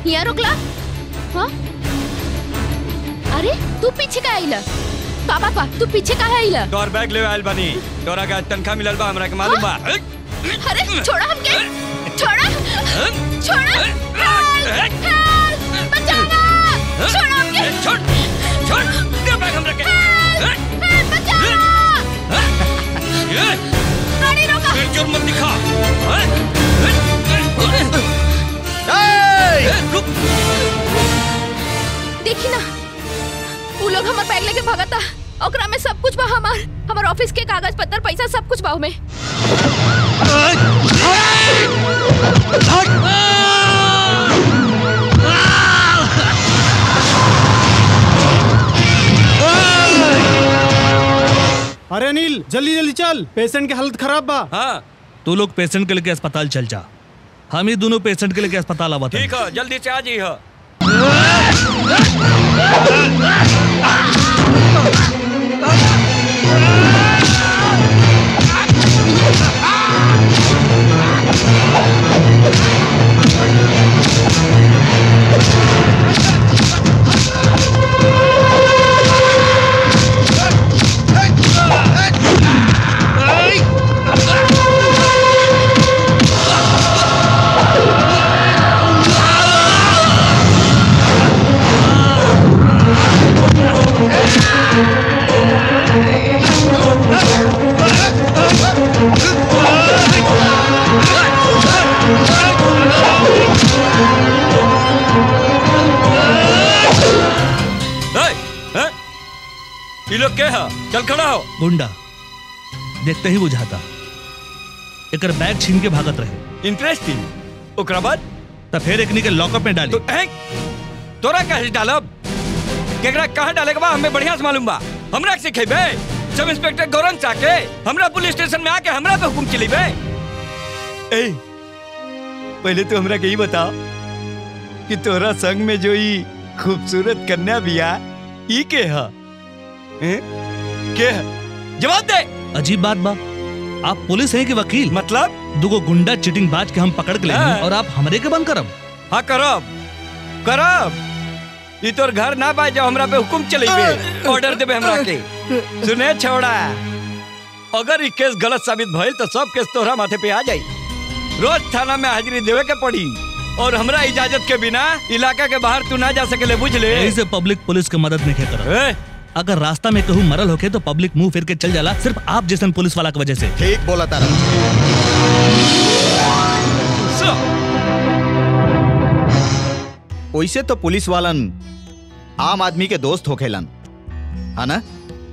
यहाँ रोकला हाँ अरे तू पीछे का आइला का बात बा तू पीछे का आइला तोर बैग ले आइल बानी तोरा का तनखा मिलल बा हमरा के मालूम बा अरे छोड़ा हमके छोड़ा छोड़ा हेल्प हेल्प बचाना छोड़ा हमके छोड़ छोड़ दे बैग हमरा के हेल्प बचाना गाड़ी रोका फिर जोर मत दिखा रुक देखी ना वो लोग हमार बैग लेके भागा था ओकरा में सब कुछ बा हमार हमार ऑफिस के कागज पत्तर पैसा सब कुछ बा में अरे अनिल जल्दी जल्दी चल पेशेंट की हालत खराब बा हाँ तू लोग पेशेंट के लेके अस्पताल चल जा हम ही दोनों पेशेंट के लेके अस्पताल आवा ठीक है जल्दी से आ जी हो ए, ए, ये लोग क्या है चल खड़ा हो गुंडा देखते ही बुझाता एकर बैग छीन के भागत रहे इंटरेस्टिंग ओकरा बाद तो फिर एकनी के लॉकअप में डाली तो हैं तोरा कहे डालब केकरा कहाँ डाले के बा हमें बढ़िया से मालूम बा हमरा के सिखेबे सब इंस्पेक्टर गौरंग चाके हमरा पुलिस स्टेशन में आके हमरा पे हुकुम चलीबे ए पहले तो हमरा के ही बता कि तोरा संग में जो ई खूबसूरत कन्या बिया ई के ह हैं? के ह जवाब दे अजीब बात बा आप पुलिस हैं कि वकील मतलब दुगो गुंडा चिटिंग बाज के हम पकड़ के ले हाँ। और आप हमरे के बंद करब हाँ करब करब ई तोर घर ना बा जो हमरा पे हुकुम चलेबे ऑर्डर देबे हमरा के सुने छोड़ा अगर ई केस गलत साबित भइल तो सब केस तोहरा माथे पे आ जाई रोज थाना में हाजिरी देवे के पड़ी और हमरा इजाजत के बिना इलाका के बाहर तू ना जा सकेले बुझ ले यही से पब्लिक पुलिस के मदद नहीं करब ए, अगर रास्ता में कहूँ मरल होके तो पब्लिक मुंह फिर के चल जाला सिर्फ आप जैसन पुलिस वाला की वजह से ठीक बोला तारा सो, वैसे तो पुलिस वालन आम आदमी के दोस्त होखेलन है ना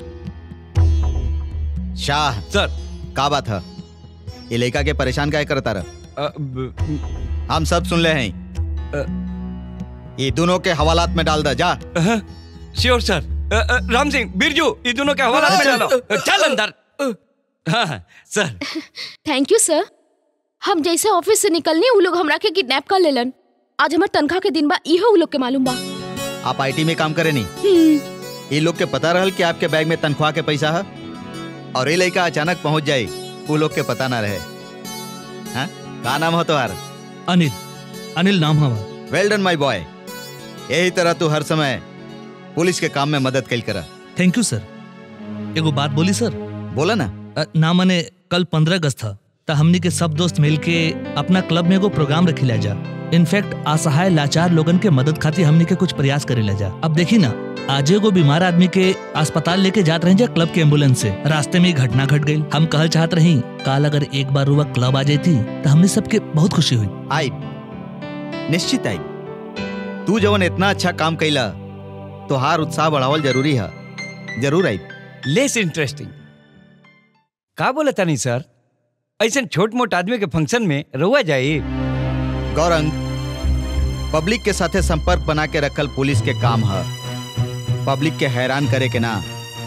शाह सर का बात है ये लड़का के परेशान काय करता रह अ, ब- हम सब सुन ले हैं अ, ये दोनों के हवालात में डाल दे जा अ, sure sir uh, uh, Ram Singh Birju ये दोनों के हवाला में डालो चल अंदर हाँ हाँ, सर थैंक यू सर हम जैसे ऑफिस से निकलनी वो लोग हमरा के किडनैप कर लेलन आज हमार तनख्वाह के दिन बा इहो वो लोग के मालूम बा आप आईटी में काम करे नहीं हम्म, ये लोग के पता रहल कि आपके बैग में तनख्वाह के पैसा है और ये लड़का अचानक पहुंच जाए वो लोग के पता ना रहे हाँ का नाम हो तुम्हार अनिल अनिल नाम हमार वेल डन माय बॉय यही तरह तू हर समय पुलिस के काम में मदद कल करा थैंक यू सर एगो बात बोली सर बोला ना अ, ना मने कल पंद्रह अगस्त था तो हमनी के सब दोस्त मिल के अपना क्लब में एगो प्रोग्राम रखी जा इनफैक्ट असहाय लाचार लोगन के मदद खातिर हमनी के कुछ प्रयास करे जा अब देखी ना आज एगो बीमार आदमी के अस्पताल लेके जात रही जा क्लब के एम्बुलेंस से रास्ते में ही घटना घट गई हम कहल चाहत रही काल अगर एक बार रुआ क्लब आ जाती तो हमने सबके बहुत खुशी हुई आई निश्चित आई तू जवन इतना अच्छा काम कैला तो हार उत्साह बढ़ावल जरूरी है जरूर आई लेस इंटरेस्टिंग का बोला तानी सर ऐसे छोट मोट आदमी के फंक्शन में रहुआ जाए गौरंग पब्लिक के साथे संपर्क बना के रखल पुलिस के काम है पब्लिक के हैरान करे के ना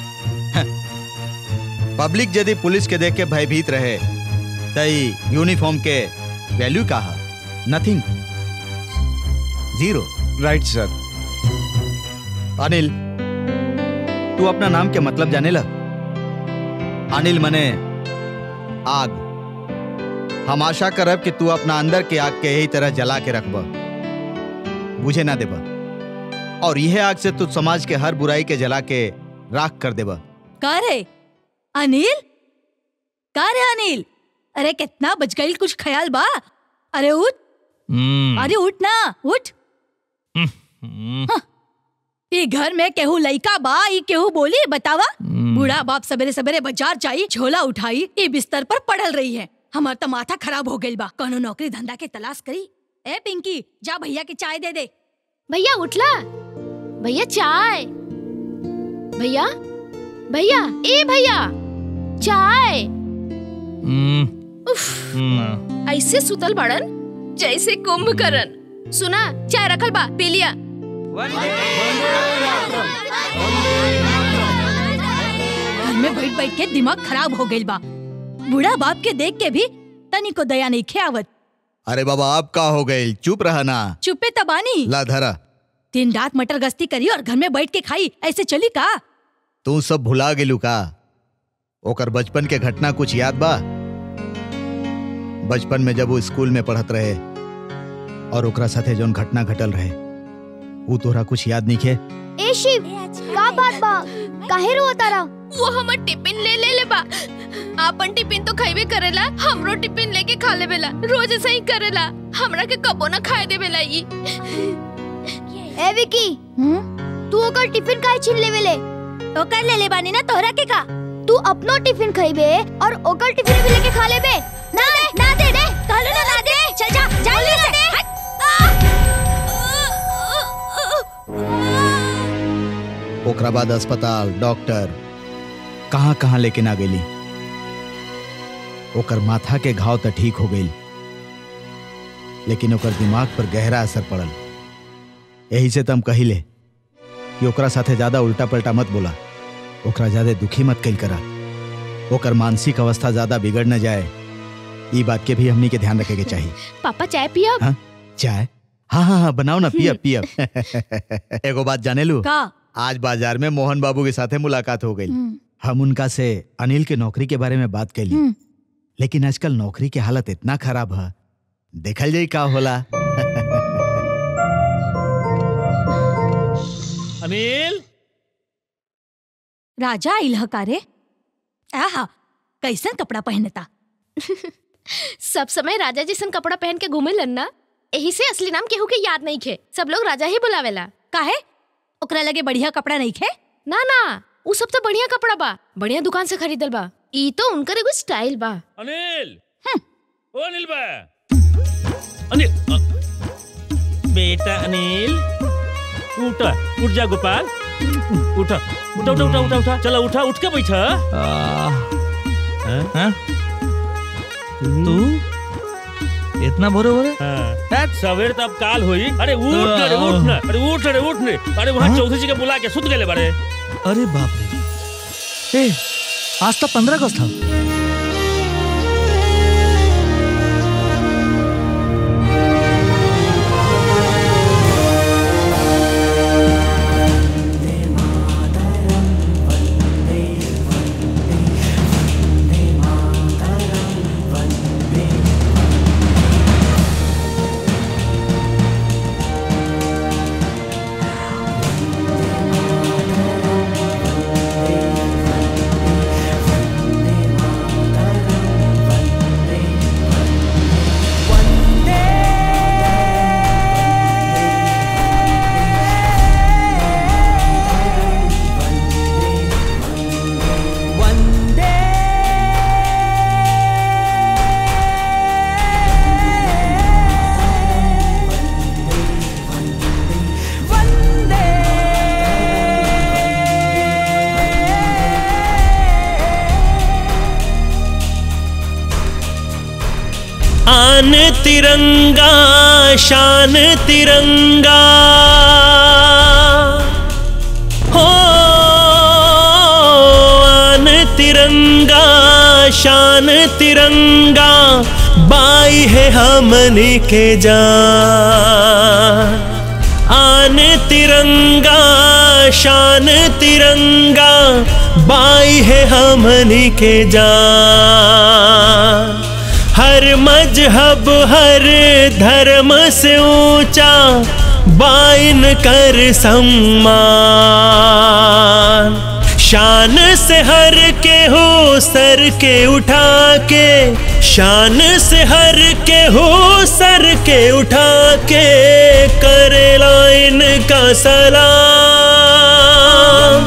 पब्लिक यदि पुलिस के देख के भयभीत रहे तई यूनिफॉर्म के वैल्यू का है nothing zero right sir Anil तू अपना नाम के मतलब जाने ला अनिल मने आग हम आशा करब कि तू अपना अंदर के आग के यही तरह जला के रखब बुझे ना देबा और यह आग से तू समाज के हर बुराई के जला के राख कर देबा का रे अनिल का रे अनिल अरे कितना बच गई कुछ ख्याल बा अरे उठ हम्म, अरे उठ ना उठ हम्म, ई घर में केहू लइका बा ई केहू बोली बतावा हम्म। बूढ़ा बाप सवेरे सवेरे बाजार जाई झोला उठाई ई बिस्तर पर पड़ल रही है हमार तो माथा खराब हो गइल बा कोनो नौकरी धंधा के तलाश करी ए पिंकी जा भैया के चाय दे दे भैया उठला भैया चाय भैया भैया ए भैया चाय हम्म, उफ, हम्म, ऐसे सुतल बड़न जैसे कुंभकर्ण सुना चाय रखल बा पी लिया घर में बैठ बैठ के दिमाग खराब हो गइल बा बूढ़ा बाप के देख के भी तनी को दया नहीं खेवत अरे बाबा आप का हो गए चुप रहा ना चुप्पे तबानी ला धरा दिन रात मटर गश्ती करी और घर में बैठ के खाई ऐसे चली का तू सब भुला गेलू का ओकर बचपन के घटना कुछ याद बा बचपन में जब वो स्कूल में पढ़त रहे और ओकरा साथे जौन घटना घटल रहे ऊ तोरा कुछ याद नहीं खे ए शिव का बात बा काहे रोता रहा वो हमर टिफिन ले ले ले बा आपन टिफिन तो खाइबे करेला हमरो टिफिन लेके खा लेवेला रोज ऐसा ही करेला हमरा के कबो ना खाए देवेला ई ए विकी तू ओकर टिफिन काहे छीन लेवे ले ओकर ले ले बानी ना तोहरा के का तू अपनो टिफिन खइबे और ओकर टिफिन भी लेके खा लेबे ना दे ना दे दे कहलो ना ना दे चल जा जा ले से ओकरा बाद अस्पताल डॉक्टर कहाँ कहाँ लेके ना गेली ओकर माथा के घाव तो ठीक हो गई लेकिन ओकर दिमाग पर गहरा असर पड़ल यही से तम कहिले कि ओकरा साथे ज्यादा उल्टा पलटा मत बोला ओकरा ज्यादा दुखी मत कल करा ओकर मानसिक अवस्था ज्यादा बिगड़ न जाए ई बात के भी हमनी के ध्यान रखे के चाहिए पापा चाय पिया हाँ? चाय हाँ हाँ हाँ बनाओ ना पियब पियब एगो बात जाने लू का आज बाजार में मोहन बाबू के साथे मुलाकात हो गई हम उनका से अनिल के नौकरी के बारे में बात कैली हम्म। लेकिन आजकल नौकरी के हालत इतना खराब है देखल जाई का होला अनिल राजा आइल ह का रे आहा कैसन कपड़ा पहनता सब समय राजा जैसन कपड़ा पहन के घूमे ना यही से असली नाम केहू के याद नहीं खे सब लोग राजा ही बुलावेला काहे ओकरा लगे बढ़िया कपड़ा नहीं खे ना ना उ सब तो बढ़िया कपड़ा बा बढ़िया दुकान से खरीदल बा ई तो उनकर एगो स्टाइल बा अनिल ओ अनिल बा अनिल अ, बेटा अनिल उठा उठ जा गोपाल उठा उठा उठा उठा उठा उठा चला उठा उठ के बैठा आ, हाँ? हाँ? तू इतना भोरे भोरे हाँ। सवेर तब काल होई अरे उठ ना अरे उठ ना अरे उठ ना, अरे उठ ने अरे वहाँ हाँ? चौधरी जी के बुला के सुत गए बारे अरे बाप रे ए, आज तो पंद्रह अगस्त था आन तिरंगा शान तिरंगा हो आन तिरंगा शान तिरंगा बाई है हमने के जान आन तिरंगा शान तिरंगा बाई है हमने के जान हर मजहब हर धर्म से ऊंचा बाइन कर सम्मान शान से हर के हो सर के उठा के शान से हर के हो सर के उठा के करे लाइन का सलाम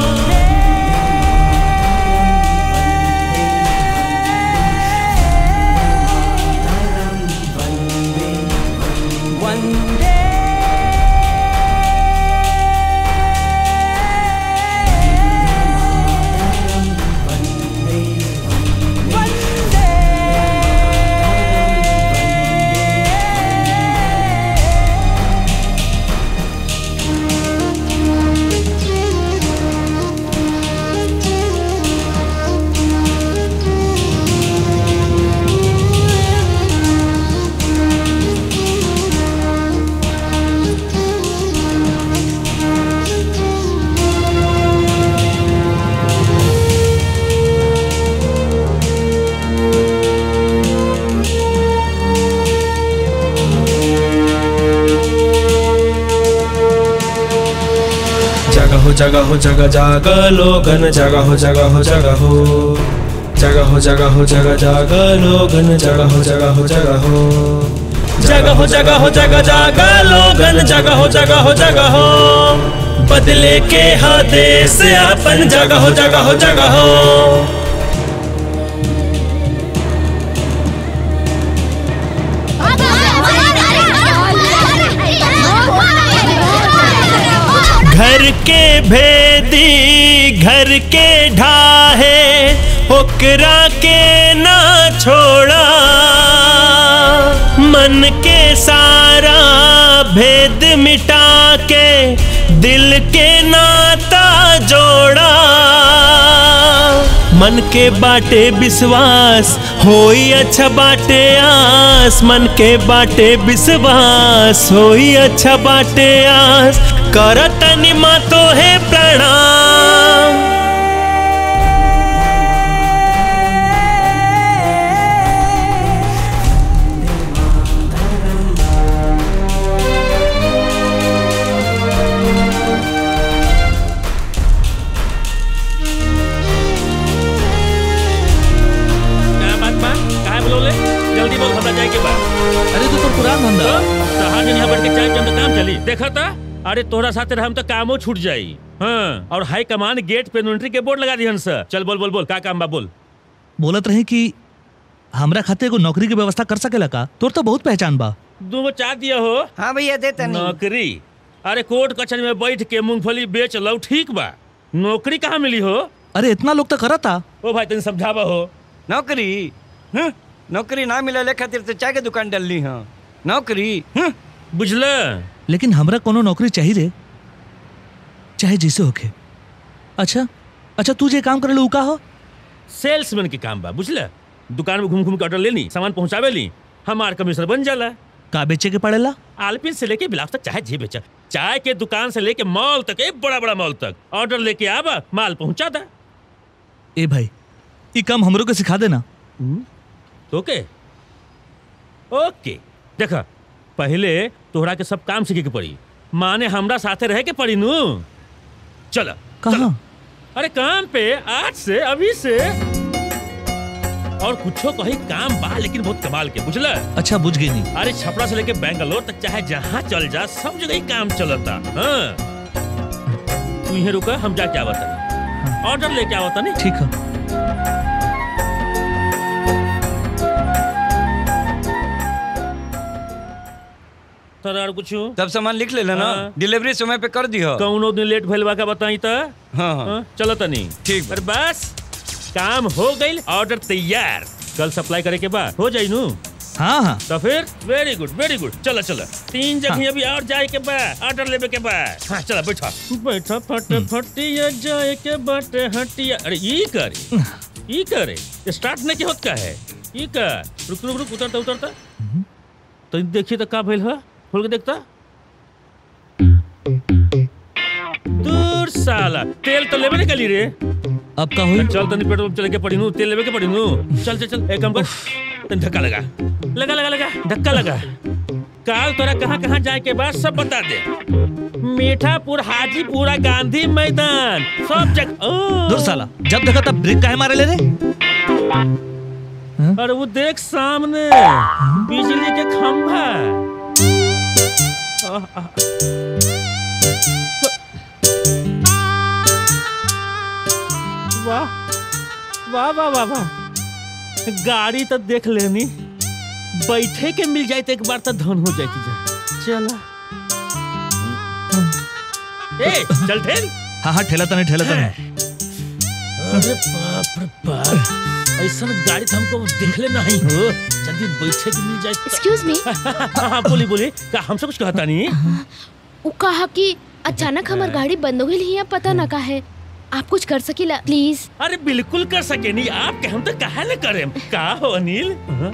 जगह हो जगह हो जगह जाग लोगन जगह हो जगह हो जगह हो जगह हो जगह हो जगह जाग लोगन जगह हो जगह हो जगह हो जगह हो जगह हो जगह जाग लोगन जगह हो जगह हो जगह हो बदले के हा देश अपन जगह हो जगह हो जगह हो घर के भेदी घर के ढाहे ओकरा के ना छोड़ा मन के सारा भेद मिटा के दिल के नाता जोड़ा मन के बाटे विश्वास होई अच्छा बाटे आस मन के बाटे विश्वास होई अच्छा बाटे आस करत निमा तो है प्रणाम क्या बात बा काहे बोलोले जल्दी बोल हमरा जाए के बा अरे तू तो पुरान धंधा तहां दिन यहाँ बैठ के चाय पियम तो काम चली देखा था अरे तोहरा साथे रहम तो कामो छूट जाई हाँ और हाई कमान गेट पे एंट्री के बोर्ड लगा दिहन सर चल बोल बोल बोल का काम बा बोल बोलत रही कि हमरा खाते एगो नौकरी के व्यवस्था कर सकेला का तोर तो बहुत पहचान बा दो गो चाय दिया हो हाँ भैया देता नौकरी अरे कोर्ट कचहरी में बैठ के मूंगफली बेच लो ठीक बा नौकरी कहाँ मिली हो अरे इतना लोग तो करता ओ भाई तनी समझावा हो नौकरी हं? नौकरी ना मिले खातिर तो चाय के दुकान डालनी हाँ नौकरी हं? बुझल लेकिन हमरा कोनो नौकरी चाहिए रे चाहे जैसे होके अच्छा अच्छा तू जे काम करे उ का हो सेल्समैन के काम बा बुझल दुकान में घूम घूम के ऑर्डर लेनी सामान पहुंचावे ली हमार कमीशन बन जाला का बेचे के पड़ेला आलपिन से लेके बिलास तक चाहे जे बेचा चाय के दुकान से लेके मॉल तक एक बड़ा बड़ा मॉल तक ऑर्डर लेके आवा माल पहुंचा दा ए भाई ई काम हमरो के सिखा देना ओके ओके देखा पहले तोहरा के सब काम सीखे के पड़ी माने हमरा साथे रहे के पड़ी नू चल कहाँ अरे काम पे आज से अभी से और कुछो कहीं काम बा लेकिन बहुत कमाल के बुझला अच्छा बुझ गई नहीं अरे छपरा से लेके बैंगलोर तक चाहे जहाँ चल जा सब जगह ही काम चलता हाँ तू यहीं रुका हम जाके आवता ऑर्डर लेके आवता नहीं ठीक है तोरा और कुछ तब सामान लिख ले ना हाँ। डिलीवरी समय पे कर दियो कौनो दिन लेट भइल बा का बताई त हाँ हाँ हाँ, चलो तनी ठीक बा। अरे बस काम हो गई ऑर्डर तैयार कल सप्लाई करे के बाद हो जाई नू हाँ हाँ तो फिर वेरी गुड वेरी गुड चलो चलो तीन जगह अभी और जाए के बा ऑर्डर लेवे के बा हाँ चलो बैठा बैठा फट फटिया जाए के बट हटिया अरे ई करे ई करे स्टार्ट नहीं के होत का है ई कर रुक रुक रुक उतरता उतरता तो देखिए तो का भइल है खोल के देखता दूर साला तेल तो लेवे निकली रे अब का हुई चल तनी पेट्रोल चले के पड़ी नू तेल लेवे के पड़ी नू चल चल चल एक काम कर तनी धक्का लगा लगा लगा लगा धक्का लगा काल तोरा कहाँ कहाँ जाए के बाद सब बता दे मीठापुर हाजीपुरा गांधी मैदान सब जगह ओ। दूर साला जब देखा तब ब्रेक काहे मारे ले रे और वो देख सामने बिजली के खंभा आह, आह। वाह वाह वाह वाह वाह गाड़ी तो देख लेनी बैठे के मिल जाए तो एक बार तो धन हो जाती जा चला ए चल ठेल हाँ हाँ ठेला तने ठेला तने अरे बाप रे बाप ऐसा गाड़ी तो हमको देखले नहीं हो जल्दी बैठे के मिल जाए तो- एक्सक्यूज मी हाँ हाँ, बोली बोली क्या हमसे कुछ कहता नहीं वो कहा कि अचानक हमार गाड़ी बंद हो गई हिया पता ना का है आप कुछ कर सकीला प्लीज अरे बिल्कुल कर सके नहीं आप के हम तो कहा ले करे का हो अनिल हाँ?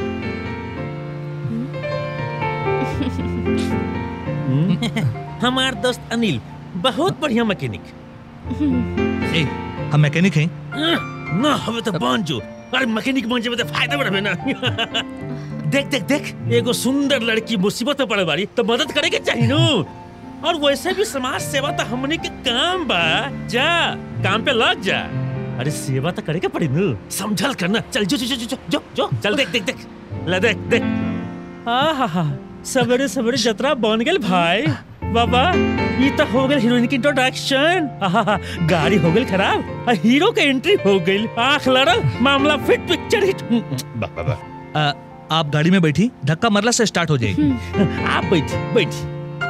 हम्म, हमार दोस्त अनिल बहुत बढ़िया मैकेनिक ए हम मैकेनिक हैं ना हमें तो बन जो अरे मैकेनिक बन जाए तो फायदा बढ़े ना देख देख देख एगो सुंदर लड़की मुसीबत में पड़े बारी तो मदद करे के चाहिए नु और वैसे भी समाज सेवा तो हमने के काम बा जा काम पे लग जा अरे सेवा तो करे के पड़ी नु समझल करना चल जो जो जो जो जो जो चल देख देख देख ले देख देख आहा सवेरे सवेरे जतरा बन गेल भाई बाबा ये तो हो गई हीरोइन की इंट्रोडक्शन आहा गाड़ी हो गई खराब आ हीरो के एंट्री हो गई आंख लड़ल मामला फिट पिक्चर हिट वाह वाह वाह आ, आप गाड़ी में बैठी धक्का मरला से स्टार्ट हो जाएगी आप बैठी बैठी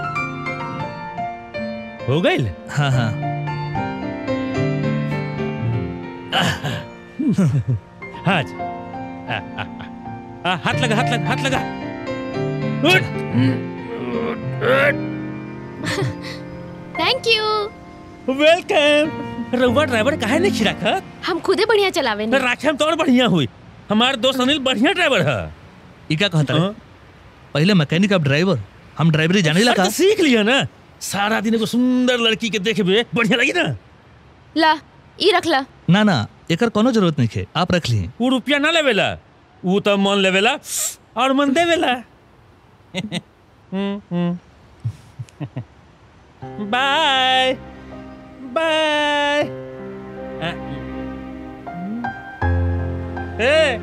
हो गई हाँ हाँ हाँ जी आ, आ, आ, आ, हाथ लगा हाथ लगा हाथ लगा उठ, उठ, थैंक यू वेलकम रउआ ड्राइवर काहे नहीं खिराखत हम खुदे बढ़िया चलावे नहीं राखे हम तो और बढ़िया हुई हमारे दोस्त अनिल बढ़िया ड्राइवर है ये क्या कहता है पहले मैकेनिक अब ड्राइवर हम ड्राइवरी जाने अरे लगा तो सीख लिया ना सारा दिन एगो सुंदर लड़की के देखबे बढ़िया लगी ना ला ई रख ला ना ना एकर कोनो जरूरत नहीं है आप रख लिए वो रुपया ना लेवेला वो तो मन लेवेला और मन देवेला हम्म, हम्म। बाय बाय आ, ए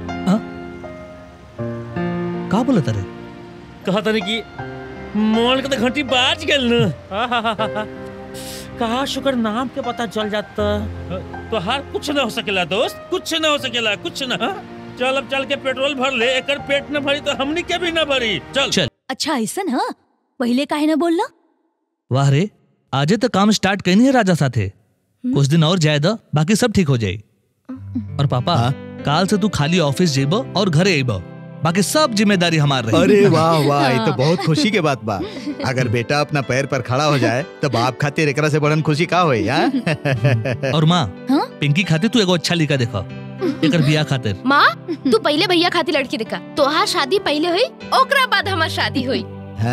का बोला तारे कहा था कि मोल के तो घंटी बाज गेल न आहाहाहा। कहा शुक्र नाम के पता चल जाता तो हर कुछ ना हो सकेला दोस्त कुछ ना हो सकेला कुछ ना हाँ? चल अब चल के पेट्रोल भर ले एकर पेट न भरी तो हमनी के भी न भरी चल चल अच्छा ऐसा हाँ पहले काहे ना बोलना वाह रे आजे तो काम स्टार्ट करनी है राजा साथे कुछ दिन और जाए द बाकी सब ठीक हो जाए और पापा काल से तू खाली ऑफिस जेब और घरे आइब बाकी सब जिम्मेदारी हमार रही अरे वाह वाह ये तो बहुत खुशी के बात बा अगर बेटा अपना पैर पर खड़ा हो जाए तो बाप खातिर एकरा से बड़न खुशी का होई हां और माँ पिंकी खातिर तू एगो अच्छा लिखा देखा एकर बिया खातिर माँ तू पहले भैया खाती लड़की देखा तोहार शादी पहले हुई ओकरा बाद हमार शादी हुई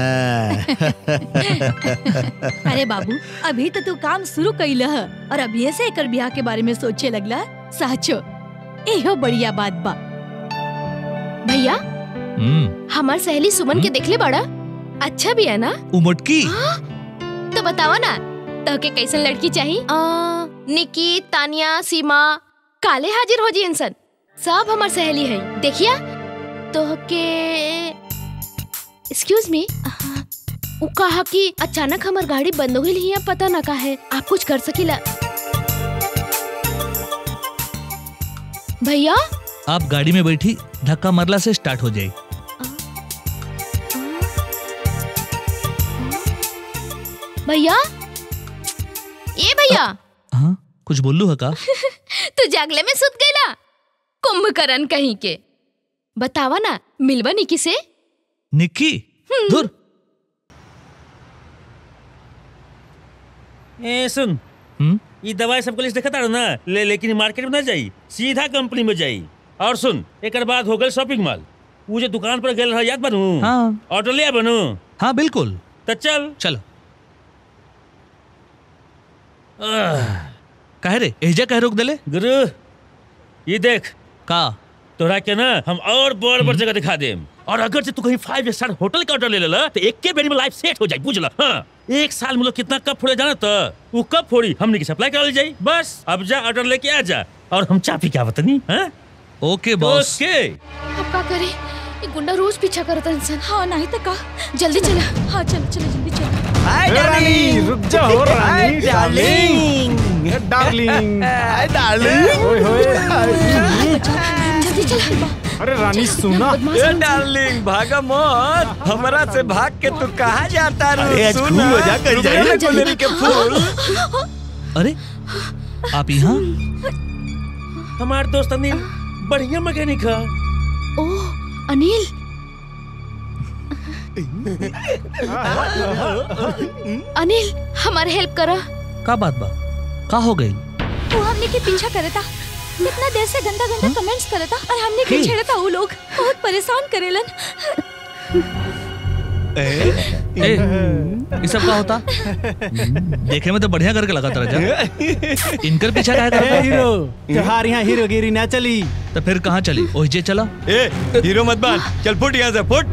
अरे बाबू अभी तो तू काम शुरू कैल ह और अभी से एकर ब्याह के बारे में सोचे लगला साचो एहो बढ़िया बात बा भैया हम्म हमार सहेली सुमन के देखले बड़ा अच्छा भी है ना उ मोटकी तो बतावा ना तो के कैसन लड़की चाहिए आ, निकी तानिया सीमा काले हाजिर हो जी इंसान सब हमार सहेली है देखिया तो के एक्सक्यूज मी उ कहा कि अचानक हमार गाड़ी बंद हो गई हिया पता ना का है आप कुछ कर सकीला भैया आप गाड़ी में बैठी धक्का मरला से स्टार्ट हो जाए भैया ये भैया हाँ कुछ बोलू है का तू जागले में सुत गईला कुंभकर्ण कहीं के बतावा ना मिलवा निकी से निक्की दूर ए सुन हम्म ये दवाई सबको लिस्ट देखता ना ले लेकिन मार्केट में ना जाई सीधा कंपनी में जाई और सुन एक बाद हो गए शॉपिंग मॉल वो जो दुकान पर गेल रहा याद बनू हाँ ऑटो लिया बनू हाँ बिल्कुल तो चल चलो कहे रे एजा कहे रोक देले गुरु ये देख का तोरा के ना हम और बड़ बड़ जगह दिखा देम और अगर से तू कहीं फाइव स्टार होटल का ऑर्डर ले लेला तो एक के बेरी में लाइफ सेट हो जाए बुझला हाँ एक साल में लोग कितना कप फोड़े जाना तो वो कप फोड़ी हमने की सप्लाई करा ली जाई बस अब जा ऑर्डर लेके आ जा और हम चा पी क्या बतानी हाँ ओके बॉस ओके अब का करे ये गुंडा रोज पीछा करता इंसान हाँ नहीं तो का जल्दी चला हाँ चलो चलो जल्दी चलो हाय रानी रुक जाओ रानी डार्लिंग डार्लिंग हाय डार्लिंग ओए होए जल्दी चला अरे रानी सुना ए डार्लिंग भागा मत हमरा से भाग के तू कहाँ जाता रू अरे, आज सुन खूब मजा कर रुपया जाए। में गुलेरी के फूल अरे आप यहाँ हमार दोस्त अनिल बढ़िया मैकेनिक है ओह अनिल अनिल हमारे हेल्प करा का बात बा का हो गई वो हमने के पीछा करे था कितना देर से गंदा गंदा कमेंट्स करे था और हमने के छेड़ा था वो लोग बहुत परेशान करेलन ए, ये सब का होता देखे में तो बढ़िया करके लगा था राजा इनकर पीछा क्या ए करता हीरो त्योहार यहाँ हीरोगिरी ना चली तो फिर कहाँ चली ओहिजे चला ए हीरो मत बन चल फुट यहाँ से फुट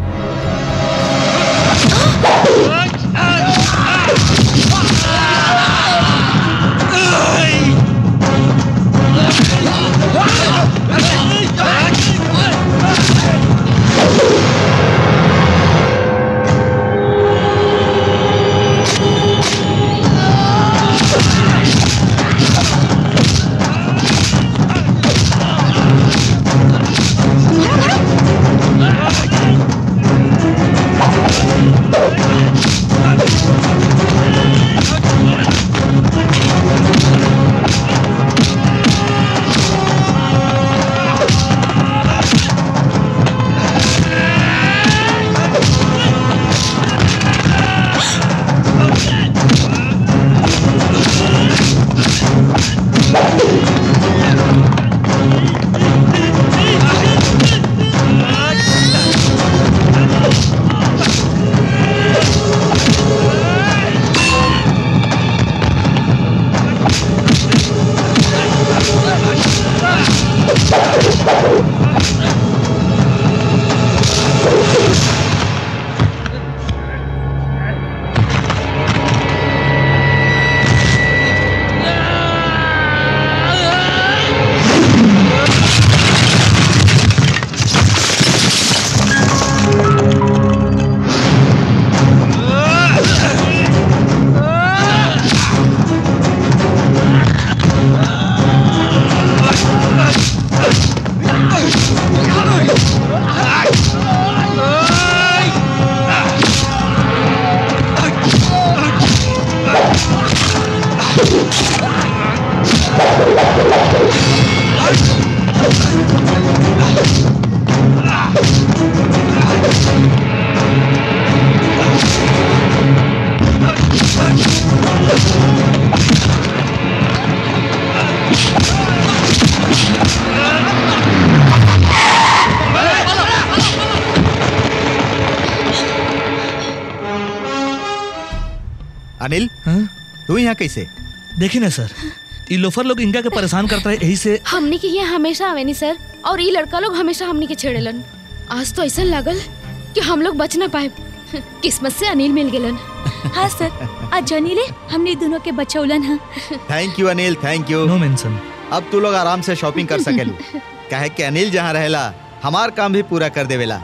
अनिल हाँ? तू यहाँ कैसे देखी ना सर ये लोफर लोग इनका के परेशान करता है यही से हमनी के यहाँ हमेशा आवे नी सर और ये लड़का लोग हमेशा हमनी के छेड़ेलन आज तो ऐसा लागल कि हम लोग बच ना पाए किस्मत से अनिल मिल गेलन हाँ सर आज जानी ले हमने दोनों के बचौलन हाँ thank you Anil thank you no mention अब तू लोग आराम से शॉपिंग कर सकेलू काहे कि अनिल जहाँ रहेला हमार काम भी पूरा कर देवेला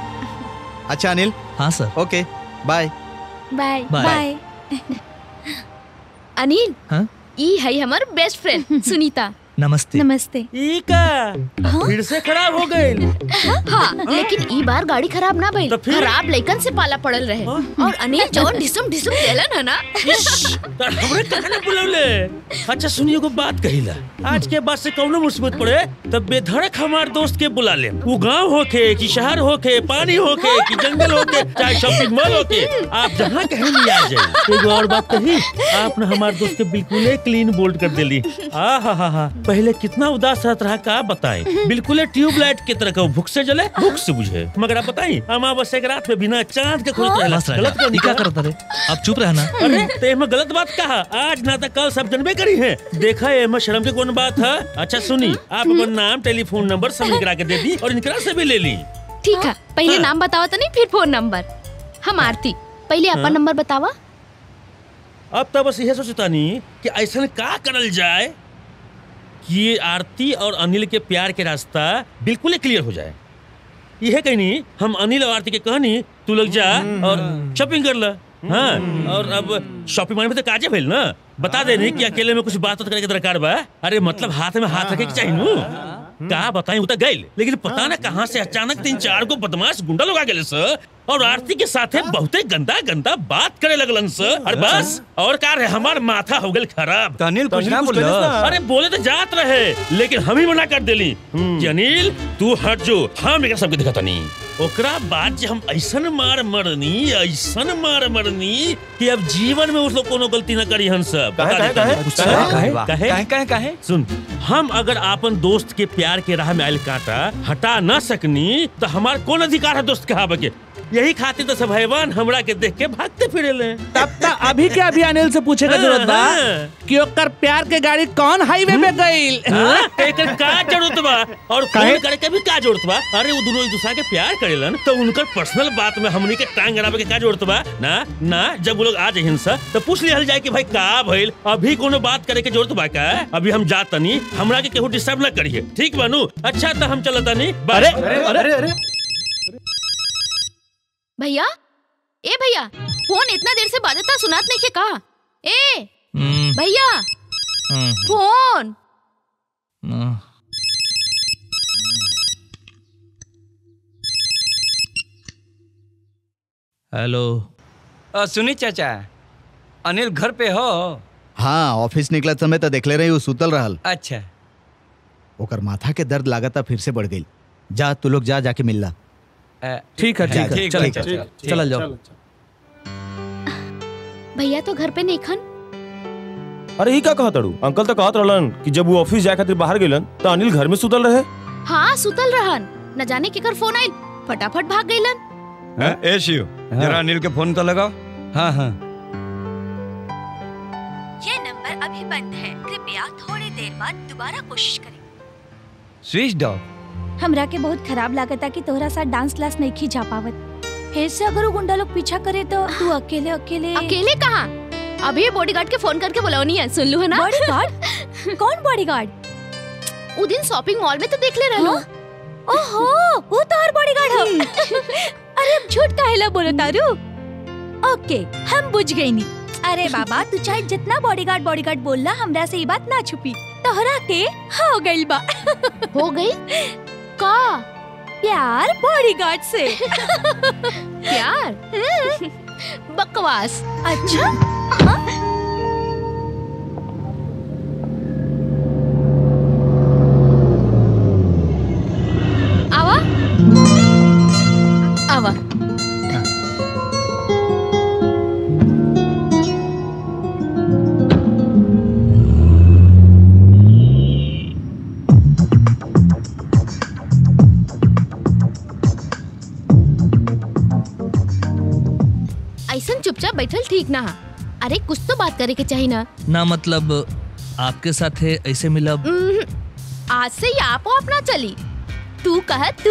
अच्छा अनिल हाँ sir okay bye bye bye. Bye Anil हाँ? ई है हमार बेस्ट फ्रेंड सुनीता नमस्ते नमस्ते ई का फिर से खराब हो गई हाँ लेकिन ई बार गाड़ी खराब ना भइल तो फिर? खराब लइकन से पाला पड़ल रहे और अनिल जो ढिसुम ढिसुम देलन है ना तो हमरे कहने बुलौले अच्छा सुनिए को बात कहिला आज के बाद से कौनो मुसीबत पड़े तब बेधड़क हमार दोस्त के बुला ले वो गांव होके कि शहर होके पानी होके कि जंगल होके चाहे शॉपिंग मॉल होके आप जहाँ कहीं भी आ जाए एगो और बात कही आपने हमार दोस्त के बिल्कुल क्लीन बोल्ड कर देली आ हा हा हा पहले कितना उदास रहता रहा का बताएं बिल्कुल ट्यूबलाइट की तरह का वो भूख से जले भूख से बुझे मगर आप बताई अमावस्या के रात में बिना चांद के खुलत रहला बस गलत राजा कर ये क्या करता रे अब चुप रहना अरे तो एमे गलत बात कहा आज ना तो कल सब जनबे करी है देखा एमे शर्म की कौन बात है अच्छा सुनी आप अपन नाम टेलीफोन नंबर सब निकला के दे दी और इनकरा से भी ले ली ठीक है पहले नाम बतावा तो नहीं फिर फोन नंबर हम आरती पहले अपन हाँ। नंबर बतावा अब तो बस यह सोचतानी कि ऐसा का करल जाए कि ये आरती और अनिल के प्यार के रास्ता बिल्कुल ही क्लियर हो जाए यह कहनी हम अनिल और आरती के कहनी तू लोग जा और शॉपिंग कर ला हाँ और अब शॉपिंग माने में तो काजे भेल ना बता दे नहीं कि अकेले में कुछ बात करे के दरकार बा अरे मतलब हाथ में हाथ रखे के चाहिए नू का बताई उतर गई लेकिन पता ना कहाँ से अचानक तीन चार को बदमाश गुंडा लोग आ गए सर और आरती के साथे बहुते गंदा गंदा बात करे लगलन सर और बस और का रे हमार माथा हो गल खराब तो अनिल कुछ ना कुछ बोलस। कहलस ना। अरे बोले तो जात रहे लेकिन हम ही मना कर देली कि अनिल तू हट जो हम एकरा सबके दिखता नहीं ओकरा बाद जे हम ऐसन मार मरनी ऐसन मार मरनी कि अब जीवन में उस लोग कोनो गलती न करी हन सब काहे, बता काहे, देता काहे? नहीं। काहे? काहे? काहे, काहे, काहे? सुन हम अगर आपन दोस्त के प्यार के राह में आयल कांटा हटा न सकनी तो हमार कौन अधिकार है दोस्त कहावे के यही खातिर तो सब हैवान हमरा के देख के भागते फिरे ले तब तक अभी के अभी अनिल से पूछे का जरूरत बा कि ओकर प्यार के गाड़ी कौन हाईवे पे गईल हाँ? एकर का जरूरत बा और काहे? फोन करे के भी का जरूरत बा अरे वो दोनों एक दूसरा के प्यार करेलन तो उनकर पर्सनल बात में हमनी के टांग अड़ावे के का जरूरत बा ना ना जब वो लोग आ जाहिन सा तो पूछ लिहल जाए कि भाई का भइल अभी कोनो बात करे के जरूरत बा का अभी हम जात तनी हमरा के केहू डिस्टर्ब ना करिए ठीक बानू अच्छा तो हम चलत तनी अरे अरे अरे भैया ए भैया फोन इतना देर से बाजता सुनात नहीं के का ए भैया फोन हेलो अ, सुनी चाचा अनिल घर पे हो हाँ ऑफिस निकलत समय तो देखले रही उ सुतल रहल अच्छा ओकर माथा के दर्द लागता फिर से बढ़ गई जा तू लोग जा जाके मिलला ठीक है जा, ठीक है जा, चल ठीक है, चल ठीक, चल जाओ भैया तो घर पे नहीं खन अरे ही का कहत अड़ू अंकल तो कहत रहलन कि जब वो ऑफिस जाए खातिर बाहर गेलन तो अनिल घर में सुतल रहे हाँ सुतल रहन न जाने केकर फोन आइल फटाफट भाग गइलन हाँ, ए शिव जरा अनिल के फोन तो लगाओ हाँ हाँ ये नंबर अभी बंद है कृपया थोड़ी देर बाद दोबारा कोशिश करें स्विच ऑफ हमरा के बहुत खराब लागता कि तोहरा साथ डांस क्लास नहीं खी जा पावत फिर से अगर वो गुंडा लोग पीछा करे तो तू अकेले अकेले अकेले कहाँ अभी बॉडीगार्ड के फोन करके बुलाओ नहीं है सुन लू है ना बॉडीगार्ड कौन बॉडीगार्ड वो दिन शॉपिंग मॉल में तो देख ले रहा ओहो वो तो हर बॉडीगार्ड हो अरे अब झूठ काहेला बोलो तारू ओके हम बुझ गई नी अरे बाबा तू चाहे जितना बॉडीगार्ड बॉडीगार्ड बोलना हमरा से ये बात ना छुपी तोहरा के हो गइल बा हो गई का प्यार बॉडीगार्ड से प्यार बकवास अच्छा आवा आवा ऐसन चुपचाप बैठल ठीक ना हा। अरे कुछ तो बात करे के चाहिए ना ना मतलब आपके साथ है ऐसे मिलब उम्म, आज से ही आप अपना चली तू कह तू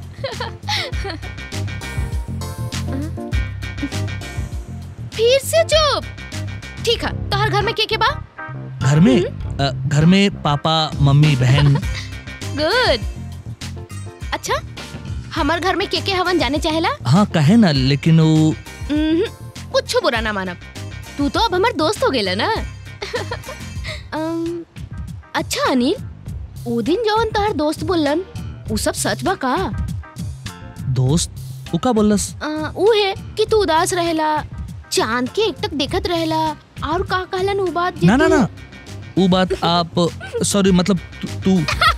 फिर से चुप ठीक है तो हर घर में के के बा घर में अ, घर में पापा मम्मी बहन गुड अच्छा हमार घर में के के हवन जाने चाहेला हाँ कहे ना लेकिन वो उम्म, कुछ बुरा ना मानब तू तो अब हमार दोस्त हो गेला ना अम, अच्छा अनिल ओ दिन जवन तोहर दोस्त बोलन उ सब सच बा का दोस्त वो का बोलस अ, उ है कि तू उदास रहेला चांद के एक तक देखत रहेला और का कहलन उ बात जे ना ना तू- ना वो बात आप सॉरी मतलब तू- तू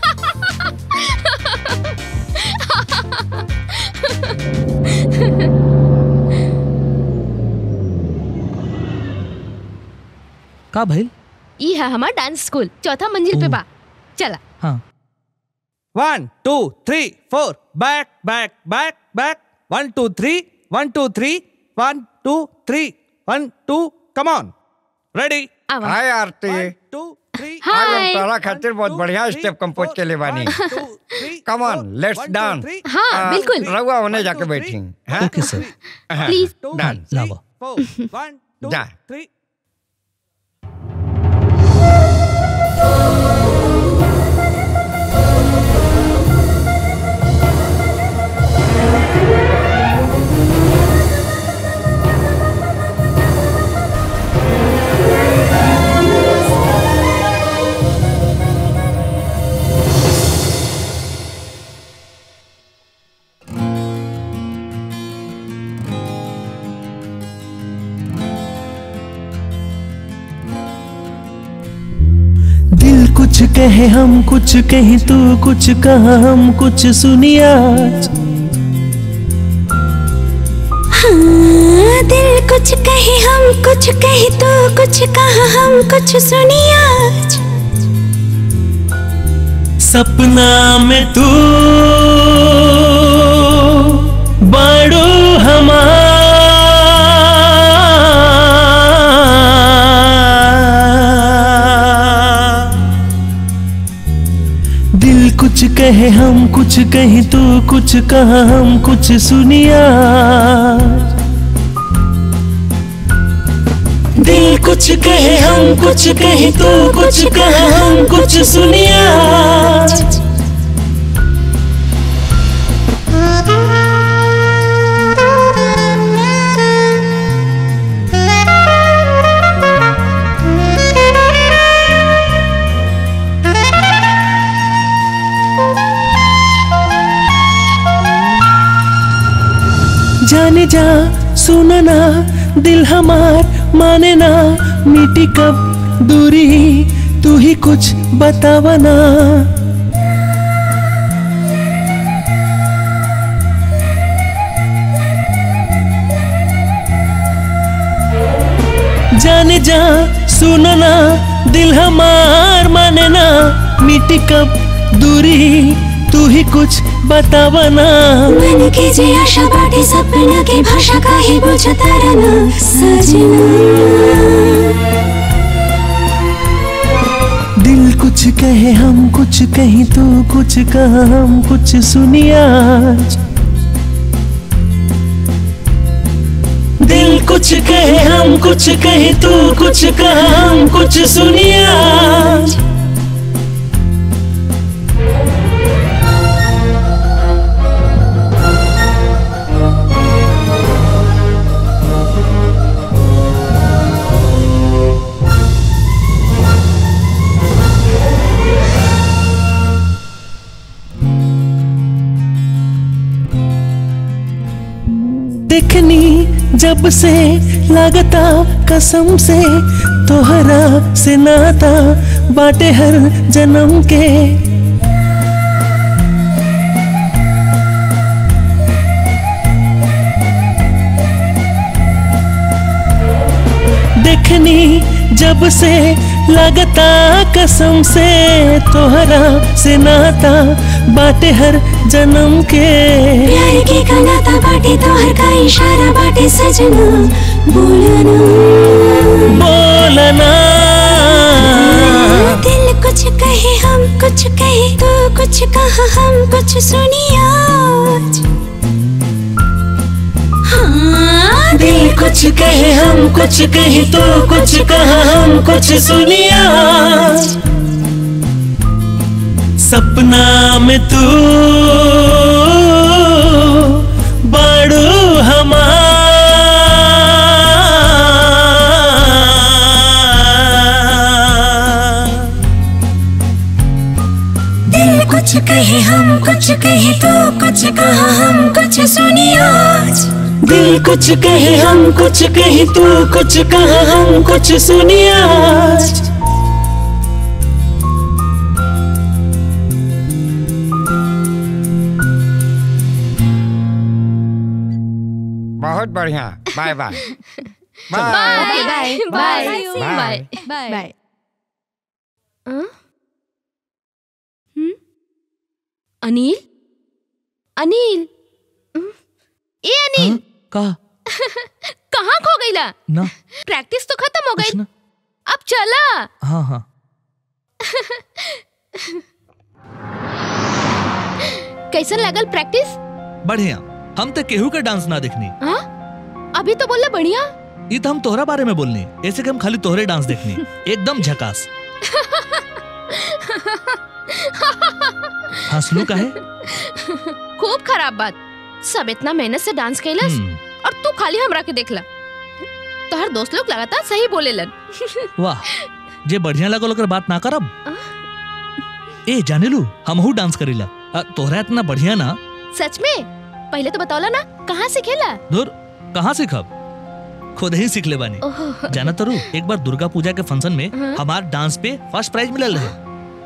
का भाई ई है हमार डांस स्कूल चौथा मंजिल पे बा चला हाँ one two three four back back back back one two three one two three one two three one two come on ready hi Aarti two three आज हम तोरा खातिर बहुत बढ़िया स्टेप कंपोज के ले बानी कम ऑन लेट्स डांस हाँ, बिल्कुल। रहुआ होने जाके बैठी हाँ? ओके सर हाँ, Please. डांस लावा वन टू जा थ्री दिल कुछ कहे हम कुछ कहीं तू कुछ कहा हम कुछ सुनिया हाँ, दिल कुछ कहे हम कुछ कहे तो कुछ कहा हम कुछ सुनिया सपना में तू बड़ो हमार दिल कुछ कहे हम कुछ कहीं तू कुछ कहा हम कुछ सुनिया दिल कुछ कहे हम कुछ कहे तू कुछ कहा हम कुछ सुनिया जाने जा सुनना दिल हमार माने ना मिटी कब दूरी तू ही कुछ बतावना जाने जा सुनना दिल हमार माने ना मिटी कब दूरी तू ही कुछ बतावना मन की जे आशा बाटे सपना की भाषा का ही बुझता रहना सजना दिल कुछ कहे हम कुछ कहीं तू कुछ कहा हम कुछ सुनिया दिल कुछ कहे हम कुछ कहे तू कुछ कहा हम कुछ सुनिया देखनी जब से लगता कसम से तोहरा से नाता बाटे हर जन्म के देखनी जब से लगता कसम से तोहरा से नाता बाटे हर जन्म के प्यार की कनाता बाटे तो हर का इशारा बाटे सजना बोलना बोलना दिल कुछ कहे हम कुछ कहे तो कुछ कहा हम कुछ सुनिया हाँ दिल कुछ कहे हम कुछ कहे तो कुछ कहा हम कुछ सुनिया सपना में तू बड़ू हमार दिल कुछ कहे हम कुछ कहे तो कुछ कहा हम कुछ सुनिया दिल कुछ कहे हम कुछ कहे तू कुछ कहा हम कुछ सुनिया बहुत बढ़िया bye bye bye bye bye bye bye bye Anil Anil हम्म, ए अनिल का कहाँ खो गईला ना प्रैक्टिस तो खत्म हो कुछ गई ना अब चला हाँ हाँ कैसन लागल प्रैक्टिस बढ़िया हम तो केहू के डांस ना देखनी हाँ अभी तो बोला बढ़िया ये तो हम तोहरा बारे में बोलनी ऐसे कि हम खाली तोहरे डांस देखनी एकदम झकास हंसलू काहे खूब खराब बात सब इतना मेहनत से डांस कैलस हम्म, और तू खाली हमरा के देखला तो हर दोस्त लोग लगातार सही बोलेलन वाह जे बढ़िया लगल ओकर बात ना करब ए जाने लू हमहू डांस करीला अ, तोहरा इतना बढ़िया ना सच में पहले तो बताओला ना कहाँ से खेला दूर कहाँ सीखब खुद ही सीख ले बानी ओह। जाना तरू एक बार दुर्गा पूजा के फंक्शन में हाँ। हमार डांस पे फर्स्ट प्राइज मिलल रहे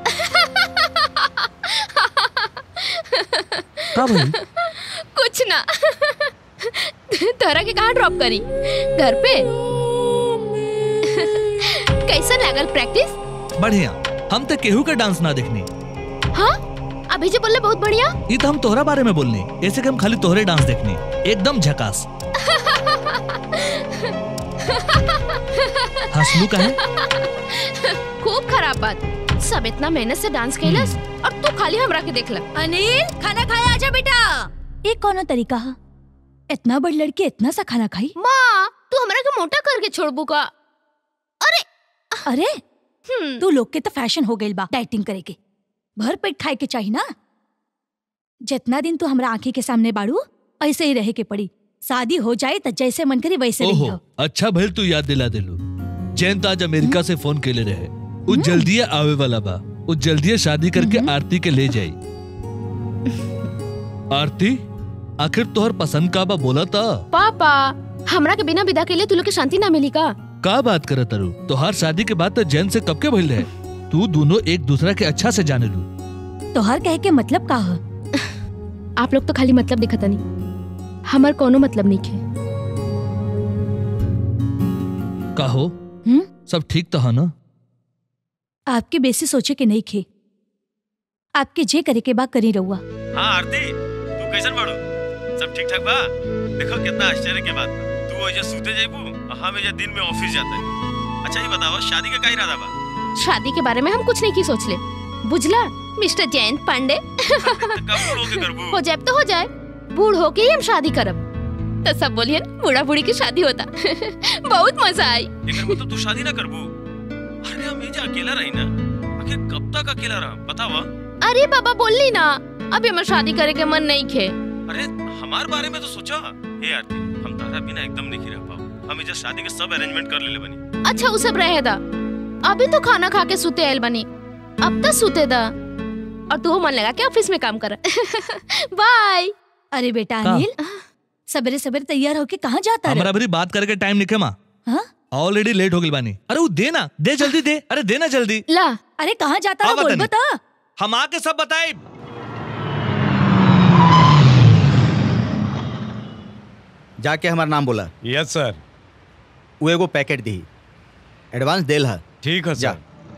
का भइल कुछ ना तोरा के कहाँ ड्रॉप करी घर पे कैसा लागल प्रैक्टिस बढ़िया हम तो केहू के डांस ना देखनी हाँ अभी जो बोले बहुत बढ़िया ये तो हम तोहरा बारे में बोलनी ऐसे कि हम खाली तोहरे डांस देखनी एकदम झकास हंसलू काहे खूब खराब बात सब इतना मेहनत से डांस कैलस और तू खाली हमरा के देखला अनिल खाना खाया आजा बेटा ये कौन तरीका है इतना बड़ी लड़की इतना सा खाना खाई माँ तू हमरा के मोटा करके छोड़बू का अरे तू लोग के तो फैशन हो गई बा डाइटिंग करे के भर पेट खाए के चाहिए ना जितना दिन तू हमरा आंखें के सामने बाड़ू ऐसे ही रहे के पड़ी शादी हो जाए तो जैसे मन करे वैसे रही ओहो अच्छा भइल तू याद दिला दिलू जैन तो आज अमेरिका से फोन केले रहे उ जल्दी आवे वाला बा उ जल्दी शादी करके आरती के ले जाई आरती आखिर तोहर पसंद का बा बोला था पापा हमरा के बिना विदा के लिए तू लोग के शांति ना मिली का का बात करे तरु तोहार शादी के बाद तो जैन से कब के भइल रहे तू दोनों एक दूसरा के अच्छा से जाने लू तो हर कहे के मतलब का है आप लोग तो खाली मतलब दिखता नहीं हमार कोनो मतलब नहीं है कहो हम्म? सब ठीक तो है ना आपके बेसी सोचे के नहीं खे आपके जे करे के बा करी रहुआ हाँ आरती तू कैसन बाड़ू सब ठीक ठाक बा देखो कितना आश्चर्य के बात बा। तू वजह सूते जाइबू और हम एजा दिन में ऑफिस जाते अच्छा ये बतावा शादी का का इरादा बा शादी के बारे में हम कुछ नहीं की सोच ले बुझला मिस्टर जयंत पांडे हो जाए तो हो जाए बूढ़ होके ही हम शादी करब तो सब बोलिए बूढ़ा बूढ़ी की शादी होता बहुत मजा आई एकर मतलब तू शादी ना करबू अरे हम एजा अकेला रही ना आखिर कब तक अकेला रहा बतावा अरे बाबा बोलली ना अभी हमार शादी करे के मन नहीं खे अरे हमार बारे में तो सोचा हे आरती हम तारा बिना एकदम नहीं रह पाओ हम एजा शादी के सब अरेंजमेंट कर लेले बनी अच्छा वो सब रहे दा अभी तो खाना खा के सुते आयल बनी अब तो सुते दा और तू मन लगा के ऑफिस में काम कर बाय अरे बेटा का? अनिल सवेरे सवेरे तैयार होके कहाँ जाता हमारा रहा भी बात करके टाइम निके माँ हाँ? ऑलरेडी लेट हो गई बानी अरे वो दे ना दे जल्दी दे अरे देना जल्दी ला अरे कहाँ जाता हाँ, रहा बोल बता बता हम आके सब बताए जाके हमारा नाम बोला यस सर वो एगो पैकेट दी एडवांस देल है ठीक है जा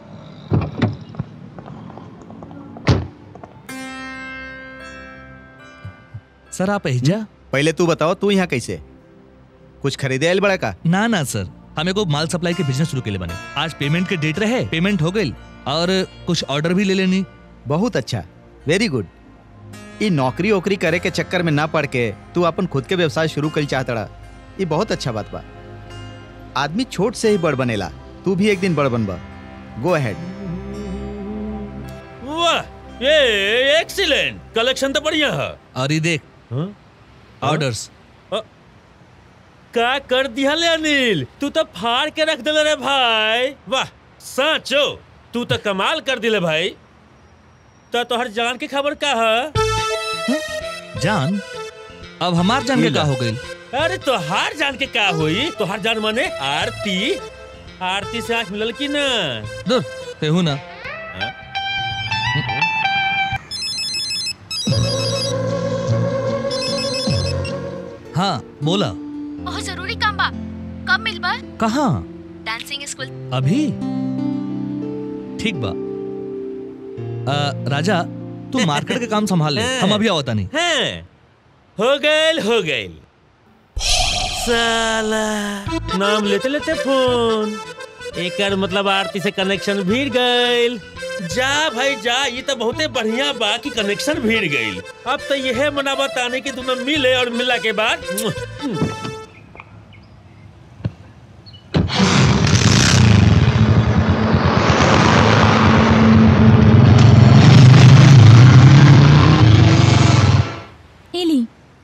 सर आप एजा पहले तू बताओ तू यहाँ कैसे कुछ खरीदे आयल बड़ा का ना ना सर हमें को माल सप्लाई के बिजनेस शुरू के लिए बने आज पेमेंट के डेट रहे पेमेंट हो गई और कुछ ऑर्डर भी ले लेनी बहुत अच्छा वेरी गुड ई नौकरी ओकरी करे के चक्कर में ना पड़ के तू अपन खुद के व्यवसाय शुरू कर चाहतड़ा ये बहुत अच्छा बात बा आदमी छोट से ही बड़ बनेला तू भी एक दिन बड़ बनबा गो अहेड वाह ये एक्सीलेंट कलेक्शन तो बढ़िया है और ये देख ऑर्डर्स का कर दिया ले अनिल तू तो फाड़ के रख दिले रे भाई वाह साचो तू तो कमाल कर दिले भाई तो तोहर जान के खबर का है जान अब हमार जान के का हो गई अरे तोहार जान के का हुई तोहार जान माने आरती आरती से आंख मिलल की ना दूर तेहू ना हाँ बोला बहुत जरूरी काम बा कब मिलबा कहाँ डांसिंग स्कूल अभी ठीक बा आ, राजा तू मार्केट के काम संभाल ले हम अभी आवता नहीं हैं हो गइल हो गइल साला नाम लेते लेते फोन एकर मतलब आरती से कनेक्शन भीड़ गईल जा भाई जा ये तो बहुते बढ़िया बा कि कनेक्शन भीड़ गईल अब तो यह मनावत आने की दोनों मिले और मिला के बाद एली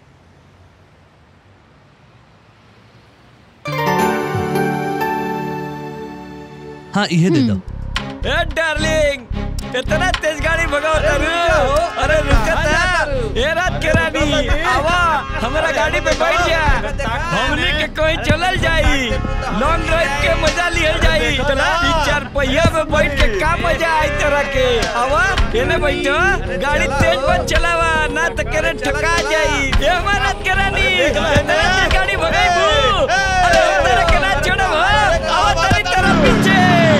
हाँ ये दे दो ए डार्लिंग इतना तेज गाड़ी भगाओ तारू अरे रुकता ए रात के रानी आवा हमारा गाड़ी पे बैठ जा हमने के कोई चलल जाई लॉन्ग ड्राइव के मजा लियल जाई ई चार पहिया में बैठ के का मजा आई तरह के आवा एने बैठो गाड़ी तेज मत चलावा ना तो करे ठका जाई ए हमारा रात के रानी इतना तेज गाड़ी भगाई अरे तेरे के ना छोड़ो आवा तेरी तरफ पीछे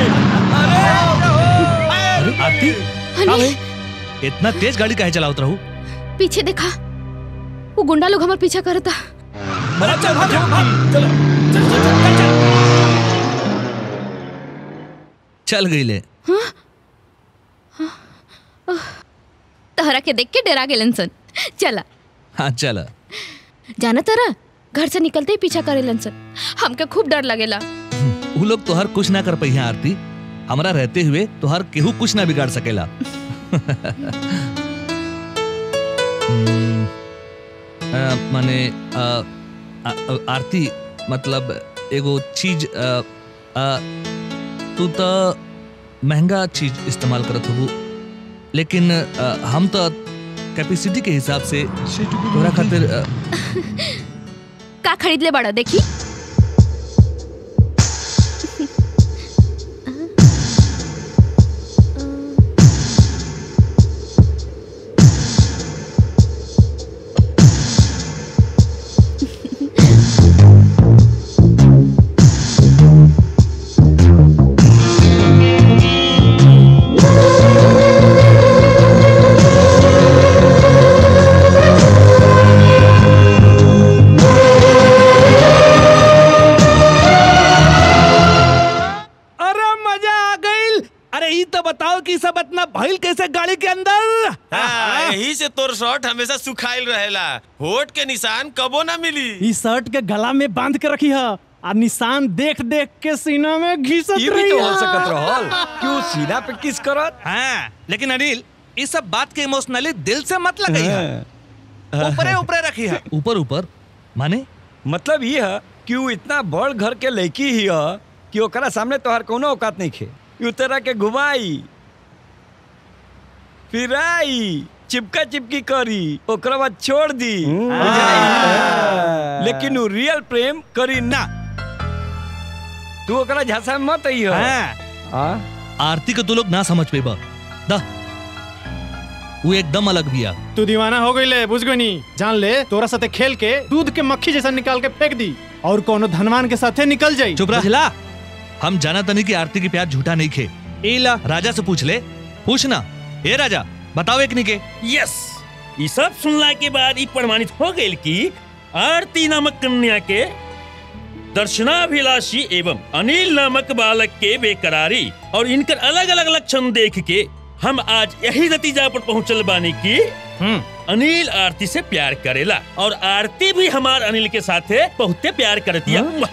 आरती अनिल इतना तेज गाड़ी काहे चलावत रहू पीछे देखा वो गुंडा लोग हमारे पीछा करता चल गई ले तहरा के देख के डरा गेलन सन चला हाँ चल जाना तारा घर से निकलते ही पीछा करेलन सन हमके खूब डर लगेला वो लोग तोहर कुछ ना कर पहिया आरती हमारा रहते हुए तोहर केहू कुछ ना बिगाड़ सकेला हम्म, अ, माने अ, आ- आ- आरती मतलब एगो चीज अ, अ, तू तो महंगा चीज इस्तेमाल करत हबू लेकिन अ, हम तो कैपेसिटी के हिसाब से तोहरा खातिर अ, का खरीद ले बड़ा देखी अरे मजा आ गईल अरे ई तो बताओ कि सब इतना भइल कैसे गाड़ी के अंदर हाँ, यही से तोर शर्ट हमेशा सुखाइल रहेला होठ के निशान कबो ना मिली ई शर्ट के गला में बांध के रखी है आ निशान देख देख के सीना में घिसत ये भी रही तो है। हो सकत रहल क्यों सीना पे किस करत हाँ लेकिन अनिल इस सब बात के इमोशनली दिल से मत लगाई है ऊपरे ऊपरे रखी है ऊपर ऊपर माने मतलब ये है कि वो इतना बड़ घर के लड़की ही है कि ओकरा सामने तोहर कोनो औकात नहीं खे यू तरह के घुमाई फिराई चिपका चिपकी करी ओकरा बाद छोड़ दी बुझाई? लेकिन वो रियल प्रेम करी ना तू ओकरा झांसा में मत आई आरती के तू लोग ना समझ पे बा दा वो एकदम अलग बिया तू दीवाना हो गई ले बुझ गई नी जान ले तोरा साथे खेल के दूध के मक्खी जैसा निकाल के फेंक दी और कोनो धनवान के साथे निकल जाई चुप रहा हम जाना तनी कि आरती की प्यार झूठा नहीं खे इला राजा से पूछ ले पूछ ना ए राजा बताओ एक नहीं के यस ये सब सुनला के बाद ई प्रमाणित हो गई कि आरती नामक कन्या के दर्शनाभिलाषी एवं अनिल नामक बालक के बेकरारी और इनकर अलग अलग लक्षण देख के हम आज यही नतीजा पर पहुंचल बानी कि अनिल आरती से प्यार करेला और आरती भी हमार अनिल के साथे बहुते प्यार करती है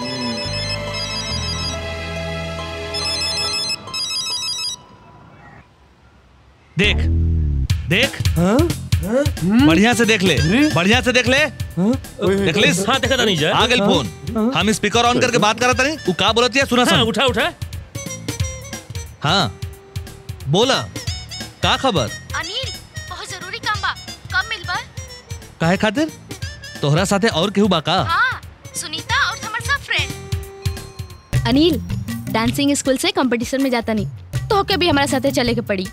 देख देख बढ़िया से देख ले बढ़िया से देख ले देख ले हाँ देखा नहीं जा आ गल फोन हम स्पीकर ऑन करके बात करत नहीं वो का बोलत है सुना हाँ, सुन उठा उठा हाँ बोला का खबर अनिल बहुत जरूरी काम बा कब मिलबा काहे खातिर तोहरा साथे और केहू बा का हाँ सुनीता और हमार सब फ्रेंड अनिल डांसिंग स्कूल से कंपटीशन में जाता नहीं तो के भी हमारे साथे चले के पड़ी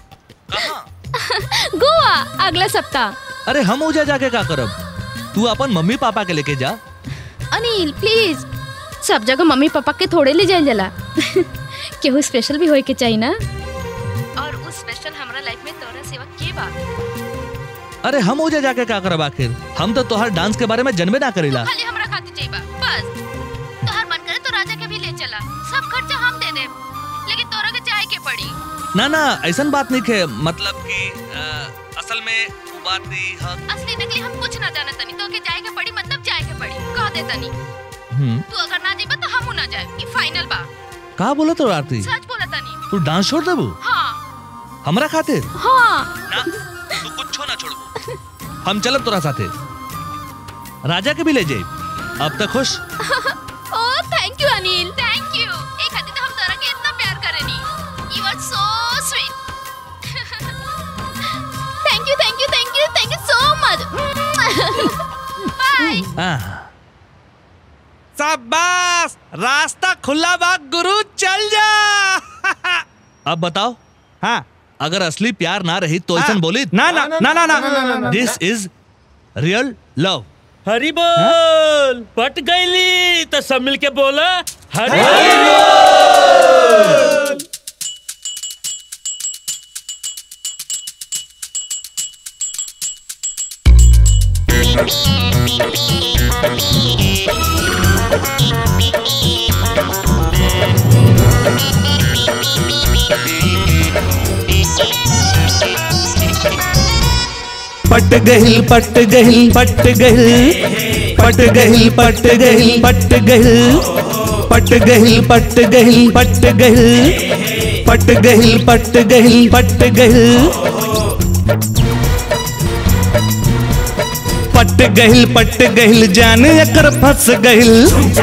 गोवा अगला सप्ताह अरे हम ओजा जाके का करब तू अपन मम्मी पापा के लेके जा अनिल प्लीज सब जगह मम्मी पापा के थोड़े ले जाए जला केहू स्पेशल भी होए के चाहिए ना और उस स्पेशल हमरा लाइफ में तोरा सेवा के बा अरे हम ओजा जाके का करब आखिर हम तो तोहर डांस के बारे में जनबे ना करेला खाली हमरा खातिर चाहिए बा बस तोहर मन करे तो राजा के भी ले चला वाला सब खर्चा हम दे देब लेकिन तोरा के जाए के पड़ी ना ना ऐसा बात नहीं है मतलब कि अ, असल में वो बात नहीं है असली नकली हम कुछ ना जाने तनी तो के जाए के पड़ी मतलब जाए के पड़ी कह दे तनी हम्म, तू अगर ना जीबे तो हम ना जाए ई फाइनल बा का बोला तो आरती सच बोला तनी तू डांस छोड़ देबू हाँ हमरा खातिर हाँ तू कुछ ना छोड़बू हम चलब तोरा साथे राजा के भी ले जाए अब तक खुश ओ thank you Anil thank you एक खातिर तो हम तोरा के इतना प्यार करेनी you are so sweet thank you thank you thank you thank you so much bye हाँ शाबाश रास्ता खुला बा गुरु चल जा अब बताओ हाँ अगर असली प्यार ना रही तो ऐसा बोली ना ना ना ना ना दिस इज रियल लव हरी बोल पट गईली तो सब मिलके बोला हरी पट गहिल पट गहिल पट गहिल पट गहिल पट गहिल पट गहिल पट गहिल पट गहिल पट गहिल पट गहिल पट गहिल पट गहिल पट गहिल पट गहिल जान एकर फंस गहिल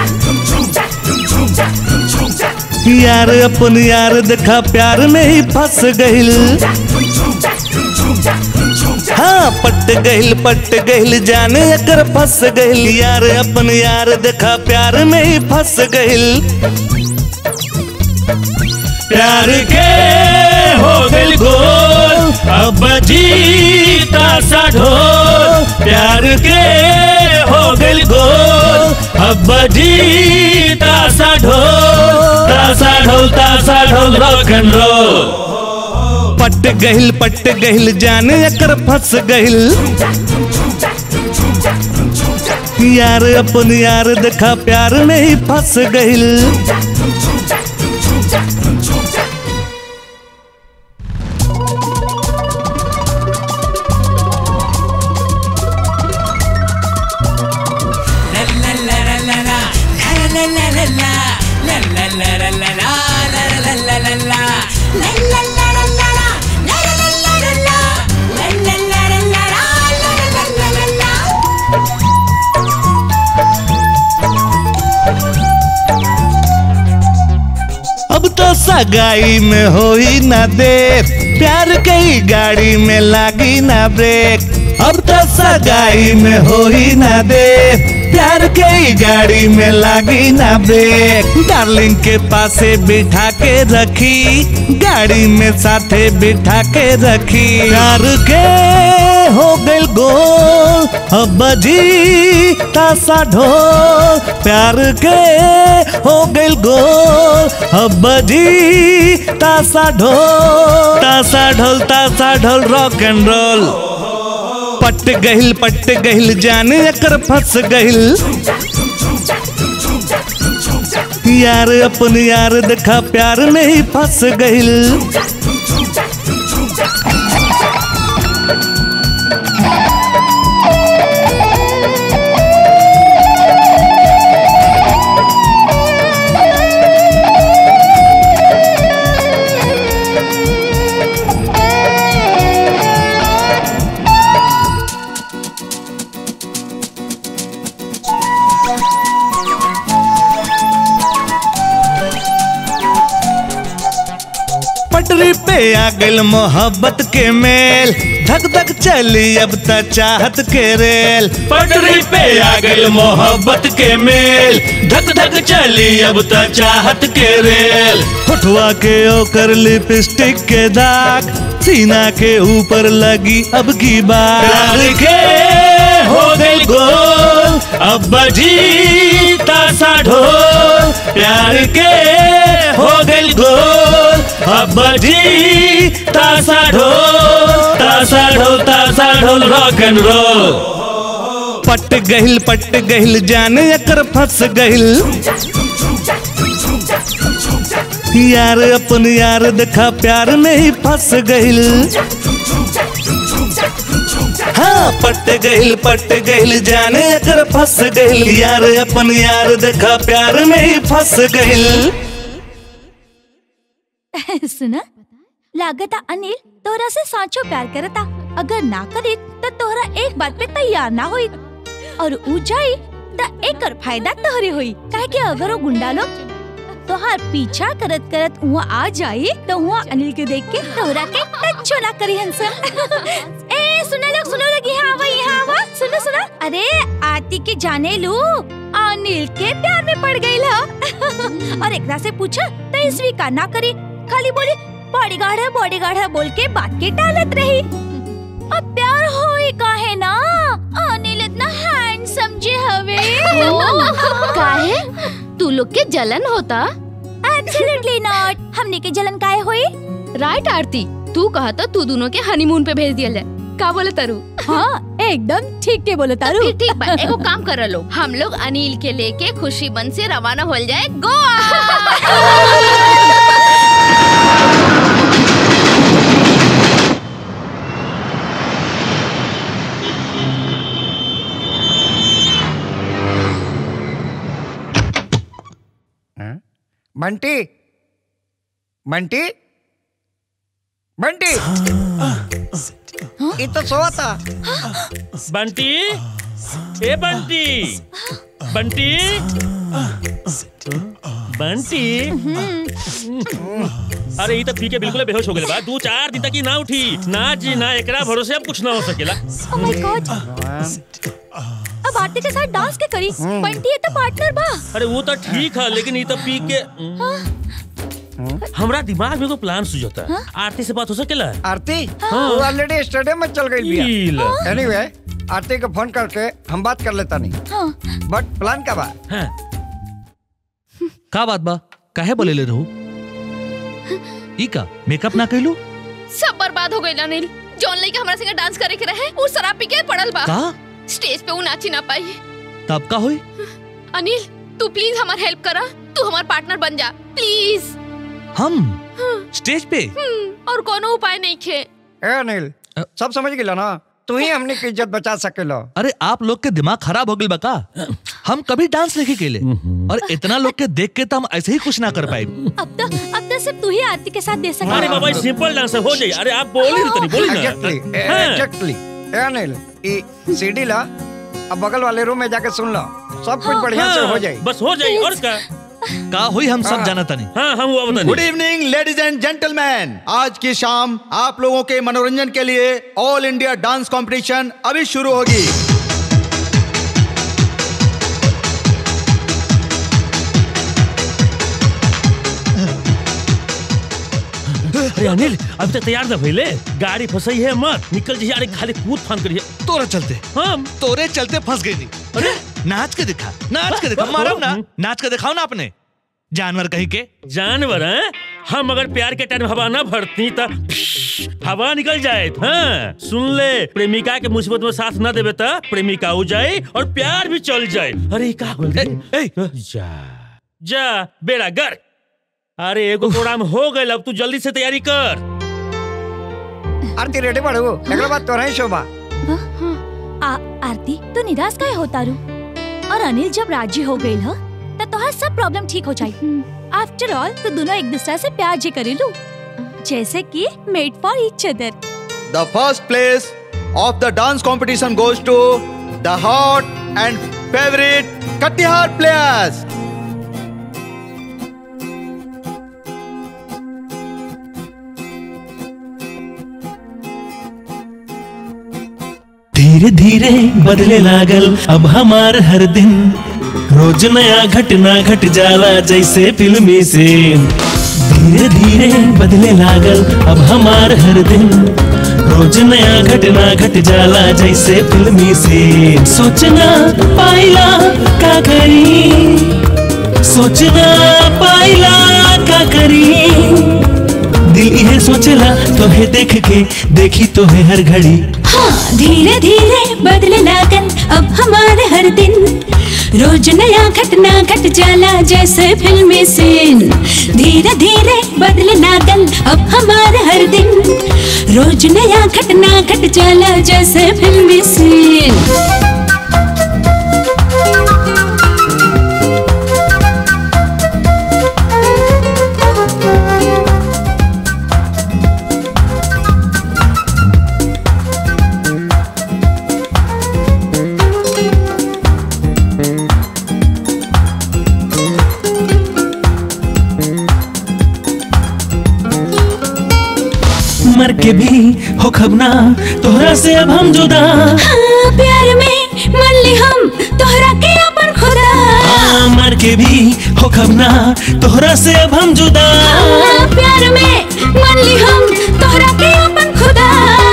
यार अपन यार देखा प्यार में ही फंस गहिल हाँ पट गहिल पट गहिल जाने एकर फंस गहिल यार अपन यार देखा प्यार में ही फंस गहिल प्यार के हो गइल गोल अब जीता सा ढोल प्यार के हो गइल गोल अब जीता सा ढोल तासा ढोल तासा ढोल रॉक एंड रोल पट गहिल पट गहिल जाने एकर फंस गहिल यार अपन यार देखा प्यार में ही फंस गहिल अब तो सगाई में होई ना देर प्यार कई गाड़ी में लागी ना ब्रेक अब तो सगाई में होई ना देर प्यार कई गाड़ी में लागी ना ब्रेक डार्लिंग के पासे बिठा के रखी गाड़ी में साथे बिठा के रखी प्यार के हो गइल गोल अब जी तासा ढोल प्यार के हो गइल गोल अब जी तासा ढोल तासा ढोल तासा ढोल रॉक एंड रोल पट गहिल पट गहिल जाने एकर फंस गहिल यार अपन यार देखा प्यार में ही फंस गहिल पटरी पे आ गइल मोहब्बत के मेल धक धक चली अब त चाहत के रेल पटरी पे आ गइल मोहब्बत के मेल धक धक चली अब त चाहत के रेल होठवा के ओकर लिपस्टिक के दाग सीना के ऊपर लगी अब की बात प्यार के हो गइल गोल अब बजी तासा ढोल प्यार के हो गइल गोल अब बजी तासा ढोल तासा ढोल तासा ढोल रॉक एंड रोल पट गहिल पट गहिल जाने एकर फंस गहिल यार अपन यार देखा प्यार में ही फंस गइल हाँ पट गइल पट गइल जाने अगर फंस गइल यार अपन यार देखा प्यार में ही फंस गइल सुना लागता अनिल तोरा से साचो प्यार करता अगर ना करे तो तोहरा एक बात पे तैयार ना होई और ऊ जाई तो एकर फायदा तोहरे होई काहे कि अगर वो गुंडा लोग तोहार पीछा करत करत वहाँ आ जाई तो वहाँ अनिल के देख के तोहरा के टच्चो ना करी हंसन ए सुनो लोग सुनो लोग यहाँ आवा यहाँ आवा सुनो सुनो अरे आरती के जाने लू अनिल के प्यार में पड़ गई ला और एकरा से पूछा तो स्वीकार ना करी खाली बोली बॉडीगार्ड है बॉडीगार्ड है बोल के बात के टालत रही अब प्यार होई काहे ना अनिल इतना हैंडसम जे हवे काहे तू लोग के जलन होता एब्सोल्युटली नॉट हमने के जलन काहे होई राइट आरती तू कहा तो तू दोनों के हनीमून पे भेज दिया जाए का बोले तारू हाँ एकदम ठीक के बोले तारू फिर ठीक बा एगो काम कर लो हम लोग अनिल के लेके खुशी बन से रवाना हो जाए गोवा बंटी बंटी बंटी ये तो सोआ था बंटी ए बंटी बंटी बंटी अरे ये तो पी के बिल्कुल बेहोश हो गए बा दो चार दिन तक ही ना उठी ना जी ना एकरा भरोसे अब कुछ ना हो सकेला ओह माय गॉड अब आरती के साथ डांस के करी बंटी ये तो पार्टनर बा अरे वो तो ठीक है लेकिन ये तो पी के हमरा दिमाग में को प्लान सुझता है आरती से बात हो सकेला आरती हाँ। वो ऑलरेडी स्टेडियम में चल गई ई ला। बिया एनीवे आरती को फोन करके हम बात कर लेता नहीं हाँ बट प्लान का बा का बात बा काहे बोले ले रहू ई का मेकअप ना कैलू सब बर्बाद हो गई अनिल जौन लड़का हमारा संगे डांस करे के रहे वो शराब पी के पड़ल बा का स्टेज पे वो नाची ना पाई तब का होई अनिल तू प्लीज हमार हेल्प करा तू हमार पार्टनर बन जा प्लीज हम स्टेज पे और कोनो उपाय नहीं खे ए अनिल सब समझ गेला ना तू ही हमने की इज्जत बचा सकेलो अरे आप लोग के दिमाग खराब हो गइल बा का हम कभी डांस नहीं केले और इतना लोग के देख के तो हम ऐसे ही कुछ ना कर पाए अब तो अब तो सिर्फ तू ही आरती के साथ दे सकता अरे बाबा ये सिंपल डांस हो जाए अरे आप बोल ही नहीं बोली एग्जैक्टली ना हाँ। एग्जैक्टली ए अनिल ई सीडी ला अब बगल वाले रूम में जाके सुन लो सब कुछ बढ़िया से हो जाए बस हो जाए और का का हुई हम सब जाना तनी हाँ हम वो बता good evening ladies and gentleman आज की शाम आप लोगों के मनोरंजन के लिए ऑल इंडिया डांस कंपटीशन अभी शुरू होगी अरे अनिल अभी तक तैयार ना भइले गाड़ी फंसई है मत निकल जी अरे खाली कूद फान करिए तोरा चलते हम तोरे चलते फंस गई थी अरे नाच के दिखा नाच के दिखा मारो ना नाच के दिखाओ ना अपने जानवर कहीं के जानवर हैं हम अगर प्यार के टाइम हवा ना भरती तो हवा निकल जाए हाँ सुन ले प्रेमिका के मुसीबत में साथ ना देवे तो प्रेमिका हो जाए और प्यार भी चल जाए अरे का बोल जा जा बेड़ा गर अरे एगो प्रोग्राम हो गए अब तू जल्दी से तैयारी कर आरती रेडी बाड़ू एकरा बाद तोरा ही शोभा आ, आरती तू निराश काहे होता रू और अनिल जब राजी हो गई हो तो तोहार सब प्रॉब्लम ठीक हो जाई आफ्टर ऑल तो दोनों एक दूसरे से प्यार जे करेलू जैसे कि made for each other the first place of the dance competition goes to the hot and favourite Katihar players धीरे धीरे बदले लागल अब हमार हर दिन रोज नया घटना घट जाला जैसे फिल्मी सीन धीरे धीरे बदले लागल अब हमार हर दिन रोज नया घटना घट जाला जैसे फिल्मी सीन सोचना पाइला का करी सोचना पाइला का करी दिल यह सोचला तोहे देख के देखी तोहे हर घड़ी हाँ धीरे धीरे बदले लागन अब हमारे हर दिन रोज नया घटना घट जाला जैसे फिल्मी सीन धीरे धीरे धीरे बदले नागल अब हमारा हर दिन रोज नया घटना घट चला जैसे फिल्मी सीन मर के भी हो खबना तोहरा से अब हम जुदा हाँ, प्यार में मन ली हम तोहरा के अपन खुदा हाँ, मर के भी हो खबना तोहरा से अब हम जुदा हाँ, प्यार में मन ली हम तोहरा के अपन खुदा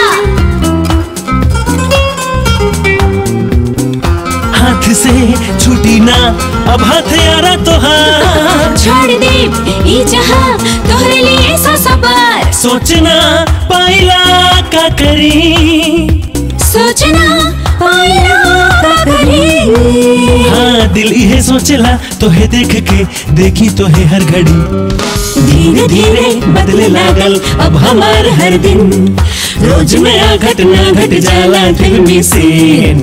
हाथ से छूटी ना अब हाथ यारा तोहार छोड़ दे ई जहां तोहरे लिए सौ सबर सोचना पाइला का करी सोचना पाइला का करी हाँ दिल इहे सोचला तोहे देख के देखी तोहे हर घड़ी धीरे धीरे बदले लागल अब हमार हर दिन रोज नया घटना घट जाला फिल्मी सीन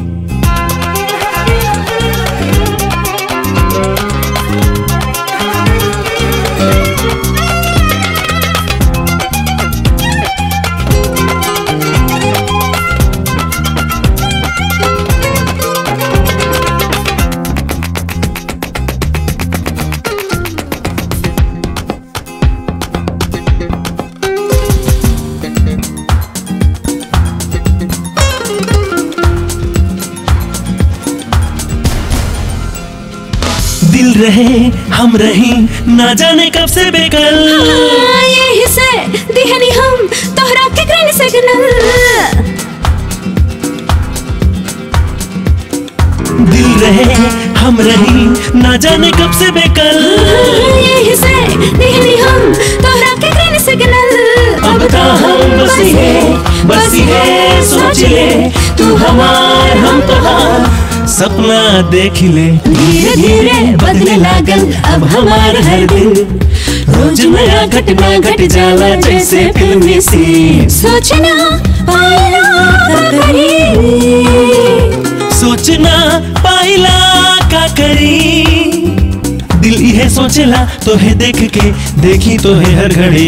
दिल रहे हम रही ना जाने कब से बेकल हाँ, यही से दिहनी हम तोहरा के ग्रीन सिग्नल दिल रहे हम रही ना जाने कब से बेकल यही से दिहनी हम तोहरा के ग्रीन सिग्नल अब तो हम बसी है बसी है सोच ले तू हमार हम तोहार सपना देख ले धीरे धीरे बदले लागल अब हमार हर दिन रोज नया घटना घट जाला जैसे फिल्मी सीन सोचना पाइला का करी सोचना पाइला का करी दिल इहे सोचला तोहे देख के देखी तोहे हर घड़ी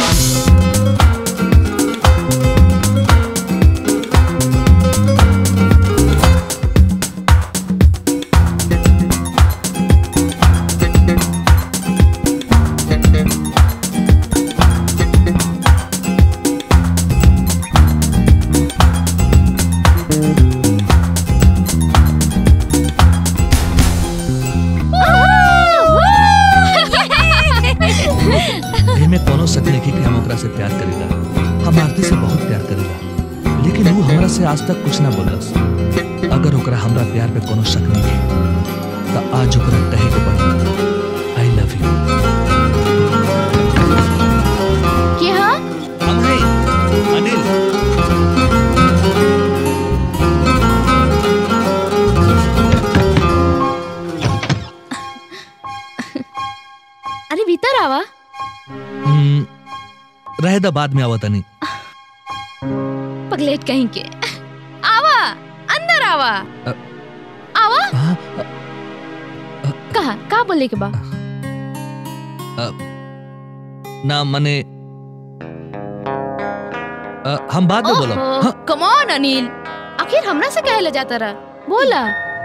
एमे कोनो शक नहीं कि हम ओकरा से प्यार करेला हम आरती से बहुत प्यार करेला लेकिन वो हमरा से आज तक कुछ ना बोलस अगर ओकरा हमरा प्यार पे कोनो शक नहीं है तो आज ओकरा कहे के पड़ी आई लव यू क्या हम हैं अनिल अरे भीतर आवा हम्म, रहे दा बाद में आवत नहीं पगलेट कहीं के आवा अंदर आवा अ- आवा कहा का बोले के बा ना मने अ, हम बाद में बोलब हाँ, कम ऑन अनिल आखिर हमरा से कहे ले जाता रहा बोला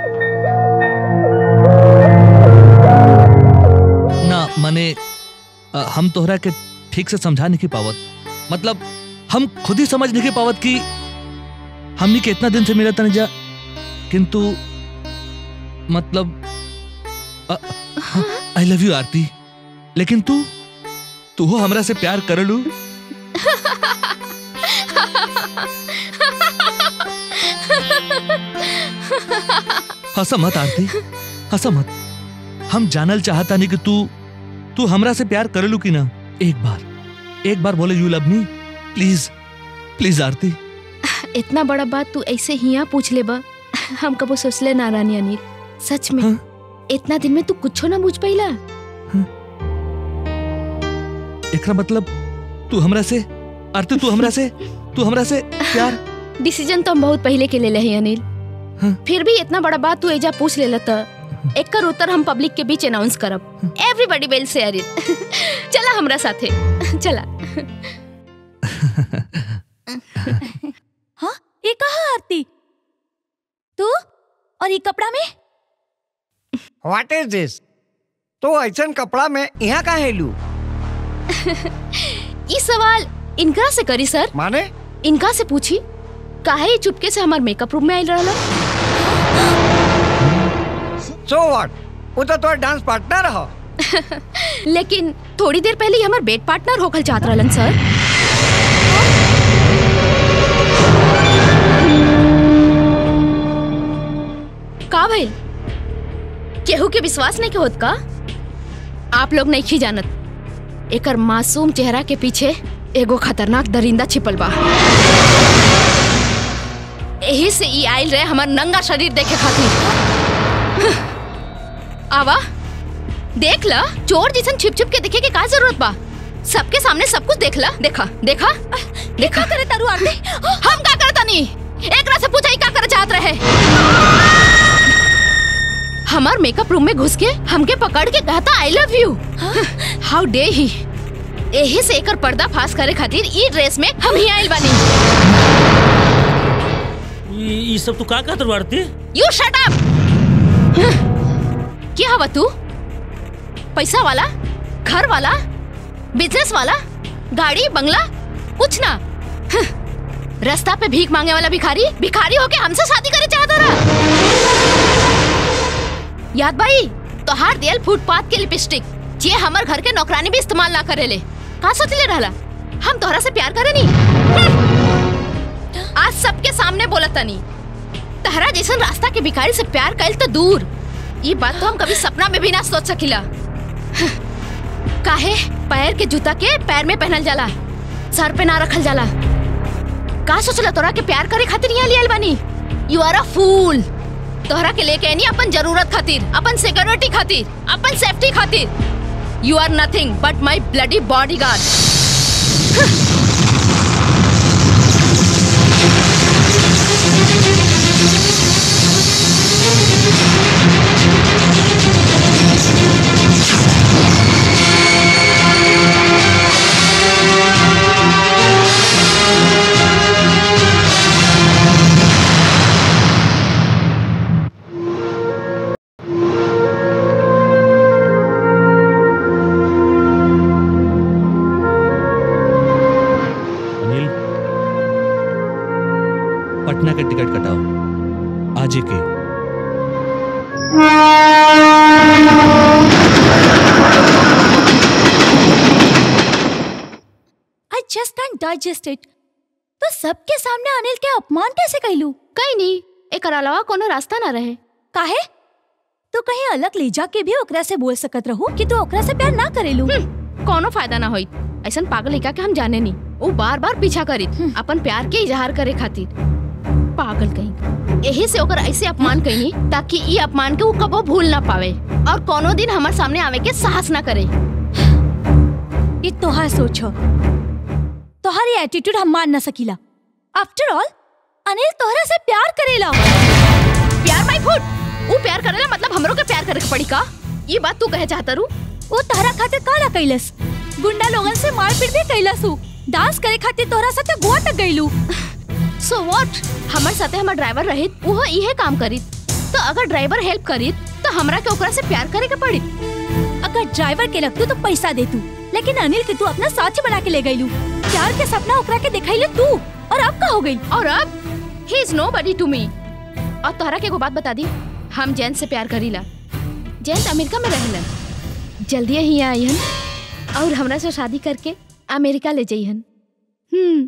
ना मने अ, हम तोहरा के ठीक से समझा नहीं की पावत मतलब हम खुद ही समझ नहीं की पावत कि हमनी के इतना दिन से मिला तन जा किंतु मतलब आई लव यू आरती लेकिन तू तू हो हमरा से प्यार कर लू हंसा मत आरती हंसा मत हम जानल चाहता नहीं कि तू तू हमरा से प्यार कर लू कि ना एक बार एक बार बोले you love me please please Aarti इतना बड़ा बात तू ऐसे ही यहाँ पूछ ले बा हम कबो सोचले ना रानी अनिल सच में इतना दिन में तू कुछो ना पूछ पाइला एकरा मतलब तू हमरा से आरती तू हमरा से तू हमरा से प्यार डिसीजन तो हम बहुत पहले के ले ले हैं अनिल फिर भी इतना बड़ा बात तू एजा पूछ ले त एकर उत्तर हम पब्लिक के बीच अनाउंस करब एवरीबॉडी विल शेयर इट चला हमरा साथे चला हाँ ये कहा आरती तू और ये कपड़ा में व्हाट इज दिस तो ऐसा कपड़ा में यहाँ का हेलू ई सवाल इनका से करी सर माने इनका से पूछी काहे ये चुपके से हमार मेकअप रूम में आइल रहला सो व्हाट वो तो तोर डांस पार्टनर हो लेकिन थोड़ी देर पहले ही हमार बेड पार्टनर होखल चाहत रहलन सर का भइल केहू के विश्वास नहीं के होत का आप लोग नहीं जानत एकर मासूम चेहरा के पीछे एगो खतरनाक दरिंदा छिपल बा यही से ई आइल रहे हमार नंगा शरीर देखे खातिर आवा देख ला चोर जैसन छिप छिप के देखे के का जरूरत बा सबके सामने सब कुछ देख ला देखा देखा देखा करे तारू आरती हम का करता नहीं एकरा से पूछा का करे चाहत रहे हमार मेकअप रूम में घुस के हमके पकड़ के कहता आई लव यू हाउ डे ही यही से एकर पर्दा फास करे खातिर ई ड्रेस में हम ही आइल बानी ये ये सब तू का कहत आरती यू शट अप क्या हवा तू पैसा वाला घर वाला बिजनेस वाला गाड़ी बंगला कुछ ना हं, रास्ता पे भीख मांगे वाला भिखारी भिखारी होके हमसे शादी करे चाहता रहा याद भाई तो हार दियल फुटपाथ के लिपस्टिक जे हमर घर के नौकरानी भी इस्तेमाल ना करेले का सोच ले रहला हम तोहरा से प्यार करे नी आज सबके सामने बोलत तनी तहरा जैसन रास्ता के भिखारी से प्यार कैल तो दूर ये बात तो हम कभी सपना में भी ना सोच सकिला काहे पैर के जूता के पैर में पहनल जाला सर पे ना रखल जाला का सोचला तोरा के प्यार करे खातिर यहाँ लियल बानी यू आर अ फूल तोहरा के लेके आनी अपन जरूरत खातिर अपन सिक्योरिटी खातिर अपन सेफ्टी खातिर you are nothing but my bloody bodyguard Anil Patna के टिकट कटाओ आज ही के I just can digest it तो सबके सामने अनिल के अपमान कैसे कहलू कहीं नहीं एक अलावा कोनो रास्ता ना रहे काहे तो कहीं अलग ले जाके भी ओकरा से बोल सकत रहू कि तू ओकरा से प्यार ना करेलू कोनो फायदा ना होई ऐसन पागल लड़का के हम जाने नहीं वो बार बार पीछा करी अपन प्यार के इजहार करे खातिर पागल कहीं यही से ओकर ऐसे अपमान कहीं ताकि ई अपमान के वो कबो भूल ना पावे और कोनो दिन हमारे सामने आवे के साहस ना करे ये तोहार सोचो तोहारी एटीट्यूड हम मान ना सकीला आफ्टर ऑल अनिल तोहरा से प्यार करेला प्यार माई फुट वो प्यार करेला मतलब हमरो के प्यार करे के पड़ी का ये बात तू कहे चाहता रू वो तोहरा खातिर का ना कैलस गुंडा लोगन से मारपीट भी कैलस हु डांस करे खातिर तोहरा साथे गोवा तक गइलू सो व्हाट हमारे साथे हमार ड्राइवर रहित वो इहे काम करी तो अगर ड्राइवर हेल्प करी तो हमरा के ओकरा से प्यार करे के पड़ी अगर ड्राइवर के लगतू तो पैसा दे तू लेकिन अनिल के तू अपना साथी बना के ले गइलू प्यार के सपना ओकरा के दिखाइले तू और अब का हो गई और अब he is nobody to me और तोहरा के एगो बात बता दी हम जैन से प्यार करीला जैन अमेरिका में रहेलन जल्दी ही आईहन और हमरा से शादी करके अमेरिका ले जइहन हम्म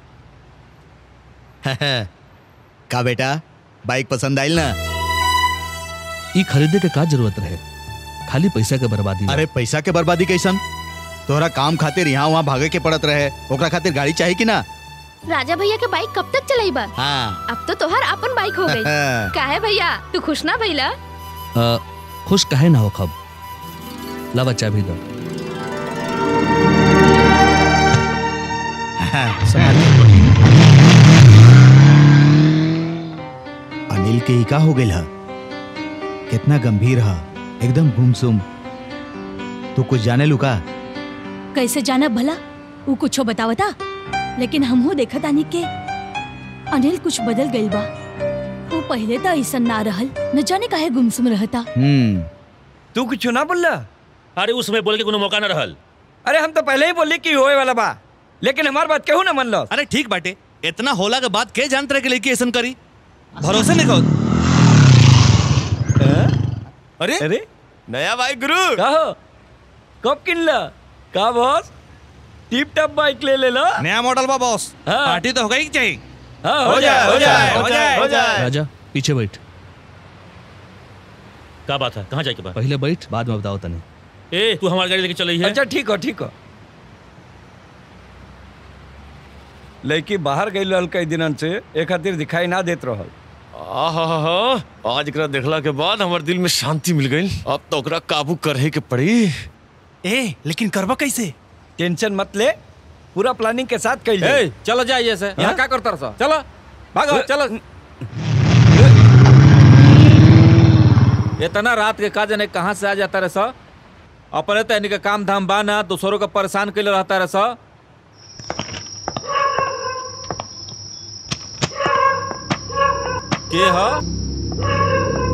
का बेटा बाइक पसंद आइल ना ई खरीदे के का जरूरत रहे खाली पैसा के बर्बादी बा। अरे पैसा के बर्बादी कैसन तोहरा काम खातिर यहाँ वहाँ भागे के पड़त रहे ओकरा खातिर गाड़ी चाहिए कि ना राजा भैया के बाइक कब तक चलाई बा हाँ अब तो तोहर अपन बाइक हो गई काहे भैया तू खुश ना भइला अ, खुश कहे ना हो खब ला बच्चा भी दो अनिल के ही का हो गई हा कितना गंभीर हा एकदम गुमसुम तू कुछ जाने लुका कैसे जाना भला वो कुछो बतावता लेकिन हमहू देखा तानी के अनिल कुछ बदल गइल बा वो पहले तो ऐसा ना रहल न जाने काहे गुमसुम रहता हम्म तू कुछ ना बोलला अरे उसमें बोल के कोनो मौका ना रहल अरे हम तो पहले ही बोली कि होए वाला बा लेकिन हमार बात केहू ना मन लो अरे ठीक बाटे इतना होला के बाद के जानत रहे कि लड़की ऐसा करी भरोसे नहीं कहो अरे अरे नया बाइक गुरु का हो कब किनला का बॉस टिप टॉप बाइक ले ले लो नया मॉडल बा बॉस पार्टी तो होगा ही चाहिए हाँ, हो जाए हो जाए हो जाए हो जाए राजा पीछे बैठ का बात है कहाँ जाए के बाद पहले बैठ बाद में बताओ तने ए तू हमारी गाड़ी लेके चल रही है अच्छा ठीक हो ठीक हो लड़की बाहर गई रहल कई दिनन से एक खातिर दिखाई ना देत रहल आहा आज एकरा देखला के बाद हमार दिल में शांति मिल गई अब तो ओकरा काबू करे के पड़ी ए लेकिन करबा कैसे टेंशन मत ले पूरा प्लानिंग के साथ कइल ए, चलो जाइए से यहाँ क्या करता रहा चलो भागो चलो इतना रात के का जाने कहाँ से आ जाता रहे सा अपने तो इनके काम धाम बा ना दूसरों को परेशान के लिए रहता रहे सा के ह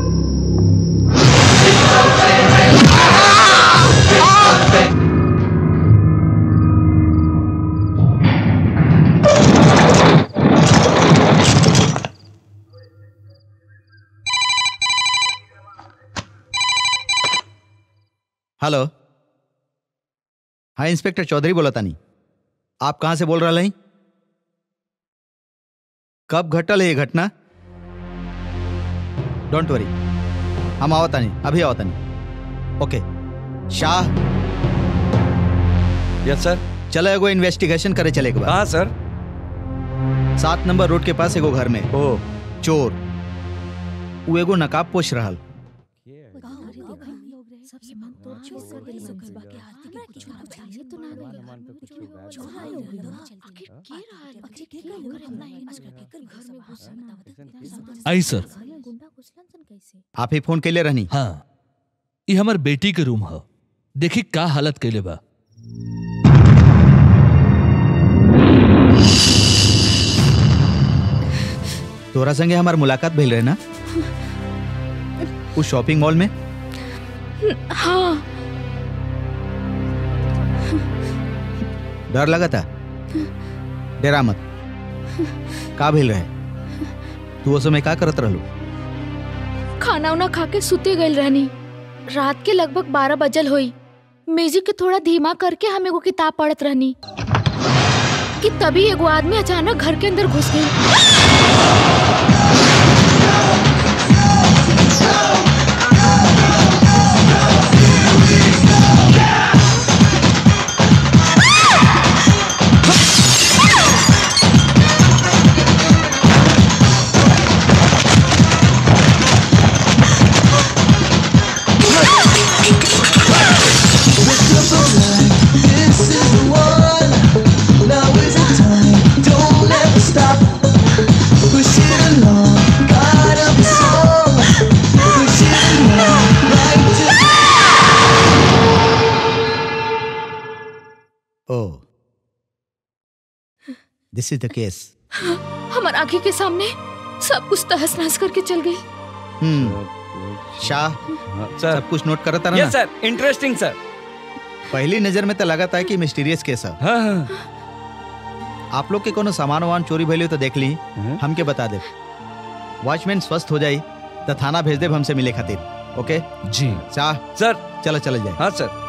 हेलो हाँ इंस्पेक्टर चौधरी बोला तानी आप कहाँ से बोल रहे हैं कब घटल है ये घटना डोंट वरी हम आवत तानी अभी आवत तानी ओके शाह यस सर चलो एगो इन्वेस्टिगेशन करे चले के हाँ सर सात नंबर रोड के पास एगो घर में ओ चोर वो एगो नकाब पोछ रहल आई सर आप ही फोन कैले रहनी हाँ ये हमार बेटी के रूम है देखी का हालत कैले बा तोरा संगे हमार मुलाकात भइल रहे ना उस शॉपिंग मॉल में हाँ डर लगा था डरा मत का भइल रहे तू उस समय का करत रहलू खाना उना खा के सुते गई रहनी रात के लगभग बारह बजल हुई म्यूजिक के थोड़ा धीमा करके हम एगो किताब पढ़त रहनी कि तभी एगो आदमी अचानक घर के अंदर घुस गई ओ दिस इज द केस हमार आंखें के सामने सब कुछ तहस नहस करके चल गई हम्म शाह सब कुछ नोट करता रहा यस सर इंटरेस्टिंग सर पहली नजर में तो लगा था कि मिस्टीरियस केस है हाँ, आप लोग के कोनो सामान वामान चोरी भइले तो देख ली हमके बता दे वॉचमैन स्वस्थ हो जाई तो थाना भेज दे हमसे मिले खातिर ओके जी शाह सर चलो चलो जाए हाँ सर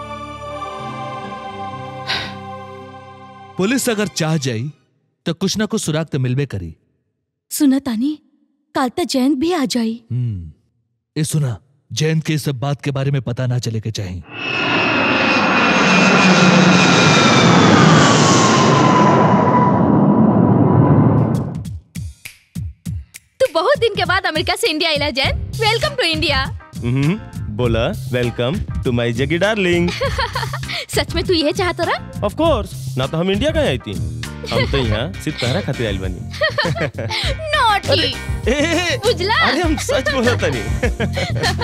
पुलिस अगर चाह जाई तो कुछ ना कुछ सुराग तो मिलबे करी सुना तानी काल तक जयंत भी आ जाई हम्म ये सुना जयंत के इस सब बात के बारे में पता ना चले के चाहिए तू बहुत दिन के बाद अमेरिका से इंडिया आइला जैन वेलकम टू इंडिया हम्म, बोला वेलकम टू माय जगी डार्लिंग सच में तू ये चाहता रहा ऑफ कोर्स ना तो हम इंडिया कहाँ आई थी हम तो यहाँ सिर्फ तहरा खातिर आइल बनी नॉटी ए, बुझला अरे हम सच बोला तनी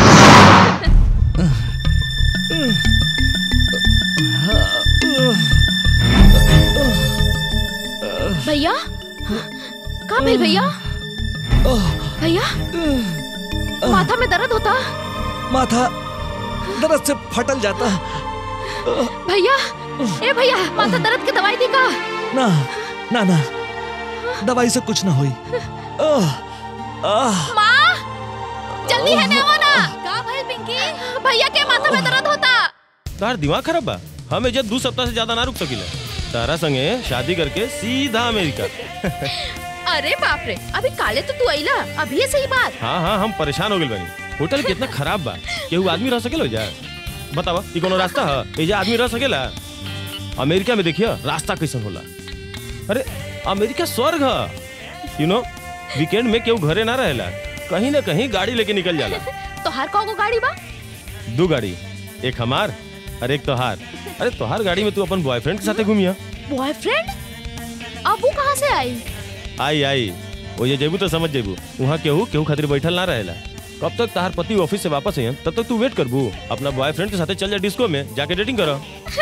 भैया कहाँ भेल भैया भैया माथा में दर्द होता माथा दर्द से फटल जाता भैया ए भैया माथा दर्द की दवाई दी का ना ना ना दवाई से कुछ ना होई आह, आह, माँ जल्दी है ना ना का भाई पिंकी भैया के माथा में दर्द होता तार दिमाग खराब बा हम एजा दू सप्ताह से ज्यादा ना रुक सकिला तारा संगे शादी करके सीधा अमेरिका अरे बाप रे अभी काले तो तू आइला अभी सही बात हाँ हाँ हम परेशान हो गए बनी होटल कितना खराब बा केहू आदमी रह सकेला जा बतावा ई कोनो रास्ता है एजा आदमी रह सकेला अमेरिका में देखिए रास्ता कैसन होला अरे अमेरिका स्वर्ग है यू नो वीकेंड में केहू घरे ना रहेला कहीं ना कहीं गाड़ी लेके निकल जाला तोहार कौन गाड़ी बा दो गाड़ी एक हमार और एक तोहार अरे तोहार गाड़ी में तू अपन बॉयफ्रेंड के साथे घूमिया बॉयफ्रेंड अब वो कहाँ से आई आई आई वो ये जेबू तो समझ जेबू वहाँ केहू केहू खातिर बैठल ना रहेला कब तक तहार पति ऑफिस से वापस आयन तब तक तू वेट करबू अपना बॉयफ्रेंड के साथे चल जा डिस्को में जाके डेटिंग करो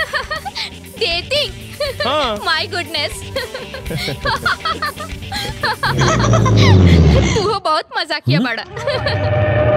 डेटिंग हाँ। माय गुडनेस तू हो बहुत मजा किया बड़ा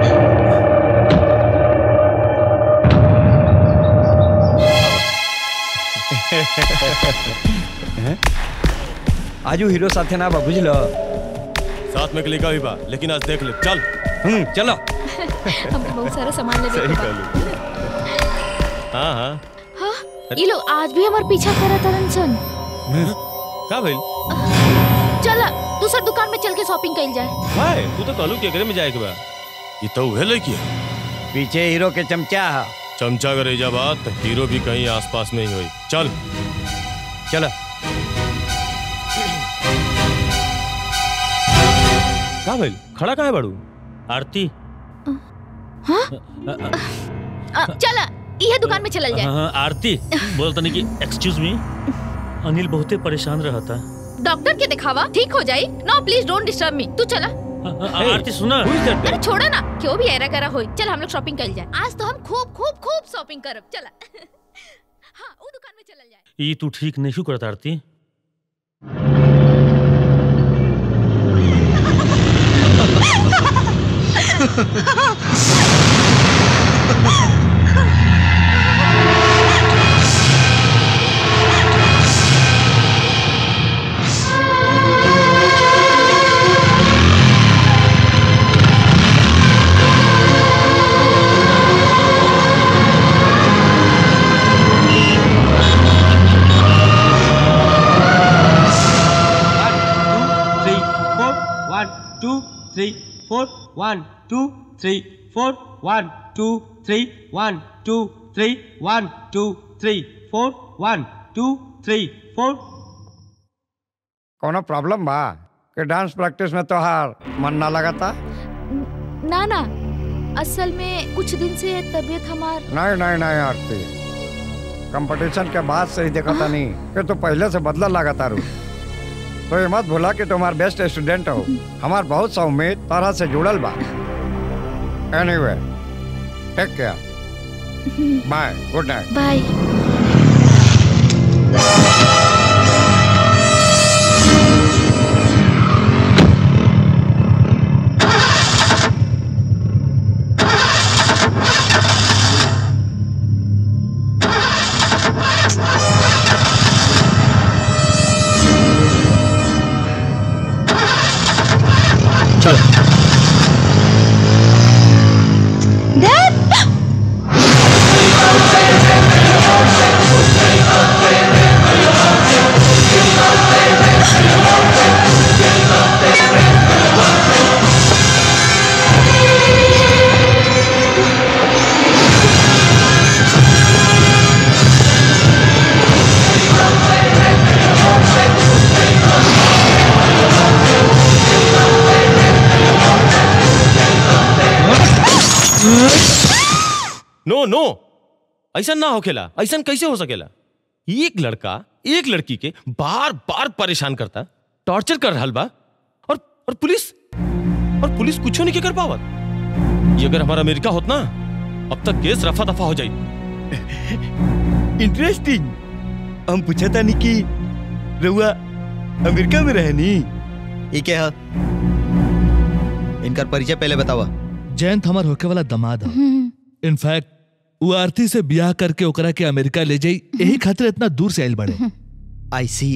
आजू हीरो साथे ना बा बुझलो साथ में क्लिका भी बा लेकिन आज देख ले चल हम्म चलो हम बहुत सारा सामान ले सही लेके बा कहलू हाँ हाँ हाँ ये लोग आज भी हमार पीछा करत तरन सन का भइल चला दूसर दुकान में चल के शॉपिंग कइल जाए भाई तू तो कहलू केकरे में जाए के बा ये तो उहे लड़की है पीछे हीरो के चमचा है चमचा करे जा बात तो हीरो भी कहीं आसपास में ही होई चल चलो का भइल खड़ा काहे बाड़ू आरती हाँ अ, चला यह दुकान में चलल जाए हाँ, आरती बोल तनी कि एक्सक्यूज मी अनिल बहुते परेशान रहता डॉक्टर के दिखावा ठीक हो जाई no please don't disturb me तू चला आरती सुना अरे छोड़ो ना क्यों भी ऐरा करा होई चल हम लोग शॉपिंग कर जाए आज तो हम खूब खूब खूब शॉपिंग करब चला हाँ वो दुकान में चलल जाए ई तू ठीक नहीं करता Aarti three, four, one, two, three, four, one, two, three, four, one, two, three, one, two, three, one, two, three, four, one, two, three, four. कोनो प्रॉब्लम बा कि डांस प्रैक्टिस में तोहार मन ना लगाता ना ना असल में कुछ दिन से तबीयत हमार नहीं नहीं नहीं आरती कंपटीशन के बाद से ही देखा था नहीं कि तू पहले से बदला लगाता रू तो ये मत भूला कि तुम बेस्ट स्टूडेंट हो हमार बहुत सा उम्मीद तरह से जुड़ल बा anyway take care bye good night bye no no ऐसा ना होखेला ऐसा कैसे हो सकेला एक लड़का एक लड़की के बार बार परेशान करता टॉर्चर कर रहा बा और और पुलिस और पुलिस कुछ नहीं के कर पावत ये अगर हमारा अमेरिका होत ना अब तक केस रफा दफा हो जाई इंटरेस्टिंग हम पूछा था नहीं कि रहुआ अमेरिका में रहे नी ये क्या है इनका परिचय पहले बतावा जयंत हमार होके वाला दमाद है इनफैक्ट वो आरती से ब्याह करके ओकरा के अमेरिका ले जाई यही खातिर इतना दूर से आइल बड़े आई सी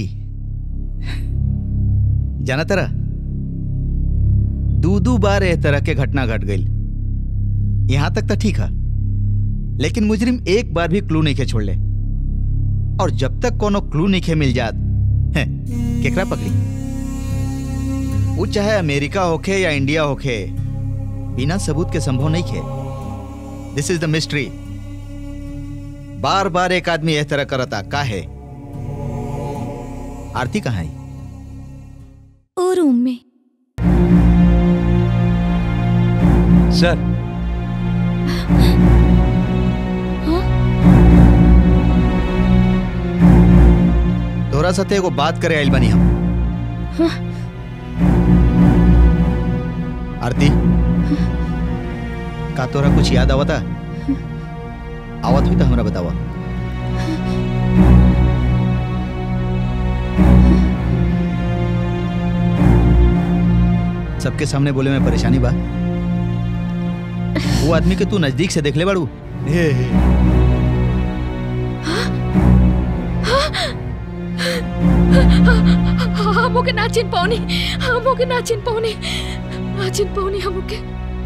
जाना तरह दू दू बार एह तरह के घटना घट गई यहां तक तो ठीक है लेकिन मुजरिम एक बार भी क्लू नहीं के छोड़ ले और जब तक कोनो क्लू नहीं के मिल जात हैं, केकरा पकड़ी वो चाहे अमेरिका होखे या इंडिया होखे बिना सबूत के संभव नहीं खे दिस इज द मिस्ट्री बार बार एक आदमी इस तरह करता का है आरती कहाँ है ओ रूम में सर तोरा साथे एगो बात करे आइल बनी हम आरती का तोरा कुछ याद आवता आवत हुई तो हमरा बतावा सबके सामने बोले में परेशानी बा वो आदमी के तू नजदीक से देख ले बाड़ू हम ओके ना चिन पाऊनी हम ओके ना चिन पाऊनी ना चिन पाऊनी हम ओके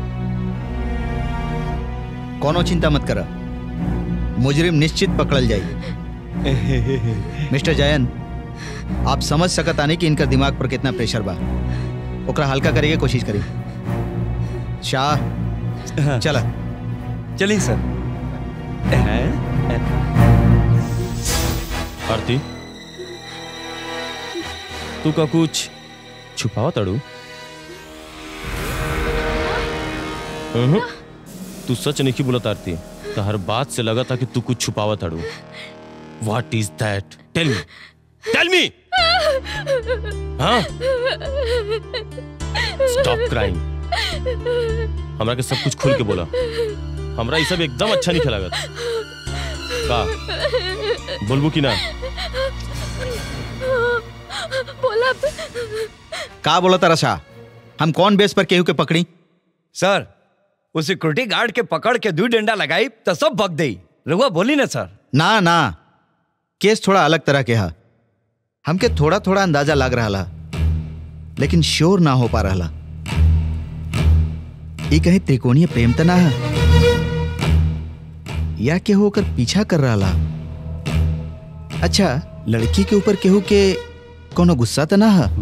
कोनो चिंता मत करा मुजरिम निश्चित पकड़ल जाई मिस्टर जयन आप समझ सकत आने कि इनका दिमाग पर कितना प्रेशर बा ओकरा हल्का करे के कोशिश करी शाह चला चलिए सर आरती तू का कुछ छुपावा तड़ू हम्म, तू सच नहीं बोलत आरती तो हर बात से लगा था कि तू कुछ छुपावा तड़ू what is that tell me tell me हाँ स्टॉप क्राइंग हमरा के सब कुछ खुल के बोला हमरा ये सब एकदम अच्छा नहीं लागत का बोलबू कि ना बोला का बोला तारा शाह हम कौन बेस पर केहू के पकड़ी सर वो सिक्योरिटी गार्ड के पकड़ के दू डंडा लगाई तो सब भग दई रहुआ बोली ना सर ना ना केस थोड़ा अलग तरह के हा हमके थोड़ा थोड़ा अंदाजा लग रहा ला लेकिन श्योर ना हो पा रहा ला ई कहीं त्रिकोणीय प्रेम त ना है या केहू ओकर पीछा कर रहा ला अच्छा लड़की के ऊपर केहू के कोनो गुस्सा त ना है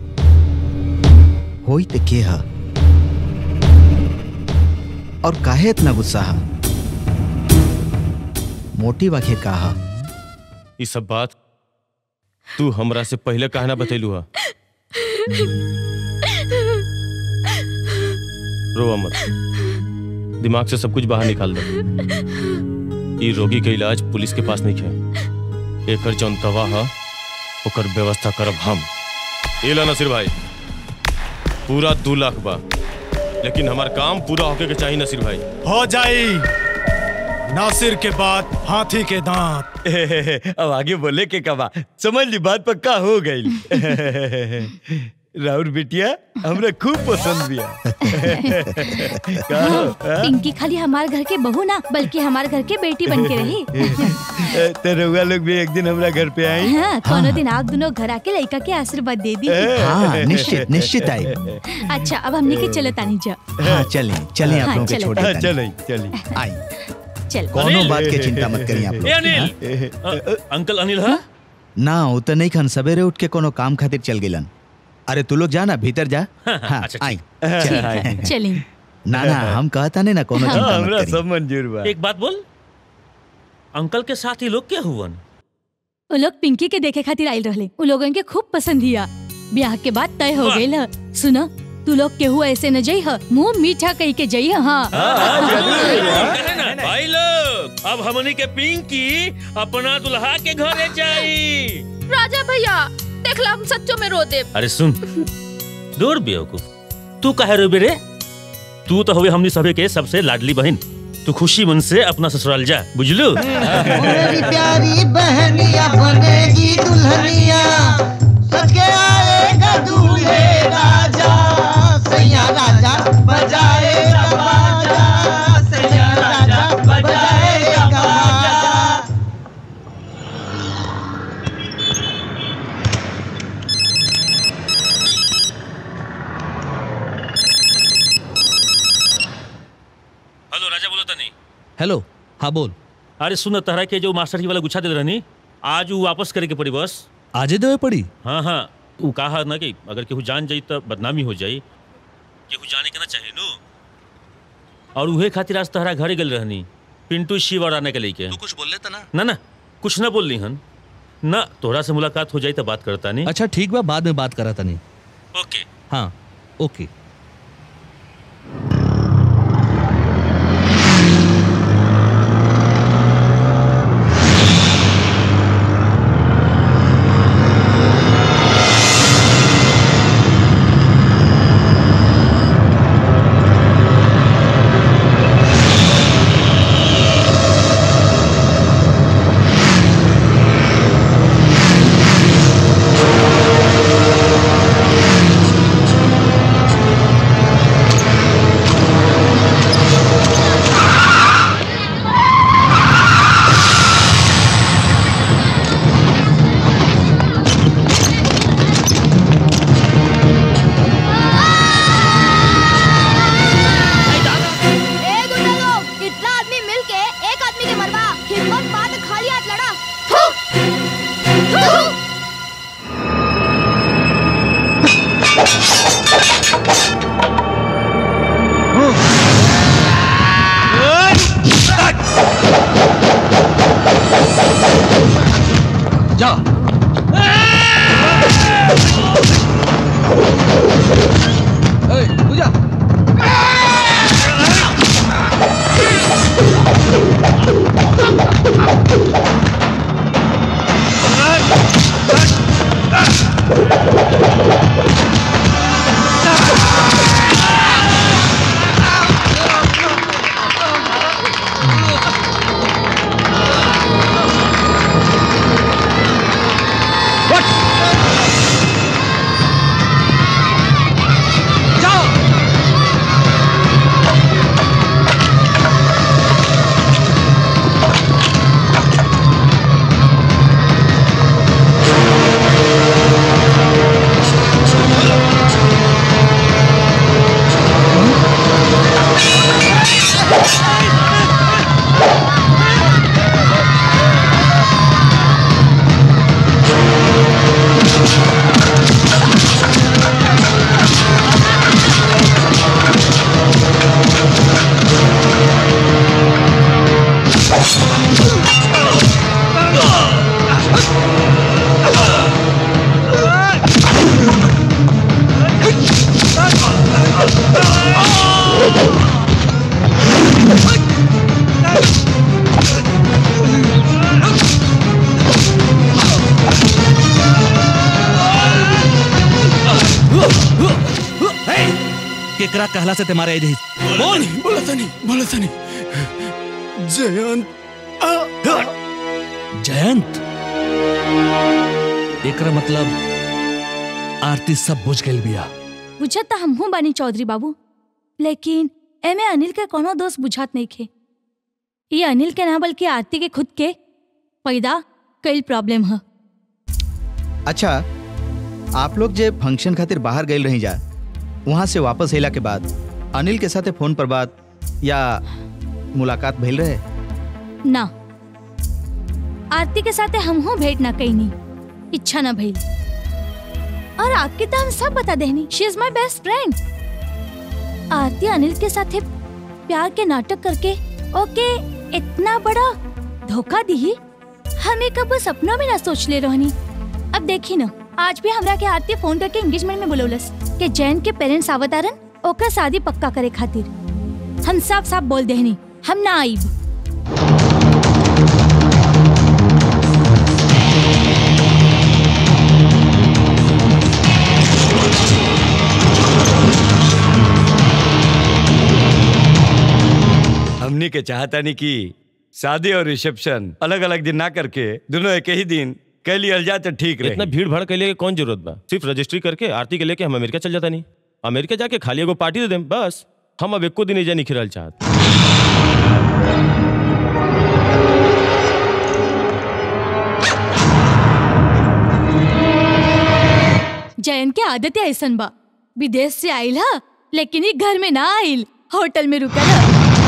होई त के हा और काहे इतना गुस्सा हा मोटिव आखिर का हा ये सब बात तू हमरा से पहले कहना बतैलू हा रोवा मत दिमाग से सब कुछ बाहर निकाल दे ई रोगी के इलाज पुलिस के पास नहीं है एकर जौन दवा है ओकर व्यवस्था करब हम ये ला नसीर भाई पूरा दू लाख बा लेकिन हमार काम पूरा होके के चाहिए नसीर भाई हो जाई नासिर के बाद हाथी के दांत अब आगे बोले के कबा समझ ली बात पक्का हो गई राहुल बिटिया हमरा खूब पसंद बिया का हो, हाँ? पिंकी खाली हमारे घर के बहू ना बल्कि हमारे घर के बेटी बन के रही तो रउआ लोग भी एक दिन हमरा घर पे आई हाँ, कोनो दिन आप दोनों घर आके लड़का के आशीर्वाद दे दी हाँ, निश्चित, निश्चित आई। अच्छा अब हमने के चलो तानी जा हाँ चलें चलें आप हाँ, लोगों के चलो। छोड़ हाँ, देता चलिए चलिए आई चल कोनो बात के चिंता मत करिए आप लोग ए अनिल अ- अंकल अनिल हाँ ना वो तो नहीं खन सवेरे उठ के कोनो काम खातिर चल गिलन अरे तू लोग जा ना भीतर जा हाँ आई चल। चलें ना ना हम कहता नहीं ना कोनो हाँ, चिंता मत हमरा करिए सब मंजूर बा एक बात बोल अंकल के साथ ही लोग क्या हुवन वो लोग पिंकी के देखे खातिर आयल रहले उ लोगन के खूब पसंद हिया ब्याह के बाद तय हो वाह। गइल ह। सुनो तू लोग केहू ऐसे न जई ह मुंह मीठा कही के जई ह हाँ भाई लोग अब हमनी के पिंकी अपना दुल्हा के घरे जाई राजा भैया देखला हम सच्चो में रो दे अरे सुन दूर बेवकूफ तू कहे रो बेरे तू तो हुए हमनी सभे के सबसे लाडली बहन तू खुशी मन से अपना ससुराल जा बुझलू मेरी प्यारी बहनिया बनेगी दुल्हनिया सच के आएगा दूल्हे राजा सैया राजा बजाएगा बाजा सैया राजा बजाएगा बाजा हेलो राजा बोलो तनी हेलो हाँ बोल अरे सुन तहरा के जो मास्टर जी वाला गुच्छा दे रहनी आज वो वापस करे के पड़ी बस आजे देवे पड़ी हाँ हाँ वो कहा ना कि अगर केहू जान जाई तो बदनामी हो जाई केहू जाने के ना चाहिए नु और उहे खातिर आज तहरा घरे गल रहनी पिंटू शिव और आने के लेके तू कुछ बोल लेता ना ना ना कुछ ना बोल हन ना तोहरा से मुलाकात हो जाई तो बात करता नहीं अच्छा ठीक बा बाद में बात करा तनी ओके हाँ ओके ए गुंडा लोग कितना आदमी मिलके एक आदमी के मरवा हिम्मत बात खाली हाथ लड़ा थू! थू! जा पूजा केकरा कहला से तुम्हारे एज बोल बोला तनी बोला तनी जयंत जयंत एकरा मतलब आरती सब बुझ गई बिया बुझत त हमहू बानी चौधरी बाबू लेकिन एमे अनिल के कोनो दोस्त बुझात नहीं खे ये अनिल के ना बल्कि आरती के खुद के पैदा कई प्रॉब्लम है अच्छा आप लोग जे फंक्शन खातिर बाहर गए रही जा वहां से वापस अला के बाद अनिल के साथे फोन पर बात या मुलाकात भइल रहे ना आरती के साथे हमहू भेंट ना कईनी इच्छा ना भइल और आपके तो हम सब बता देनी she is my best friend Aarti Anil के साथे प्यार के नाटक करके ओके इतना बड़ा धोखा दी हमें कब सपनों में ना सोच ले रहनी अब देखी ना आज भी हमरा के आरती फोन करके एंगेजमेंट में बुलौलस कि जैन के पेरेंट्स आवतारन ओकर शादी पक्का करे खातिर हम साफ साफ बोल देहनी हम ना आईब हमनी के चाहता नहीं कि शादी और रिसेप्शन अलग अलग दिन ना करके दोनों एक ही दिन कह लिया जाए तो ठीक रहे इतना भीड़ भाड़ के लिए कौन जरूरत बा सिर्फ रजिस्ट्री करके आरती के लेके हम अमेरिका चल जाता नहीं अमेरिका जाके खाली एगो पार्टी दे देम बस हम अब एको दिन एजा नहीं खिरल चाहत जैन के आदत ऐसन बा विदेश से आइल हा लेकिन ई घर में ना आइल होटल में रुकल हा।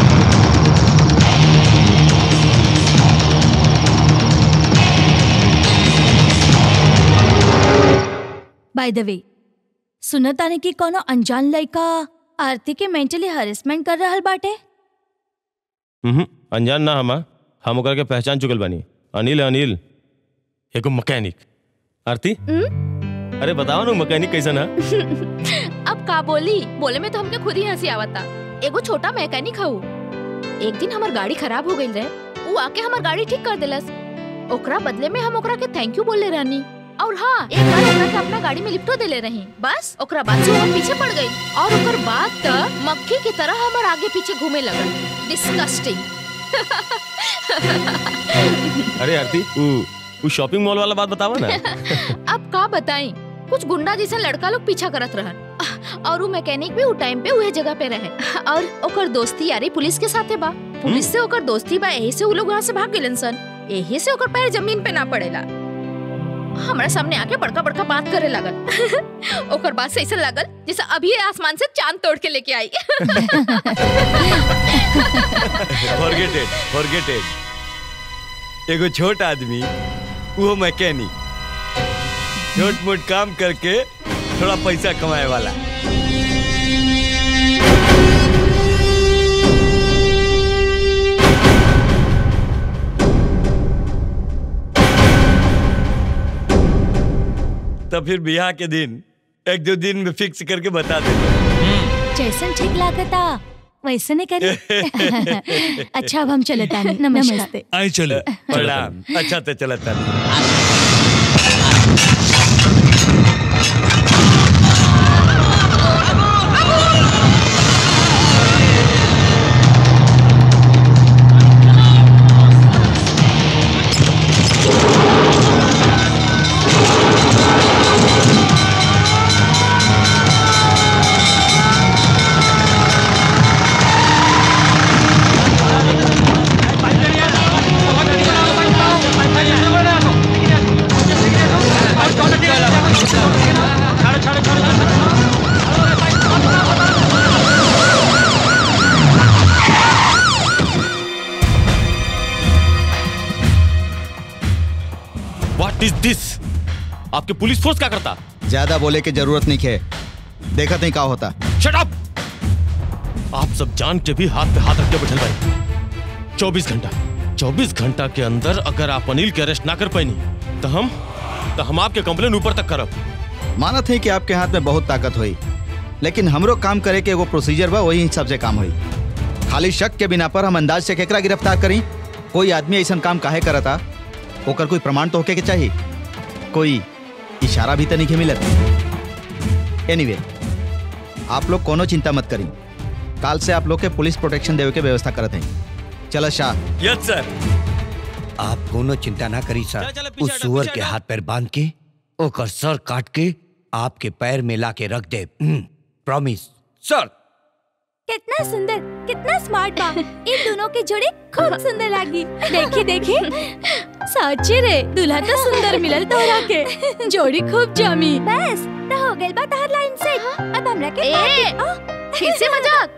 बाय द वे सुनत आने की कोनो अनजान लड़का आरती के मेंटली हरेसमेंट कर रहल बाटे हम्म अनजान ना हमा हम ओकरा के पहचान चुकल बानी अनिल है अनिल एगो मैकेनिक आरती अरे बताओ ना मैकेनिक कैसन है अब का बोली बोले में तो हमके खुद ही हंसी आवता एगो छोटा मैकेनिक हूँ एक दिन हमार गाड़ी खराब हो गई रहे वो आके हमार गाड़ी ठीक कर देलस ओकरा बदले में हम ओकरा के थैंक यू बोले रहनी और हाँ एक बार ओकरा के अपना गाड़ी में लिफ्टो देले रही बस ओकरा बाद से वो हम पीछे पड़ गई और ओकर बाद त मक्खी की तरह हमार आगे पीछे घूमे लगल डिस्कस्टिंग अरे आरती वो वो शॉपिंग मॉल वाला बात बतावा ना अब का बताई कुछ गुंडा जैसा लड़का लोग पीछा करत रहन और वो मैकेनिक भी उ टाइम पे उहे जगह पे रहे और ओकर दोस्ती यारी पुलिस के साथे बा पुलिस से ओकर दोस्ती बा यही से उ लोग वहाँ से भाग गेलन सन यही से ओकर पैर जमीन पे ना पड़ेला हमरा सामने आके बड़का बड़का बात करे लगल ओकर बात से ऐसा लगल जैसे अभी आसमान से चांद तोड़ के लेके आई फॉरगेट इट फॉरगेट इट एगो छोट आदमी वो मैकेनिक छोट मोट काम करके थोड़ा पैसा कमाए वाला तो फिर ब्याह के दिन एक दो दिन में फिक्स करके बता देते जैसन ठीक लागता वैसे नहीं करी अच्छा अब हम चले तानी नमस्ते आई चलो प्रणाम अच्छा तो चला था व्हाट इज दिस आपके पुलिस फोर्स क्या करता ज्यादा बोले की जरूरत नहीं है देखा नहीं का होता शट अप आप सब जान के भी हाथ पे हाथ रख के बैठल भाई चौबीस घंटा चौबीस घंटा के अंदर अगर आप अनिल के अरेस्ट ना कर पाई तो हम तो हम आपके कंप्लेन ऊपर तक करब मानत है कि आपके हाथ में बहुत ताकत हुई लेकिन हमरो काम करे के एगो प्रोसीजर बा वही हिसाब से काम हुई खाली शक के बिना पर हम अंदाज से केकरा गिरफ्तार करी कोई आदमी ऐसा काम काहे करता ओकर कोई प्रमाण तो होके के चाहिए कोई इशारा भी तो नहीं के मिलत एनीवे आप लोग कोनो चिंता मत करी काल से आप लोग के पुलिस प्रोटेक्शन देवे के व्यवस्था करत हैं चलो शाह यस सर आप कोनो चिंता ना करी सर उस सुअर के हाथ पैर बांध के ओकर सर काट के आपके पैर में ला के रख दे प्रॉमिस सर कितना सुंदर कितना स्मार्ट बा इन दोनों की जोड़ी खूब सुंदर लगी देखी देखी सच्ची रे दूल्हा तो सुंदर मिलल तोरा के जोड़ी खूब जमी बस तो हो गइल बा तहर लाइन से अब हमरा के ए, फिर से मजाक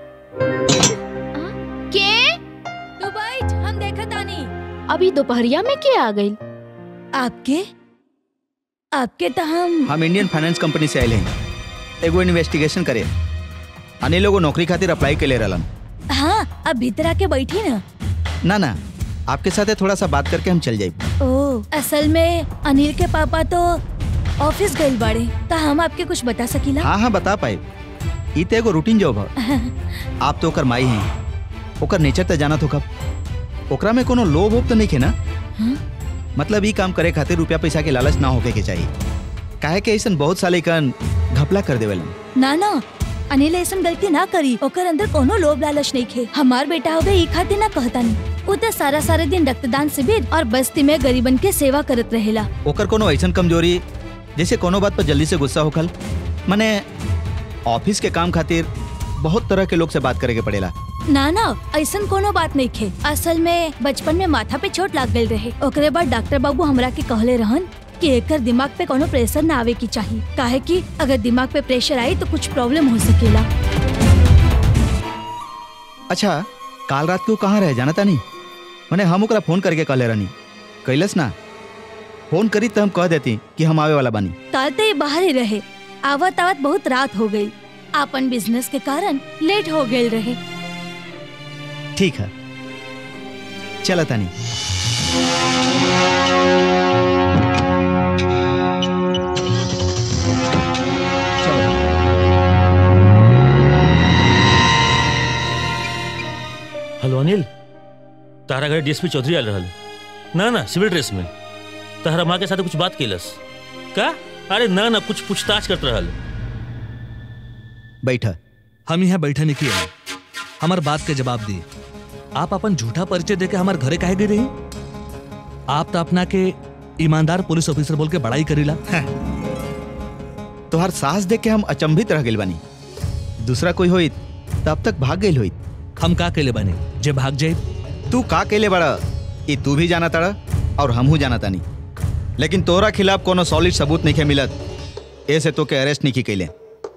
के तू बैठ हम देखत आनी अभी दोपहरिया में के आ गई आपके आपके तो हम हम इंडियन फाइनेंस कंपनी से आए हैं एगो इन्वेस्टिगेशन करे अनिल लोगो नौकरी खातिर अप्लाई के ले रहलन हाँ अब भीतर आके बैठी ना ना ना आपके साथ थोड़ा सा बात करके हम चल जाए ओ असल में अनिल के पापा तो ऑफिस गइल बाड़े ता हम आपके कुछ बता सकीला हाँ हाँ बता पाए ई तो एगो रूटीन जॉब है आप तो ओकर माई हैं ओकर नेचर तो जाना तो कब ओकरा में कोनो लोभ वोभ तो नहीं है ना हाँ? मतलब ई काम करे खातिर रुपया पैसा के लालच ना होके के चाहिए काहे के ऐसा बहुत साले कन घपला कर देवेलन ना ना अनिल ऐसा गलती ना करी ओकर अंदर कोनो लोभ लालच नहीं खे हमार बेटा होगे ई खातिर ना कहता नहीं उ तो सारा सारा दिन रक्तदान शिविर और बस्ती में गरीबन के सेवा करत रहेला ओकर कोनो ऐसा कमजोरी जैसे कोनो बात पर जल्दी से गुस्सा होखल माने ऑफिस के काम खातिर बहुत तरह के लोग से बात करे के पड़ेला ना ना ऐसा कोनो बात नहीं खे असल में बचपन में माथा पे चोट लाग गई रहे ओकरे बाद डॉक्टर बाबू हमरा के कहले रहन कि एकर दिमाग पे कोनो प्रेशर ना आवे की चाहिए काहे कि अगर दिमाग पे प्रेशर आई तो कुछ प्रॉब्लम हो सकेला अच्छा काल रात के वो कहाँ रहे जानता नहीं मैंने हम ओकरा फोन करके कहले रहनी कैलस ना फोन करी तो हम कह देती कि हम आवे वाला बानी काल तो ये बाहर ही रहे आवत आवत बहुत रात हो गई आपन बिजनेस के कारण लेट हो गए रहे ठीक है चला तानी हेलो अनिल तारा घर डीएसपी चौधरी आल रहल ना ना सिविल ड्रेस में तारा माँ के साथ कुछ बात केलस का अरे ना ना कुछ पूछताछ करत रहल बैठा हम यहाँ बैठे नहीं किए हमार बात के जवाब दी आप अपन झूठा परिचय देके हमारे घरे काहे गई रही आप तो अपना के ईमानदार पुलिस ऑफिसर बोल के बड़ाई करीला तोहर सास देख के हम अचंभित रह गइल बानी दूसरा कोई होई तब तक भाग गइल होई हम का केले बानी जे भाग जाए तू का केले बड़ा ई तू भी जाना तड़ा और हमहू जाना तानी लेकिन तोरा खिलाफ कोनो सॉलिड सबूत नहीं के मिलत ऐसे तो के अरेस्ट नहीं की कैले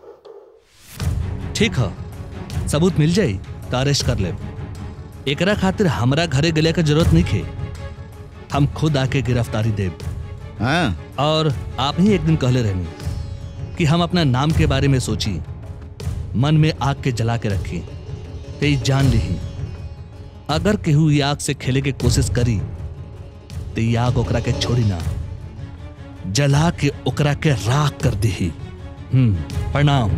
ठीक है सबूत मिल जाई तो अरेस्ट कर ले एकरा खातिर हमरा घरे गले का जरूरत नहीं खे हम खुद आके गिरफ्तारी देब हाँ और आप ही एक दिन कहले रहनी कि हम अपना नाम के बारे में सोची मन में आग के जला के रखी ते जान ली अगर केहू ये आग से खेले के कोशिश करी तो ये आग ओकरा के छोड़ी ना जला के ओकरा के राख कर दी हम्म प्रणाम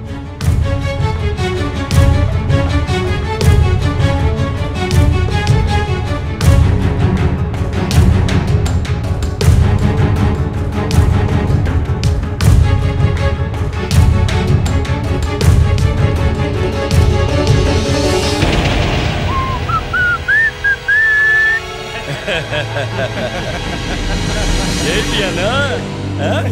ले लिया ना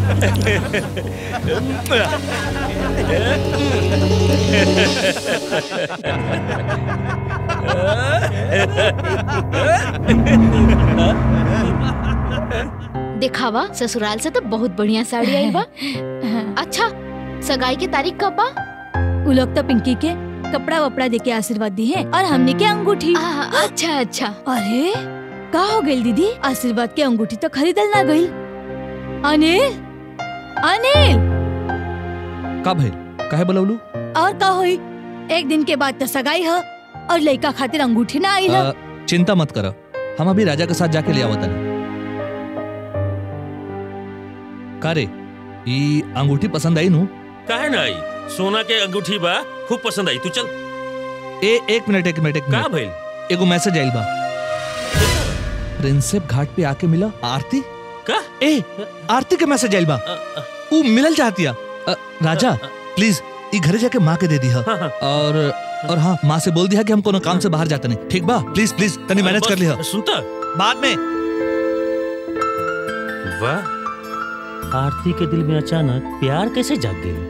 दिखावा ससुराल से तो बहुत बढ़िया साड़ी आई बा अच्छा सगाई की तारीख कब बा उ लोग तो पिंकी के कपड़ा वपड़ा दे के आशीर्वाद दी है और हमने के अंगूठी अच्छा अच्छा अरे का हो गई दीदी आशीर्वाद के अंगूठी तो खरीदल ना गई अनिल अनिल का भइल काहे बोलौलू और का होई एक दिन के बाद तो सगाई है और लड़का खातिर अंगूठी ना आई है अ, चिंता मत करो हम अभी राजा के साथ जाके ले आवत हनी का रे ई अंगूठी पसंद आई नु काहे ना आई सोना के अंगूठी बा खूब पसंद आई तू चल ए एक मिनट एक मिनट एक का मिनट भइल एगो मैसेज आइल बा प्रिंसेप घाट पे आके मिला आरती का ए आरती के मैसेज आइल बा ऊ मिलल चाहतिया अ, राजा प्लीज ई घरे जाके माँ के दे दी और और हाँ माँ से बोल दिया कि हम कोनो काम से बाहर जाते नहीं ठीक बा प्लीज प्लीज तनी मैनेज कर लिया सुनता बाद में वाह आरती के दिल में अचानक प्यार कैसे जाग गई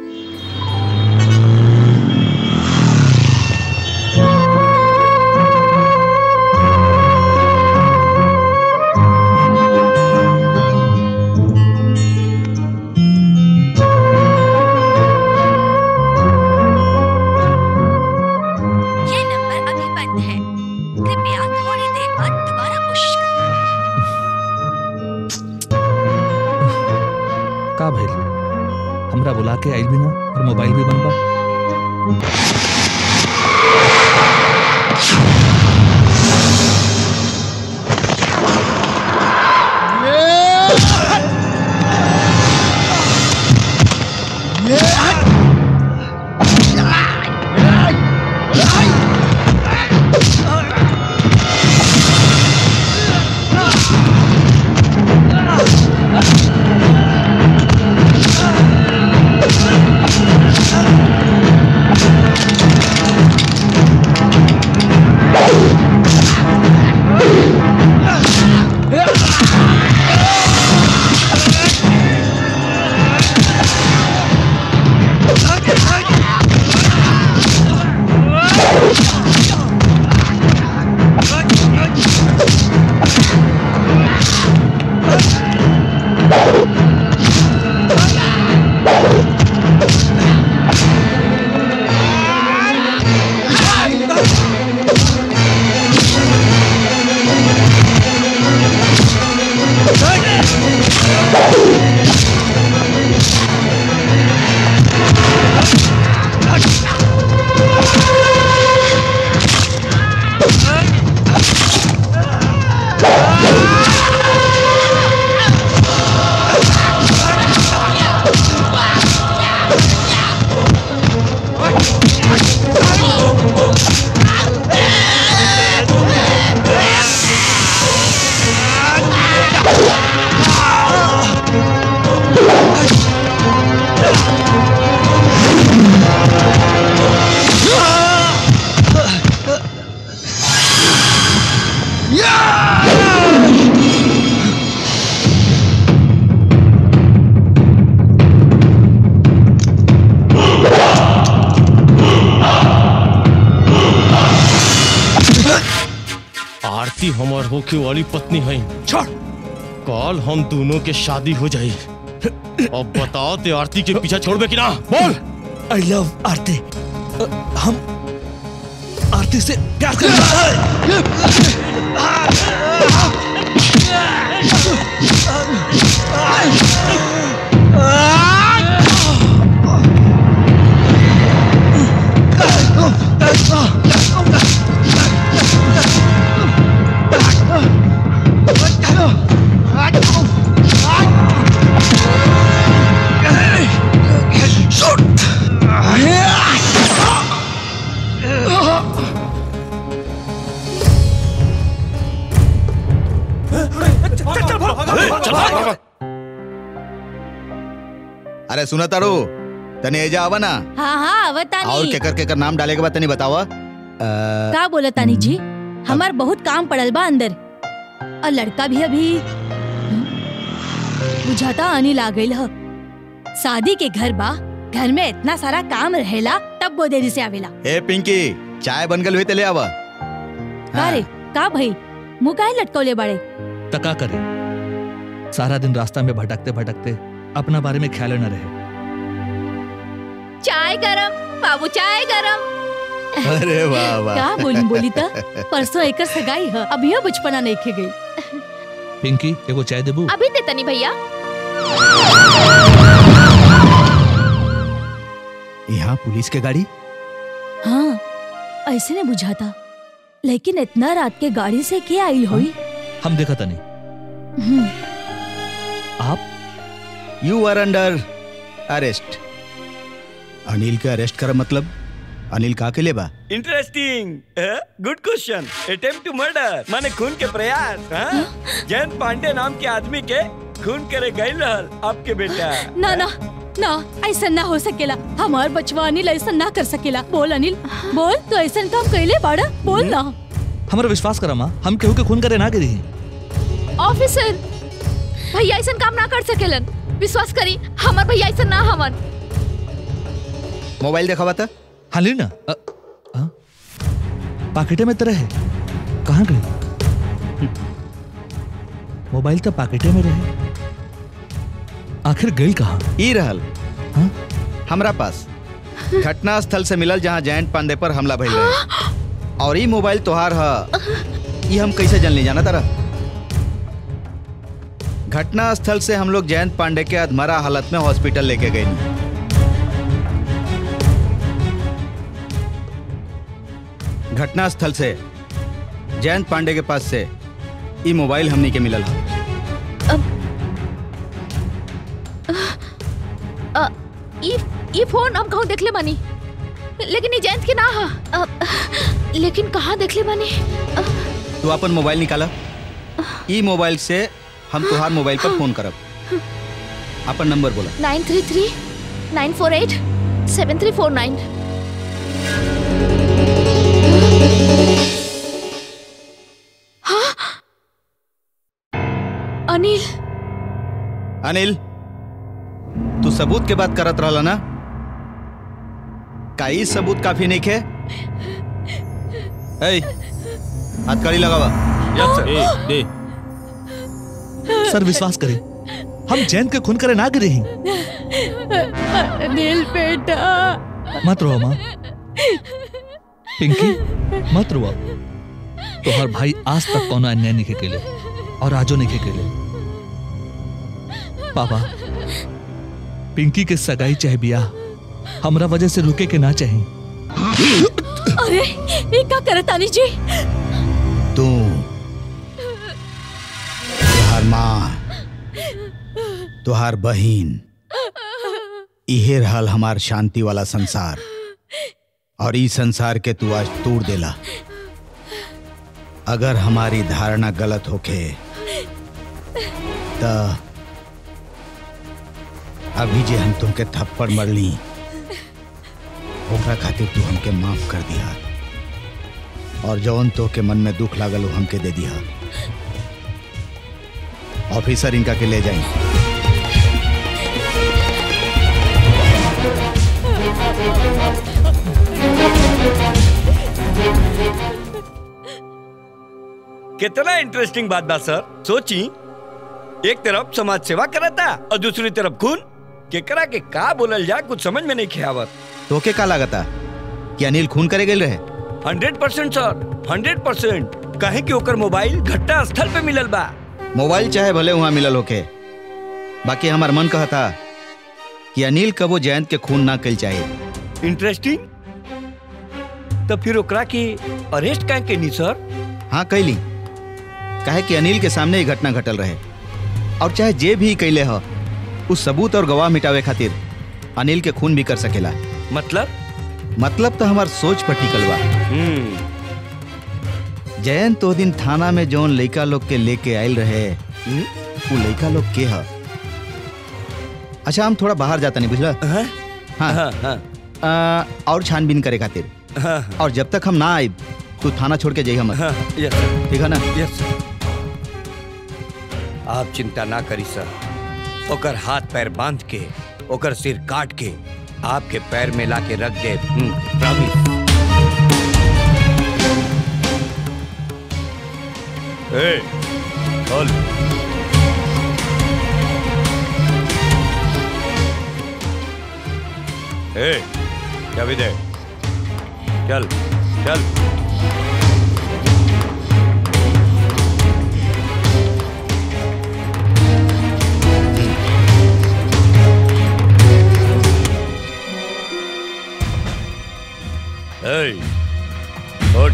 ये नंबर अभी बंद है कृपया थोड़ी देर बाद दोबारा कोशिश करें का भइल हमरा बुला के आइल भी ना और मोबाइल भी बंद बा आरती हमार होके वाली पत्नी है छोड़ कल हम दोनों के शादी हो जाई अब बताओ ते आरती के पीछा छोड़बे कि ना बोल आई लव आरती अ, हम आरती से प्यार करते अरे सुना तारू तने एजा आवा ना हाँ हाँ आवतानी और केकर केकर नाम डाले के बाद तनी बतावा अ, का बोला तानी जी हमार बहुत काम पड़ल बा अंदर और लड़का भी अभी बुझाता अनिल आ गइल ह शादी के घर बा घर में इतना सारा काम रहेला तब वो देरी से आवेला ए पिंकी चाय बन गल हुई ते ले आवा का रे का भाई मुंह काहे लटकौले बाड़े तका करे सारा दिन रास्ता में भटकते भटकते अपना बारे में ख्याल न रहे चाय गरम बाबू चाय गरम अरे वाह वाह का बोली बोली त परसों एकर सगाई ह अभी बचपना नहीं खे गई पिंकी एगो चाय देबू अभी दे तनी भैया यहाँ पुलिस के गाड़ी हाँ ऐसे नहीं बुझाता लेकिन इतना रात के गाड़ी से क्या आई हुई हम देखा तनी हम्म, आप you are under arrest Anil के अरेस्ट कर मतलब अनिल का के लिए बा interesting good question attempt to murder माने खून के प्रयास हाँ? जयंत पांडे नाम के आदमी के खून करे गई रहल आपके बेटा ना ना ना ऐसा ना हो सकेला हमार बचवा अनिल ऐसा ना कर सकेला बोल अनिल बोल तो ऐसा काम कैले बाड़ा बोल ना हमारा विश्वास करा माँ हम केहू के खून करे ना गिरी ऑफिसर भैया ऐसा काम ना कर सकेलन विश्वास करी हमार भैया ऐसा ना हमन मोबाइल देखा था हाँ ली ना अ, हाँ? पाकेटे में तरह है कहाँ गई मोबाइल तो पाकेटे में रहे आखिर गई कहाँ ई रहल हमरा पास घटना स्थल से मिलल जहाँ जयंत पांडे पर हमला भइल रहे और ई मोबाइल तोहार ह ई हम कैसे जन जाना तारा घटना स्थल से हम लोग जयंत पांडे के अधमरा हालत में हॉस्पिटल लेके गए घटना स्थल से जयंत पांडे के पास से ई मोबाइल हमनी के मिलल ह अ, ई ई फोन हम कहूँ देखले बानी लेकिन ई जयंत के ना हा अ, लेकिन कहाँ देखले बानी अ, तू अपन मोबाइल निकाला ई मोबाइल से हम तुहार मोबाइल पर फोन करब अपन नंबर बोला nine three three nine four eight seven three four nine Anil Anil तू सबूत के बात करत रहला ना का ई सबूत काफी नहीं खे ए हथकड़ी लगावा यस सर ए दे सर विश्वास करें हम जैन के खून करे ना गिरे ही अनिल बेटा मत रो माँ पिंकी मत रो तो हर भाई आज तक कोनो अन्याय नहीं केले और आजो नहीं केले पापा पिंकी के सगाई चाहे बियाह हमरा वजह से रुके के ना चाहे अरे ये क्या करत तानी जी तू तुहार माँ तुहार बहिन इहे रहल हमार शांति वाला संसार और ई संसार के तू आज तोड़ देला अगर हमारी धारणा गलत होके त अभी जे हम तुमके थप्पड़ मरली ओकरा खातिर तू हमके माफ कर दिया और जौन तो के मन में दुख लागल वो हमके दे दिया ऑफिसर इनका के ले जाए कितना इंटरेस्टिंग बात बा सर सोची एक तरफ समाज सेवा करता और दूसरी तरफ खून केकरा के का बोलल जा कुछ समझ में नहीं खियावत तोके का लागता कि अनिल खून करे गेल रहे hundred percent sir hundred percent कहे कि ओकर मोबाइल घटना स्थल पे मिलल बा मोबाइल चाहे भले वहाँ मिलल होके बाकी हमार मन कहता कि अनिल कबो जयंत के खून ना कल चाहिए इंटरेस्टिंग तो फिर ओकरा के अरेस्ट काहे के नी सर हाँ कैली काहे कि अनिल के सामने ही घटना घटल रहे और चाहे जे भी कैले हो उस सबूत और गवाह मिटावे खातिर अनिल के खून भी कर सकेला मतलब मतलब तो हमार सोच पर टिकल बा जयंत तो दिन थाना में जौन लइका लोग के लेके आयल रहे वो लइका लोग के ह अच्छा हम थोड़ा बाहर जाता नहीं बुझला हाँ, हाँ, हाँ। आ, और छानबीन करे खातिर हाँ, और जब तक हम ना आए तू थाना छोड़ के जाइए मत हाँ, यस सर ठीक है ना यस आप चिंता ना करी सर ओकर हाथ पैर बांध के ओकर सिर काट के आपके पैर में ला के रख दे प्रॉमिस ए चल ए चाबी दे चल चल ए उठ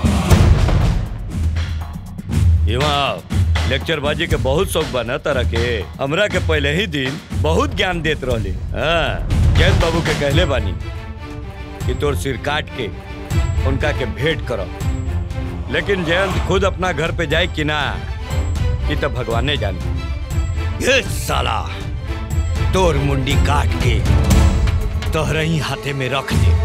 यहाँ लेक्चर बाजी के बहुत शौक बना तरह के हमरा के पहले ही दिन बहुत ज्ञान देत रहले हाँ जैन बाबू के कहले बानी कि तोर सिर काट के उनका के भेंट करो लेकिन जयंत खुद अपना घर पे जाए कि ना कि तो भगवाने जाने ये साला तोर मुंडी काट के तोहरे ही हाथे में रख दे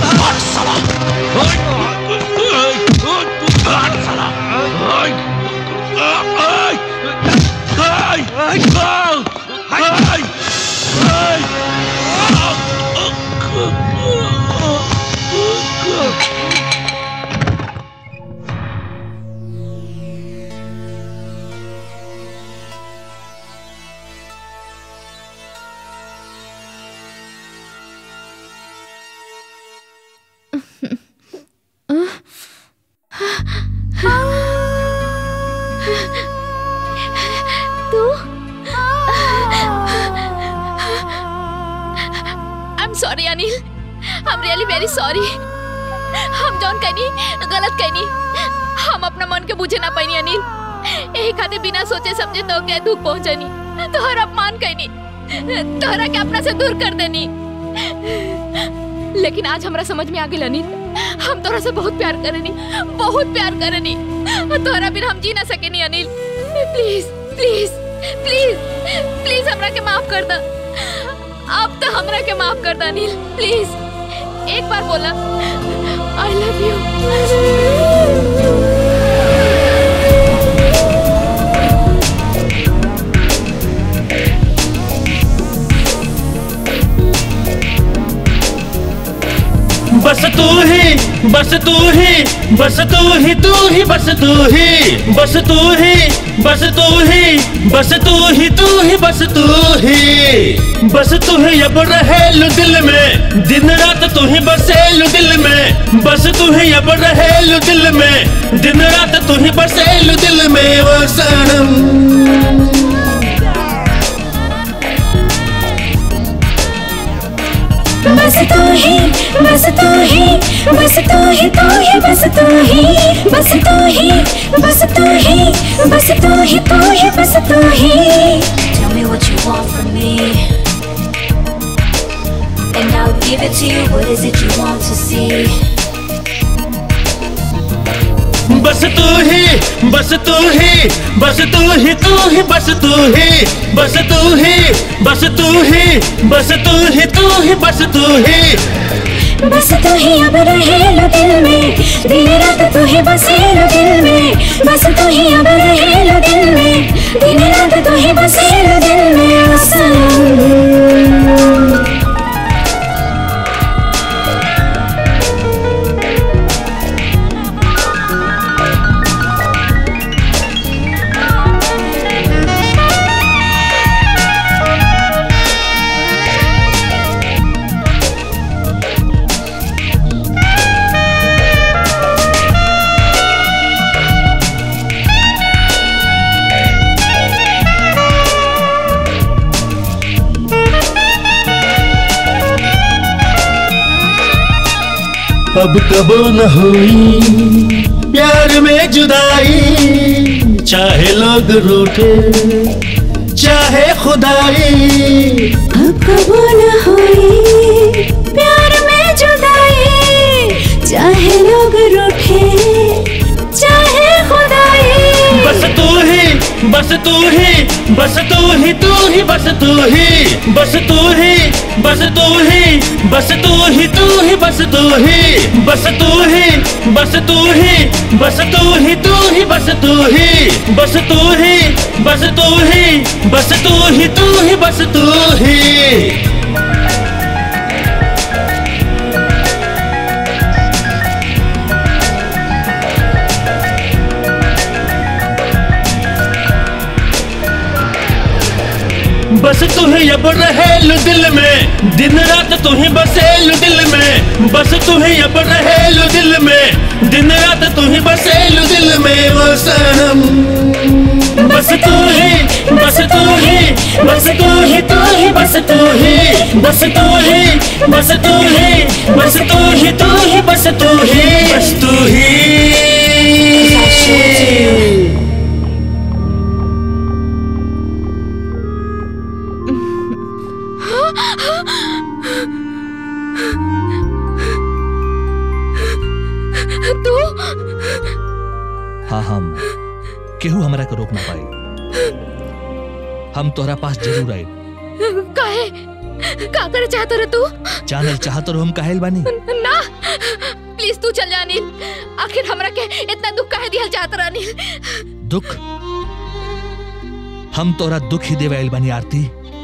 तू I am sorry Anil I am really very sorry हम जौन कहनी गलत कहनी हम अपना मन के बुझे ना पानी अनिल यही खातिर बिना सोचे समझे तो के दुख पहुंचनी तोहर अपमान कहनी तोहरा के अपना से दूर कर देनी लेकिन आज हमरा समझ में आ गेल अनिल हम तोहरा से बहुत प्यार करनी बहुत प्यार करनी तोहरा बिना हम जी ना सकेनी Anil please please please please हमरा के माफ कर दा अब तो हमरा के माफ कर दा अनिल प्लीज एक बार बोला आई लव यू बस तू ही बस तू ही बस तू ही तू ही बस तू ही बस तू ही बस तू ही बस तू ही तू ही बस तू ही बस तू ही अब रहेलु दिल में दिन रात तू ही बसेलु दिल में बस तू ही अब रहेलु दिल में दिन रात तू ही बसेलु दिल में वो सनम बस तू ही बस तू ही बस तू ही तू ही बस तू ही बस तू ही बस तू ही बस तू ही तू ही बस तू ही Tell me what you want from me. And I'll give it to you. What is it you want to see? बस तू ही बस तू ही बस तू ही तू ही बस तू ही बस तू ही बस तू ही बस तू ही तू ही बस तू ही बस तू ही अब रहेलो दिल में दिन रात तू ही बसेलो दिल में बस तू ही अब रहेलो दिल में दिन रात तू ही बसेलो दिल में ओ सनम अब कबो न हुई प्यार में जुदाई चाहे लोग रूठे चाहे खुदाई अब कबो न हुई प्यार में जुदाई चाहे लोग रूठे चाहे खुदाई बस तू ही बस तू ही बस तू ही तू ही बस तू ही बस तू ही बस तू ही बस तू ही तू ही बस तू ही बस तू ही बस तू ही बस तू ही तू ही बस तू ही बस तू ही बस तू ही बस तू ही तू ही बस तू ही बस तू ही अब रहेलु दिल में दिन रात तू ही बसेलु दिल में बस तू ही अब रहेलु दिल में दिन रात तू ही बसेलु दिल में वो सनम बस तू ही बस तू ही बस तू ही तू ही बस तू ही बस तू ही बस तू ही बस तू ही तू ही बस तू ही बस तू ही तू हाँ हम केहू हमरा के रोक ना पाई हम तोहरा पास जरूर आए काहे का करे चाहत रह तू जानल चाहत रहो हम काहेल बानी ना प्लीज तू चल जा अनिल आखिर हमरा के इतना दुख काहे दिहल चाहत रह अनिल दुख हम तोरा दुख ही देवे आइल बानी आरती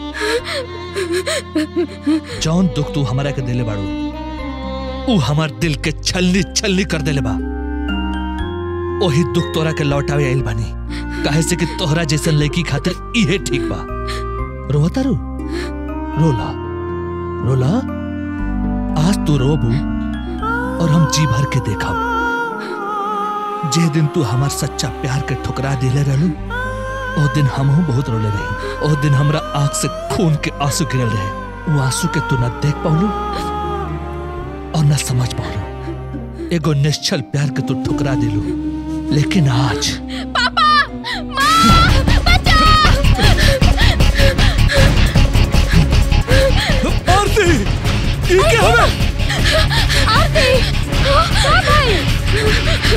जौन दुख तू हमरा के देले बाड़ू ऊ हमार दिल के छलनी छलनी कर देले बा ओही दुख तोरा के लौटावे आइल बानी काहे से कि तोहरा जैसन लड़की खातिर इहे ठीक बा रोता रू रोला रोला आज तू रोबू और हम जी भर के देखब जे दिन तू हमार सच्चा प्यार के ठुकरा दिले रहलू ओ दिन हमहू बहुत रोले रही ओ दिन हमरा आंख से खून के आंसू गिरल रहे वो आंसू के तू न देख पाउलू और न समझ पाउलू एगो निश्चल प्यार के तू ठुकरा दिलू लेकिन आज पापा माँ बचा आरती ये क्या हो रहा आरती हाँ भाई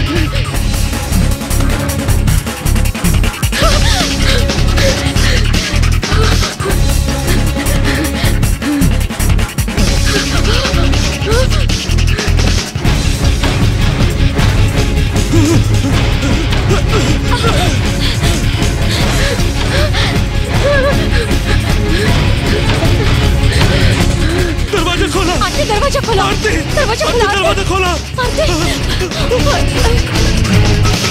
दरवाजा खोला आरती दरवाजा खोला आरती दरवाजा आरती, खोला दरवाजा खोला आरती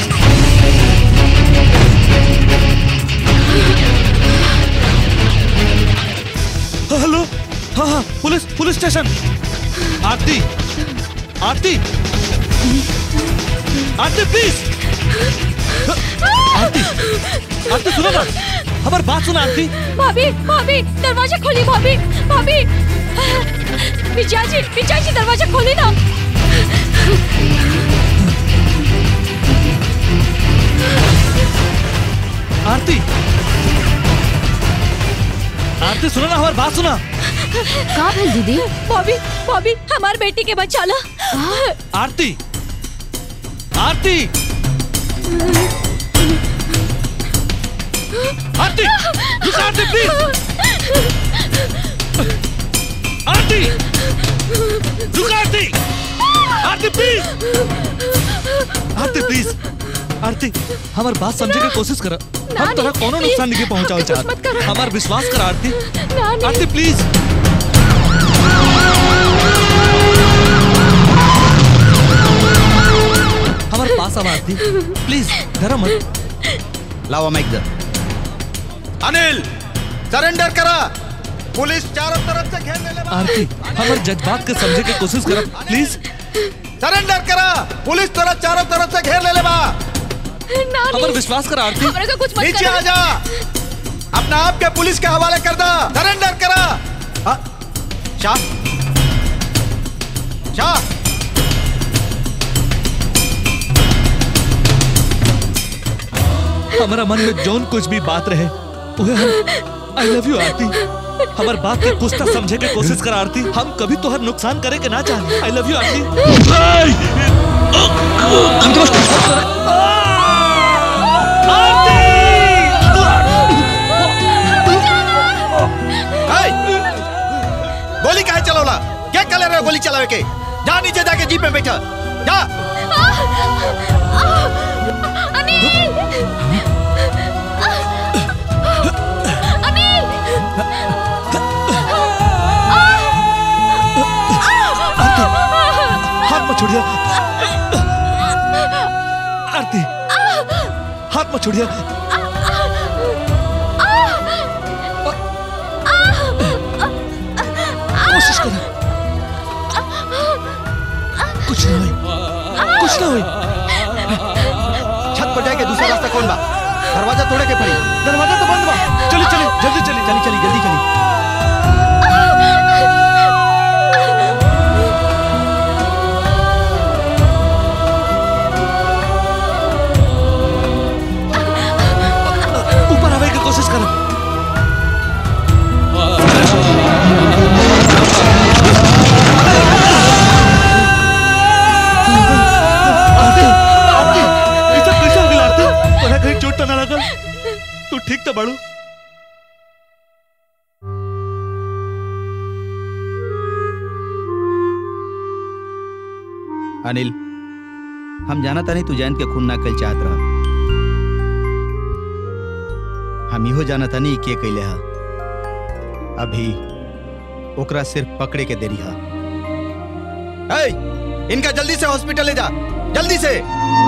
हेलो हाँ हाँ police police station Aarti Aarti Aarti please Aarti Aarti सुनो ना हमारी बात सुना आरती भाभी भाभी दरवाजा खोली भाभी भाभी विजया जी विजया जी दरवाजा खोली ना आरती आरती सुनो ना हमारी बात सुना का भेल दीदी भाभी भाभी हमार बेटी के बचा ला आरती आरती आरती रुक आरती प्लीज आरती रुक आरती आरती प्लीज आरती प्लीज आरती हमार बात समझे के कोशिश कर हम तोरा कोनो नुकसान नहीं पहुंचाओ चाहत हमार विश्वास कर आरती आरती प्लीज हमारे पास अब आरती प्लीज डरा मत लावा माइक दर अनिल सरेंडर करा पुलिस चारों तरफ से घेर ले आरती हमारे जज्बात के समझे के कोशिश कर प्लीज सरेंडर करा पुलिस तोरा चारों तरफ से घेर ले ले बा हमारे विश्वास कर आरती हमरा का कुछ मत नीचे करो। आ जा अपना आप के पुलिस के हवाले कर दा सरेंडर करा हाँ, शाह शाह हमारा मन में जौन कुछ भी बात रहे उहे हम आई लव यू आरती हमार बात के कुछ तो समझे के कोशिश कर आरती हम कभी तोहर नुकसान करे के ना चाहे आई लव यू आरती गोली काहे चलौला क्या कर रहे हो गोली चलावे के जा नीचे जाके जीप में बैठा जा हाथ मत छोड़िए आरती हाथ मत छोड़िए कोशिश करो कुछ ना हुई कुछ ना हुई छत पर जाके दूसरा रास्ता कौन बा दरवाजा तोड़े के पड़ी दरवाजा तो बंद बा चली चली जल्दी चली चली चली जल्दी चली ऊपर आवे की कोशिश करो आरती आरती ये सब कैसे हो गया आरती तोरा कहीं चोट तो ना लगल तू ठीक तो बाड़ू अनिल हम जाना तानी तू जयंत के खून ना कल चाहत रहा हम इहो जाना तानी के कैले हा अभी ओकरा सिर्फ पकड़े के देरी हा ए, इनका जल्दी से हॉस्पिटल ले जा जल्दी से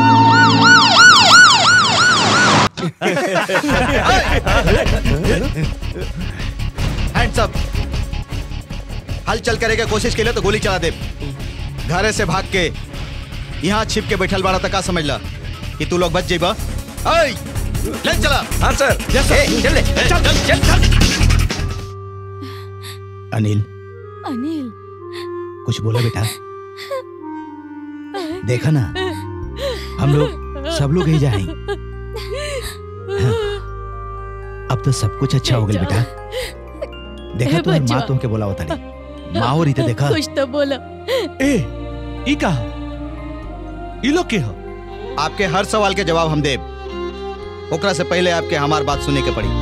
हैंड्स अप हलचल करे के कोशिश के लिए तो गोली चला दे घरे से भाग के यहाँ छिप के बैठल बाड़ा तक का समझ ला कि तू लोग बच जेबा ऐ ले चला हाँ सर ए, चल ले चल चल चल अनिल अनिल कुछ बोला बेटा देखा ना हम लोग सब लोग यही जाए अब तो सब कुछ अच्छा हो गया बेटा देखा ए, तो बच्चा। माँ तुमके बोला होता नहीं माँ और रीते देखा कुछ तो बोला ए ई का ई लोग के हो आपके हर सवाल के जवाब हम देब ओकरा से पहले आपके हमार बात सुने के पड़ी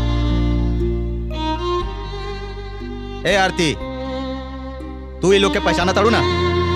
ए आरती तू ये लोग के पहचाना ताड़ू ना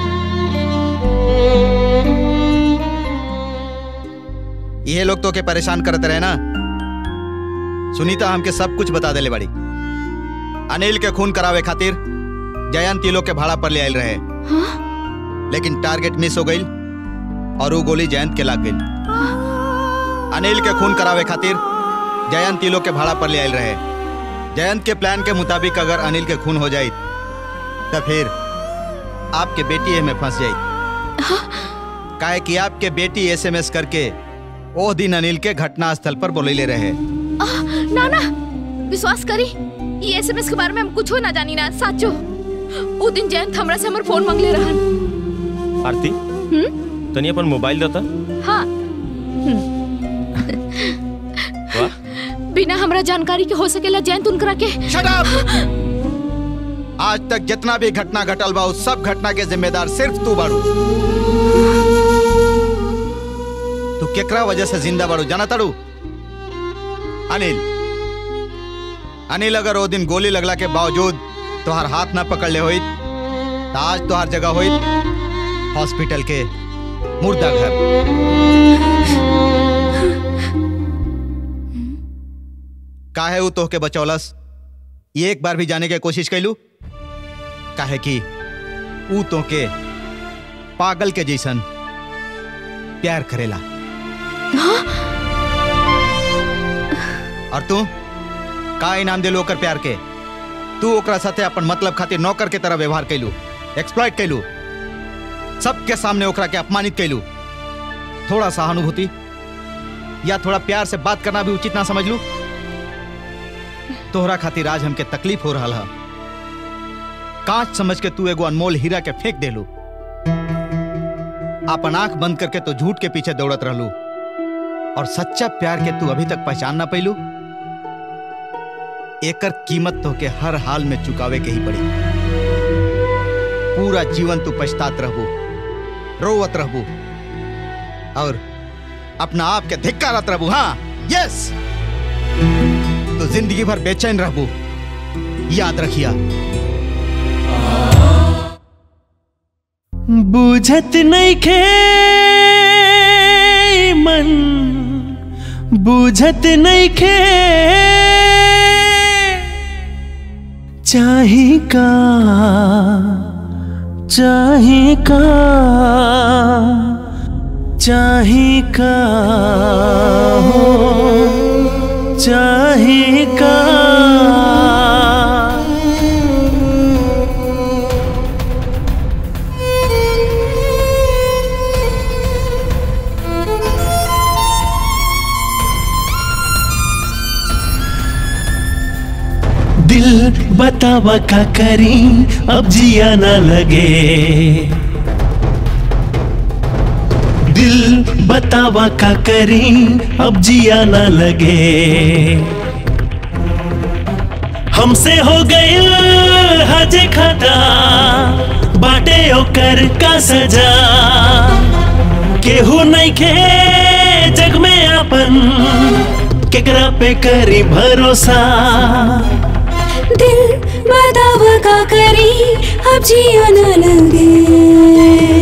ये लोग तो के परेशान करते रहे ना सुनीता हमके सब कुछ बता देले बड़ी अनिल के खून करावे खातिर जयंत ये लोग के भाड़ा पर ले आयल रहे लेकिन टारगेट मिस हो गई और वो गोली जयंत के लाग गई अनिल के खून करावे खातिर जयंत ये लोग के भाड़ा पर ले आयल रहे जयंत के प्लान के मुताबिक अगर अनिल के खून हो जाए तो फिर आपके बेटी में फंस जाए काहे कि आपके बेटी एसएमएस करके ओह दिन अनिल के घटना स्थल पर बोले रहे आह, ना ना विश्वास करी ये एसएमएस के बारे में हम कुछ ना जानी ना साचो वो दिन जयंत हमरा से हमर फोन मांगले रहन आरती हम्म तनी अपन मोबाइल देता हाँ वाह बिना हमरा जानकारी के हो सकेला जयंत उनकरा के Shut आज तक जितना भी घटना घटल बा उस सब घटना के जिम्मेदार सिर्फ तू बाड़ू तू केकरा वजह से जिंदा बाड़ू जाना ताड़ू अनिल अनिल अगर वो दिन गोली लगला के बावजूद तुहार हाथ ना पकड़ ले होइत तो आज तुहार जगह होइत हॉस्पिटल के मुर्दा घर काहे ऊ तोहके बचौलस ये एक बार भी जाने के कोशिश कैलू काहे कि ऊ तोहके पागल के जैसन प्यार करेला और तू का इनाम दिलो ओकर प्यार के तू ओकरा साथे अपन मतलब खातिर नौकर के तरह व्यवहार कैलू एक्सप्लॉइट कैलू सबके सामने ओकरा के अपमानित कैलू थोड़ा सहानुभूति या थोड़ा प्यार से बात करना भी उचित ना समझ लू तोहरा खातिर आज हमके तकलीफ हो रहा है कांच समझ के तू एगो अनमोल हीरा के फेंक देलू अपन आंख बंद करके तो झूठ के पीछे दौड़त रहलू और सच्चा प्यार के तू अभी तक पहचान ना पैलू एकर कीमत तो के हर हाल में चुकावे के ही पड़ी पूरा जीवन तू पछतात रहबू रोवत रहबू और अपना आप के धिक्कारत रहबू हाँ यस तो जिंदगी भर बेचैन रहबू याद रखिया बुझत नहीं खे मन बुझत नहीं खे चाही का चाही का चाही का हो चाही का दिल बतावा का करी अब जिया ना लगे दिल बतावा का करी अब जिया ना लगे हमसे हो गए हजे खाता बाटे ओकर का सजा केहू नहीं खे जग में अपन केकरा पे करी भरोसा दिल बताव का करी अब जिया न लगे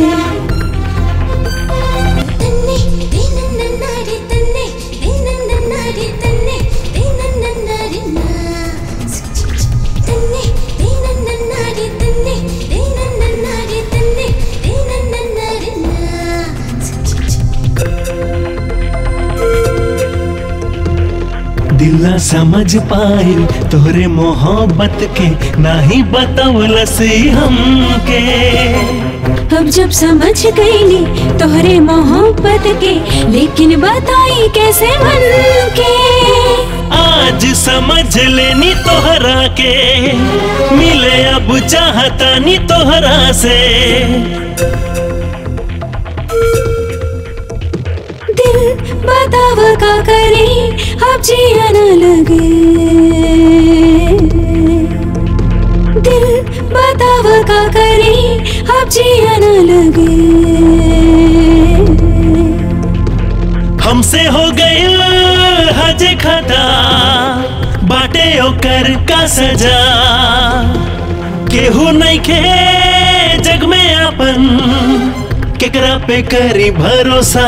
दिल ना समझ पाई तोहरे मोहब्बत के नाही बतौलसी हमके अब जब समझ गईली तोहरे मोहब्बत के लेकिन बताई कैसे मन के आज समझ लेनी तोहरा के मिले अब चाहता नी तोहरा से दिल बताव का करे अब जिया न लगे दिल बताव का करे अब जिया न लगे हमसे हो गए हजे खता बाटे ओकर का सजा केहू नहीं खे जग में अपन केकरा पे करी भरोसा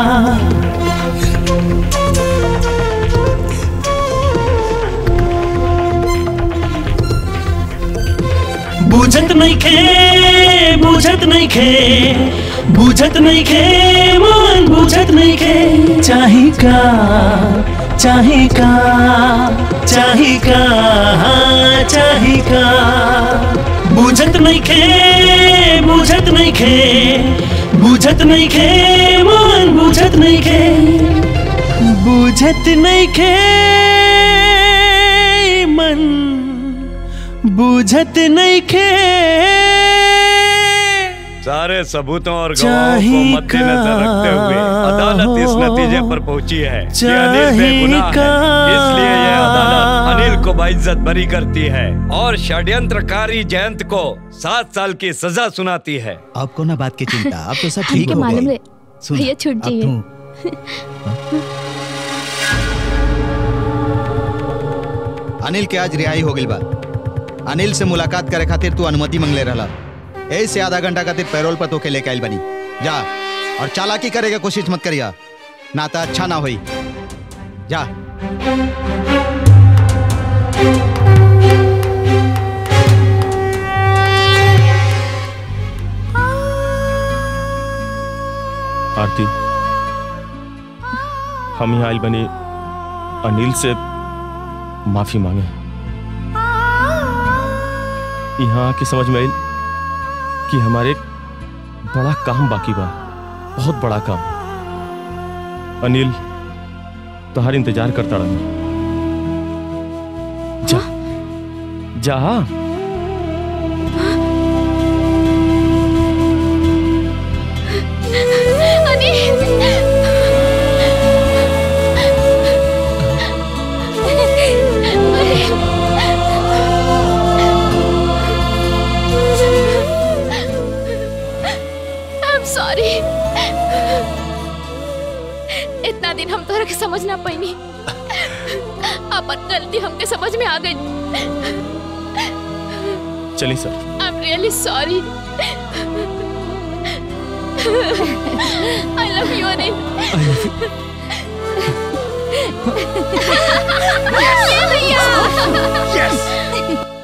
बुझत नहीं खे बुझत नहीं खे बुझत नहीं खे मन बुझत नहीं खे चाही का चाही का चाही का हाँ, चाही का बुझत नहीं खे बुझत नहीं खे बुझत नहीं खे मन बुझत नहीं खे बुझत नहीं खे मन बुझत नहीं खे सारे सबूतों और गवाहों को मद्देनजर रखते हुए अदालत इस नतीजे पर पहुंची है कि अनिल बेगुनाह है इसलिए यह अदालत अनिल को बाइज्जत बरी करती है और षड्यंत्रकारी जयंत को सात साल की सजा सुनाती है आपको ना बात की चिंता अब तो सब ठीक हमके हो मालूम गए है सुन, भैया छूट अब जाइए अनिल के आज रिहाई हो गई बा अनिल से मुलाकात करे खातिर तू अनुमति मंगले रहला ऐसे से आधा घंटा खातिर पैरोल पर तोके लेके आइल बनी जा और चालाकी करे के कोशिश मत करिया ना तो अच्छा ना होई जा आरती हम यहाँ आइल बनी अनिल से माफी मांगे यहाँ आके समझ में आई कि हमारे एक बड़ा काम बाकी बा बहुत बड़ा काम अनिल तुम्हार इंतजार करता रहा जा जा अनिल समझ ना पाई अपन गलती हमके समझ में आ गई चलिए sir I am really sorry I love you Anil ये भैया यस